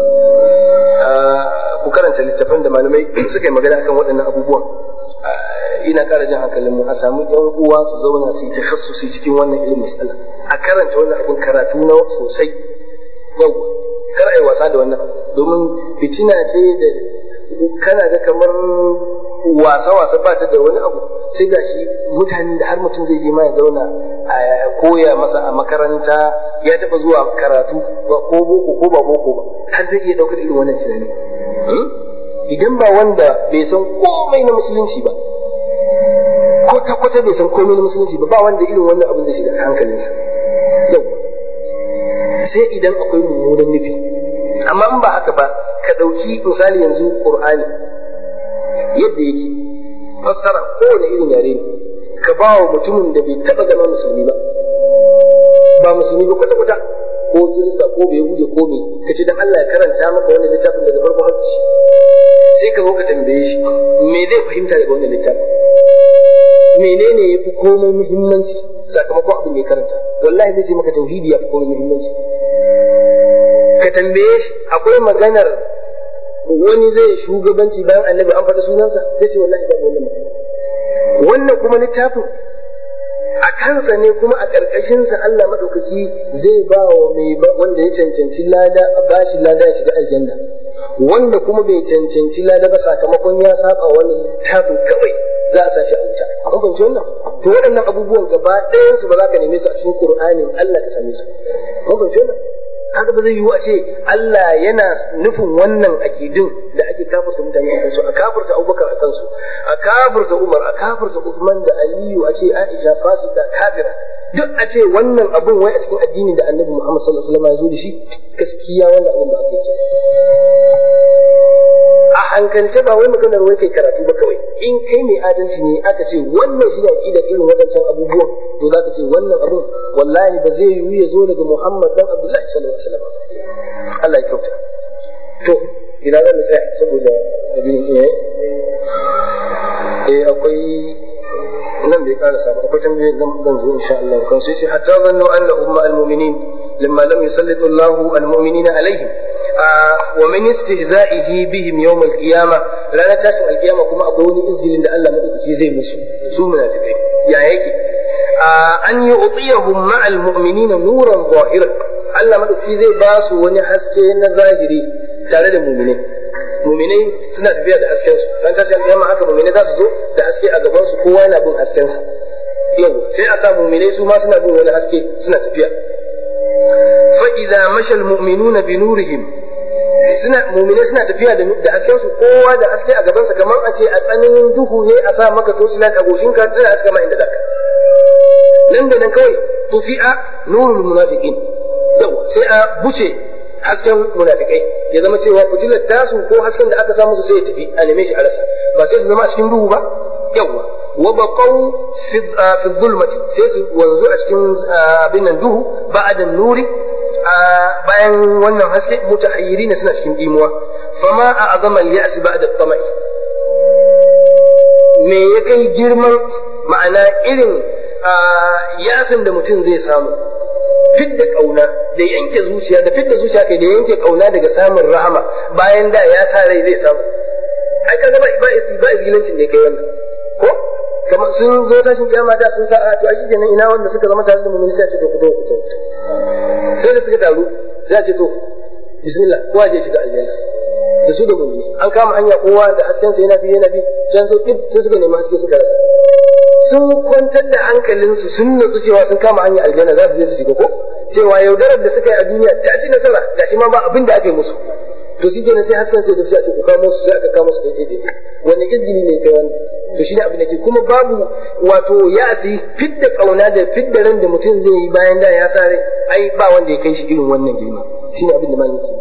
ku karanta littafan da malamai suka yi magana akan waɗannan abubuwan ina ƙara jan hankalin mu a samu ƴan uwa su zauna su yi takhassusi cikin wannan ilimin mas'ala a karanta wannan abin karatu na sosai yau kar ai wasa da wannan domin fitina ce da kana ga kamar wasa-wasa ba ta da wani abu sai ga shi mutanen da har mutum zai je ma ya zauna a koya masa a makaranta ya taɓa zuwa karatu ba ko boko ko ba boko ba har zai iya ɗaukar irin wannan tunani idan ba wanda bai san komai na musulunci ba kwata-kwata bai san komai na musulunci ba ba wanda irin wannan abin zai shiga hankalinsa yau sai idan akwai mummunan nufi amma in ba haka ba ka ɗauki misali yanzu ƙur'ani yadda yake fassara kowane irin yare ne ka ba wa mutumin da bai taɓa zama musulmi ba ba musulmi ba kwata-kwata ko kirista ko bai hude ko bai ka ce dan Allah ya karanta maka wannan littafin daga farko har ƙarshe sai ka zo ka tambaye shi me zai fahimta daga wannan littafin menene ya fi komai muhimmanci sakamakon abin da ya karanta wallahi zai ce maka tauhidi ya fi komai muhimmanci ka tambaye shi akwai maganar wani zai shugabanci bayan annabi an faɗi sunansa zai ce wallahi babu wannan magana wannan kuma littafin a kansa ne kuma a ƙarƙashinsa Allah maɗaukaki zai ba wa mai wanda ya cancanci lada a bashi lada ya shiga aljanna wanda kuma bai cancanci lada ba sakamakon ya saba wannan littafin kawai za a sashi a wuta kun fahimci wannan to waɗannan abubuwan gaba ɗayan su ba za ka neme su a cikin Qur'anin Allah ka same su kun fahimci wannan haka ba zai yiwu a ce Allah yana nufin wannan akidin da ake kafirta mutane a kansu a kafirta Abubakar a kansu a kafirta Umar a kafirta Uthman da Aliyu a ce Aisha fasika kafira duk a ce wannan abun wai a cikin addinin da Annabi Muhammad sallallahu alaihi wasallam ya zo da shi gaskiya wannan abun ba ake ce a hankalce ba wai maganar wai kai karatu ba kawai in kai mai adalci ne aka ce wannan shi ne aqidar irin waɗancan abubuwan to za ka ce wannan abun wallahi ba zai yiwu ya zo daga Muhammad dan Abdullahi sallallahu alaihi wasallam Allah ya kyauta to ina zan tsaya saboda abin eh eh akwai nan bai karasa ba akwai tambayoyi zan zan zo insha Allah kan su ce hatta zannu annahum ma'al mu'minin lamma lam yusallitu Allahu al-mu'minina alaihim wa min istihza'ihi bihim yawm al-qiyamah ranar tashin al-qiyama kuma akwai wani izgilin da Allah madaukaki zai musu su munafikai ya yake an yi utiyahum ma'al mu'minina nuran zahiran Allah madaukaki zai ba su wani haske na zahiri tare da mu'minai mu'minai suna tafiya da hasken su ran tashin al-qiyama haka mu'minai za su zo da haske a gaban su kowa yana bin hasken sa yau sai a sa mu'minai su ma suna bin wani haske suna tafiya fa idza mashal mu'minuna bi nurihim suna mumine suna tafiya da da hasken su kowa da haske a gabansa kamar a ce a tsananin duhu ne a sa maka torchlight a goshinka tana haska ma inda zaka nan da nan kawai tufi'a nurul munafiqin yawa sai a buce hasken munafikai ya zama cewa fitilar tasu ko hasken da aka samu su sai ya tafi a neme shi a rasa ba sai su zama a cikin duhu ba yawa wa baqaw fi fi dhulmati sai su wanzu a cikin abin nan duhu ba'da nuri bayan wannan haske mutahayyiri ne suna cikin dimuwa fama a azama al-ya's ba'da tama'i me ya kai girman ma'ana irin yasin da mutum zai samu fidda kauna da yanke zuciya da fidda zuciya kai da yanke kauna daga samun rahama bayan da ya sa rai zai samu ai kaga ba ba ba isgilancin da kai wannan ko kamar sun zo tashin kiyama da sun sa a to shi kenan ina wanda suka zama tare da mu sai ce to ku to ku to sai da suka taru za ce to bismillah kowa je shiga aljanna da su da mu'mini an kama hanya kowa da hasken sa yana bi yana bi can so dip sai suka nemi haske suka rasa sun kwantar da hankalinsu sun nutsu cewa sun kama hanya aljanna za su je su shiga ko cewa yaudarar da suka yi a duniya ta ci nasara gashi ma ba abin da aka yi musu to shi kenan sai hasken sai da sai a ce ku kamo su sai aka kamo su daidai daidai wani izgini ne kai wannan to shi ne abin da ke kuma babu wato ya asi fidda kauna da fidda ran da mutum zai yi bayan da ya sa rai ai ba wanda ya kai shi irin wannan girma shi ne abin da malin ke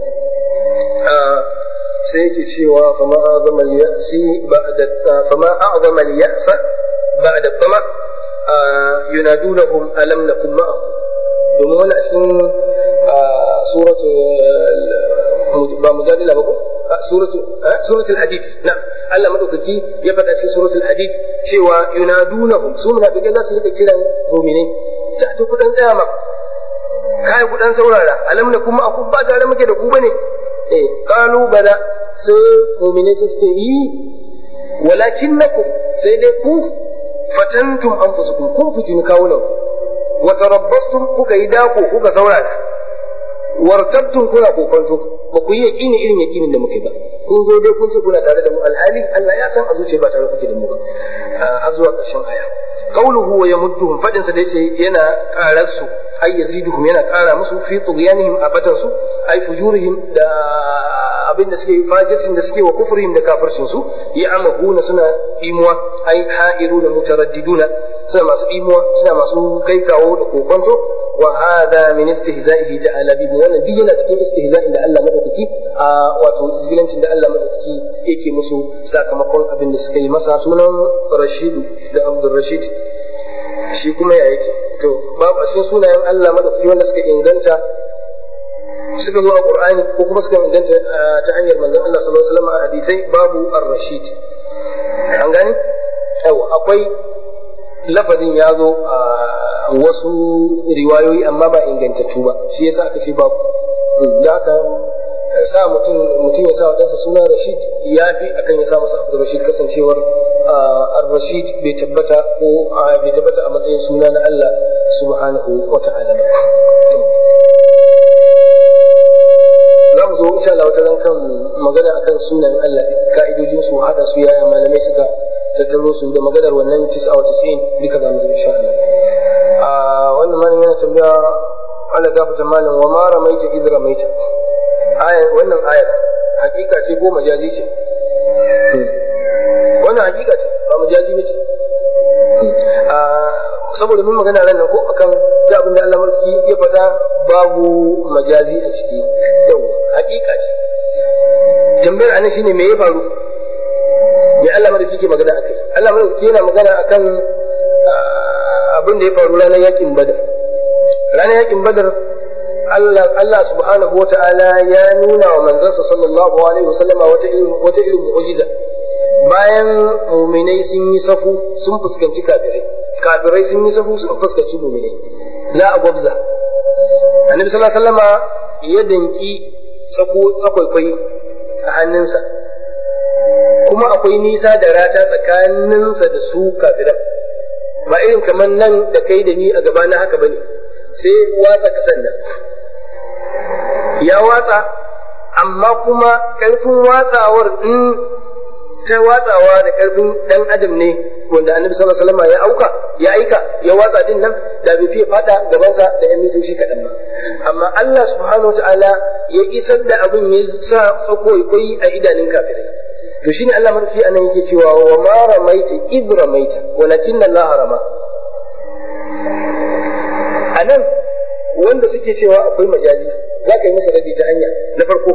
sai yake cewa fama a'zama al-ya'si ba'da fama a'zama al-ya'sa ba'da tama yunadunahum alam nakum ma'akum domin wannan a cikin suratu ba mujadila ba ko suratul suratul hadid na Allah madaukaki ya faɗa cikin suratul hadid cewa yunadunahum su munafikai za su rika kiran mu'minai sai to kudan tsaya ma kai kudan saurara alam na kuma aku ba tare muke da ku bane eh qalu bala sai mu'minai su ce yi walakinnakum sai dai ku fatantum anfusukum kun fitini kawunan wa tarabbastum kuka yi dako kuka saurara wartabtum kuna kokonto ba ku yi yaƙini irin yaƙinin da muke ba kun zo dai kun ce kuna tare da mu alhali Allah ya san a zuciya ba tare kuke da mu ba har zuwa ƙarshen aya qauluhu wa yamudduhum fadin sa da yace yana ƙarar su ay yaziduhum yana ƙara musu fi tughyanihim abatan su ay fujurihim da abin da suke fajircin da suke wa kufrihim da kafircin su ya amahuna suna imuwa ay ha'iruna mutaraddiduna suna masu imuwa suna masu kai kawo da kokonto wa hada min istihza'ihi ta'ala bihi wannan duk yana cikin istihza'in da Allah madaukaki a wato izgilancin da Allah madaukaki yake musu sakamakon abin da suka yi masa sunan Rashidu da Abdul Rashid shi kuma ya yake to babu a cikin sunayen Allah madaukaki wanda suka inganta suka zo a Qur'ani ko kuma suka inganta ta hanyar manzon Allah sallallahu alaihi wasallam a hadisai babu ar-rashid an gani yawa akwai lafazin ya zo a wasu riwayoyi amma ba ingantattu ba shi yasa aka ce babu da aka sa mutum mutum ya sa wa ɗansa suna Rashid ya fi akan ya sa masa Abdul Rashid kasancewar ar-Rashid bai tabbata ko bai tabbata a matsayin suna na Allah subhanahu wa ta'ala ba za mu zo insha Allah wata kan magana akan sunan Allah ka'idojin su hada su yaya malamai suka tattaro su da maganar wannan 99 duka za mu zo insha Allah a wannan malamin yana tambaya Allah gafata malam wa ma ramaita idh ramaita aya wannan aya hakika ce ko majazi ce wannan hakika ce ba majazi ba ce saboda mun magana ran nan ko akan da abin da Allah mulki ya faɗa babu majazi a ciki yau hakika ce tambayar anan shine me ya faru me Allah mulki ke magana akai Allah mulki yana magana akan abin da ya faru ranar yakin badar ranar yakin badar Allah Allah subhanahu wata'ala ya nuna wa manzansa sallallahu alaihi wasallama wata irin wata irin mu'jiza bayan mu'minai sun yi safu sun fuskanci kafirai kafirai sun yi safu sun fuskanci mu'minai za a gwabza annabi sallallahu alaihi wasallama ya danki safu tsakwaikwai a hannunsa kuma akwai nisa da rata tsakaninsa da su kafiran ba irin kamar nan da kai da ni a gaba na haka bane sai watsa kasan nan ya watsa amma kuma karfin watsawar in ta watsawa da karfin dan adam ne wanda annabi sallallahu alaihi wasallam ya auka ya aika ya watsa din nan da bai fiye fada gabansa da yan mitoci kaɗan ba amma Allah subhanahu wataala ya isar da abin ya sa tsako koyi a idanun kafirai to shine Allah madauki anan yake cewa wa ma ramaita id ramaita walakin Allah rama anan wanda suke cewa akwai majazi za ka yi musu radi ta hanya na farko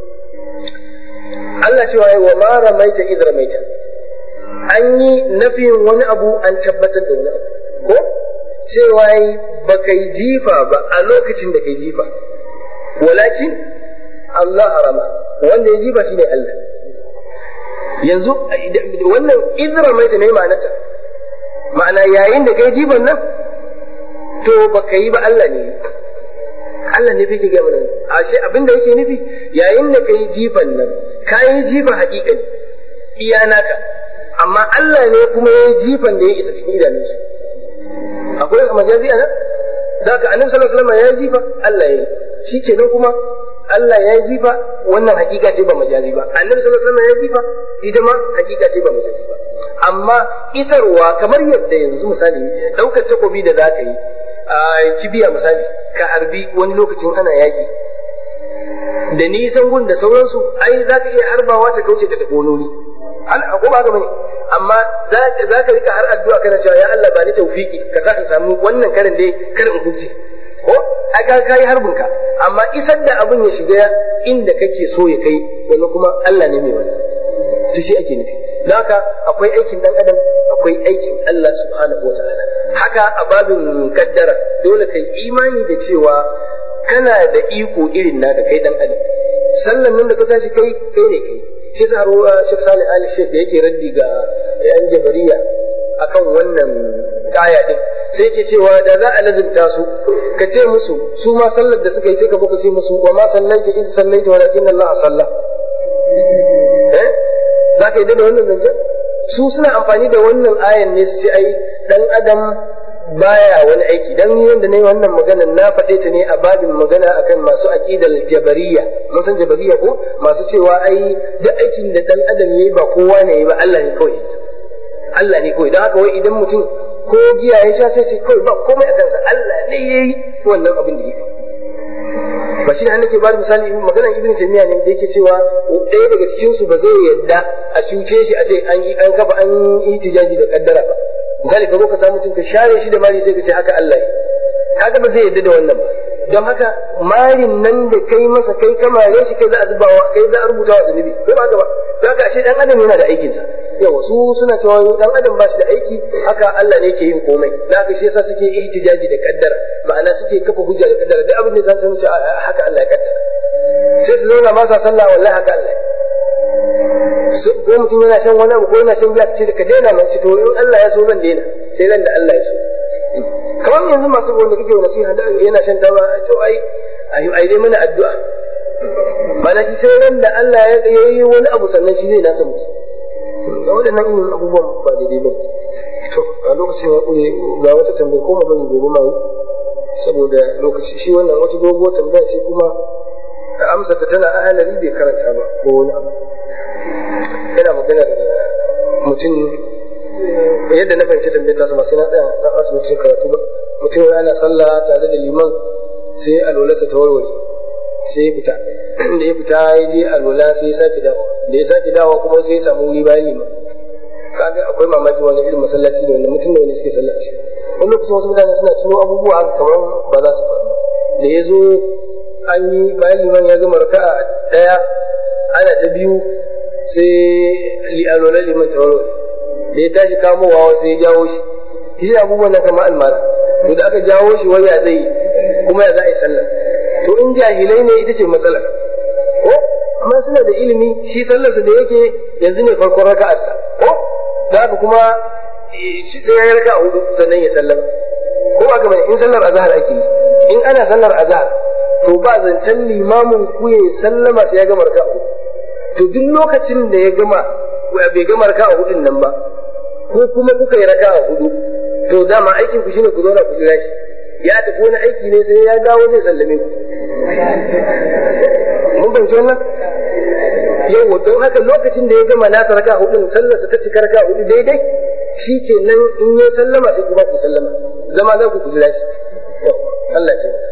Allah cewa ya wa ma ramaita id ramaita an yi nafiyin wani abu an tabbatar da wani abu ko cewa ba kai jifa ba a lokacin da kai jifa walakin Allah harama wanda ya jifa shine Allah yanzu wannan idra mai ta ne ma'anata ma'ana yayin da kai jifan nan to ba ka yi ba Allah ne Allah ne fike gaya mana ashe abin da yake nufi yayin da kai jifan nan ka yi jifa haƙiƙa ne iya naka amma Allah ne kuma ya yi jifan da ya isa cikin idanunsu akwai majazi a nan da ka annabi sallallahu alaihi wasallam ya yi jifa Allah ya yi shikenan kuma Allah ya yi jifa wannan hakika ce ba majazi ba annabi sallallahu alaihi wasallam ya jifa ita ma hakika ce ba majazi ba amma isarwa kamar yadda yanzu misali daukar takobi da za ka yi a kibiya misali ka harbi wani lokacin ana yaki da nisan gun da sauransu ai za ka iya harbawa ta kauce ta tafi wani ko ba haka bane amma za ka rika har addu'a kana cewa ya Allah ba ni tawfiki ka sa in samu wannan karin dai karin in huce ko ai ka kai harbin ka amma isar da abin ya shiga inda kake so ya kai wani kuma Allah ne mai wani to shi ake nufi don haka akwai aikin dan adam akwai aikin Allah subhanahu wa ta'ala haka a babin kaddara dole kai imani da cewa kana da iko irin naka kai dan adam sallan nan da ka tashi kai kai ne kai shi sa ruwa Sheikh Salih Ali Sheikh da yake raddi ga yan jabariya akan wannan aya din sai yake cewa da za a lazimta su ka ce musu su ma sallar da suka yi sai ka baka ce musu wa ma sallaita in sallaita walakin Allah salla eh za ka yi da wannan zancen su suna amfani da wannan ayan ne su ce ai dan adam baya wani aiki dan ni wanda nayi wannan magana na faɗe ta ne a babin magana akan masu aqidal jabariya mun san jabariya ko masu cewa ai duk aikin da dan adam yayi ba kowa ne yayi ba Allah ne kawai Allah ne kawai don haka wai idan mutum ko giya ya sha sai ce kawai ba komai a kansa Allah ne yayi wannan abin da yake ba shi ne nake ba da misali maganar ibn taymiya ne da yake cewa ɗaya daga cikin su ba zai yadda a cuce shi a ce an yi an kafa an yi tijaji da kaddara ba misali ka zo ka samu mutum ka share shi da mari sai ka ce haka Allah ya haka ba zai yadda da wannan ba don haka marin nan da kai masa kai ka mare shi kai za a zubawa kai za a rubuta wa zunubi ko ba haka ba don haka ashe dan adam yana da aikin sa yawa su suna cewa dan adam ba shi da aiki haka Allah ne ke yin komai don haka shi yasa suke ihtijaji da kaddara ma'ana suke kafa hujja da kaddara duk abin da za su ce haka Allah ya kaddara sai su zauna ba sa sallah wallahi haka Allah ko mutum yana shan wani abu ko yana shan giya ce da ka daina mai to in Allah ya so zan daina sai ran da Allah ya so kamar yanzu masu wanda kake wa nasiha da yana shan taba to ai ai dai mana addu'a mana shi sai ran da Allah ya yi wani abu sannan shi zai nasa musu da waɗannan irin abubuwan ba daidai ba to a lokacin ya ƙure ga wata tambaya ko bari gobe ma yi saboda lokaci shi wannan wata doguwar tambaya ce kuma amsa ta tana ahalari bai karanta ba ko wani abu yana maganar mutum yadda na fahimci tambayar ta sama sai na tsaya na ɓata lokacin karatu ba mutum ana sallah tare da liman sai alwalarsa ta warware sai ya fita da ya fita ya je alwala sai ya sake dawa da ya sake dawa kuma sai ya samu wuri bayan liman kaga akwai mamaki wani irin masallaci da wanda mutum da wani suke sallah shi wani lokacin wasu mutane suna tuno abubuwa kamar ba za su faru da ya zo an yi bayan liman ya gama raka'a ɗaya ana ta biyu sai alwalar liman ta warware da ya tashi kamowa sai ya jawo shi shi abubuwan nan kamar almara to da aka jawo shi waya zai yi kuma ya za a yi sallar to in jahilai ne ita ce matsalar ko amma suna da ilimi shi sallarsa da yake yanzu ne farkon raka'arsa ko da haka kuma sai ya yi raka hudu sannan ya sallama ko ba bane in sallar azhar ake yi in ana sallar azhar to ba zancen limamin ku ya sallama sai ya gama raka hudu to duk lokacin da ya gama bai gama raka hudun nan ba ko kuma kuka yi raka hudu to dama aikin ku shine ku zauna ku jira shi ya tafi wani aiki ne sai ya dawo zai sallame ku mun fahimci wannan yau don haka lokacin da ya gama nasa raka hudun sallarsa ta cika raka hudu daidai shi ke nan in ya sallama sai kuma ku sallama zama za ku jira shi Allah ya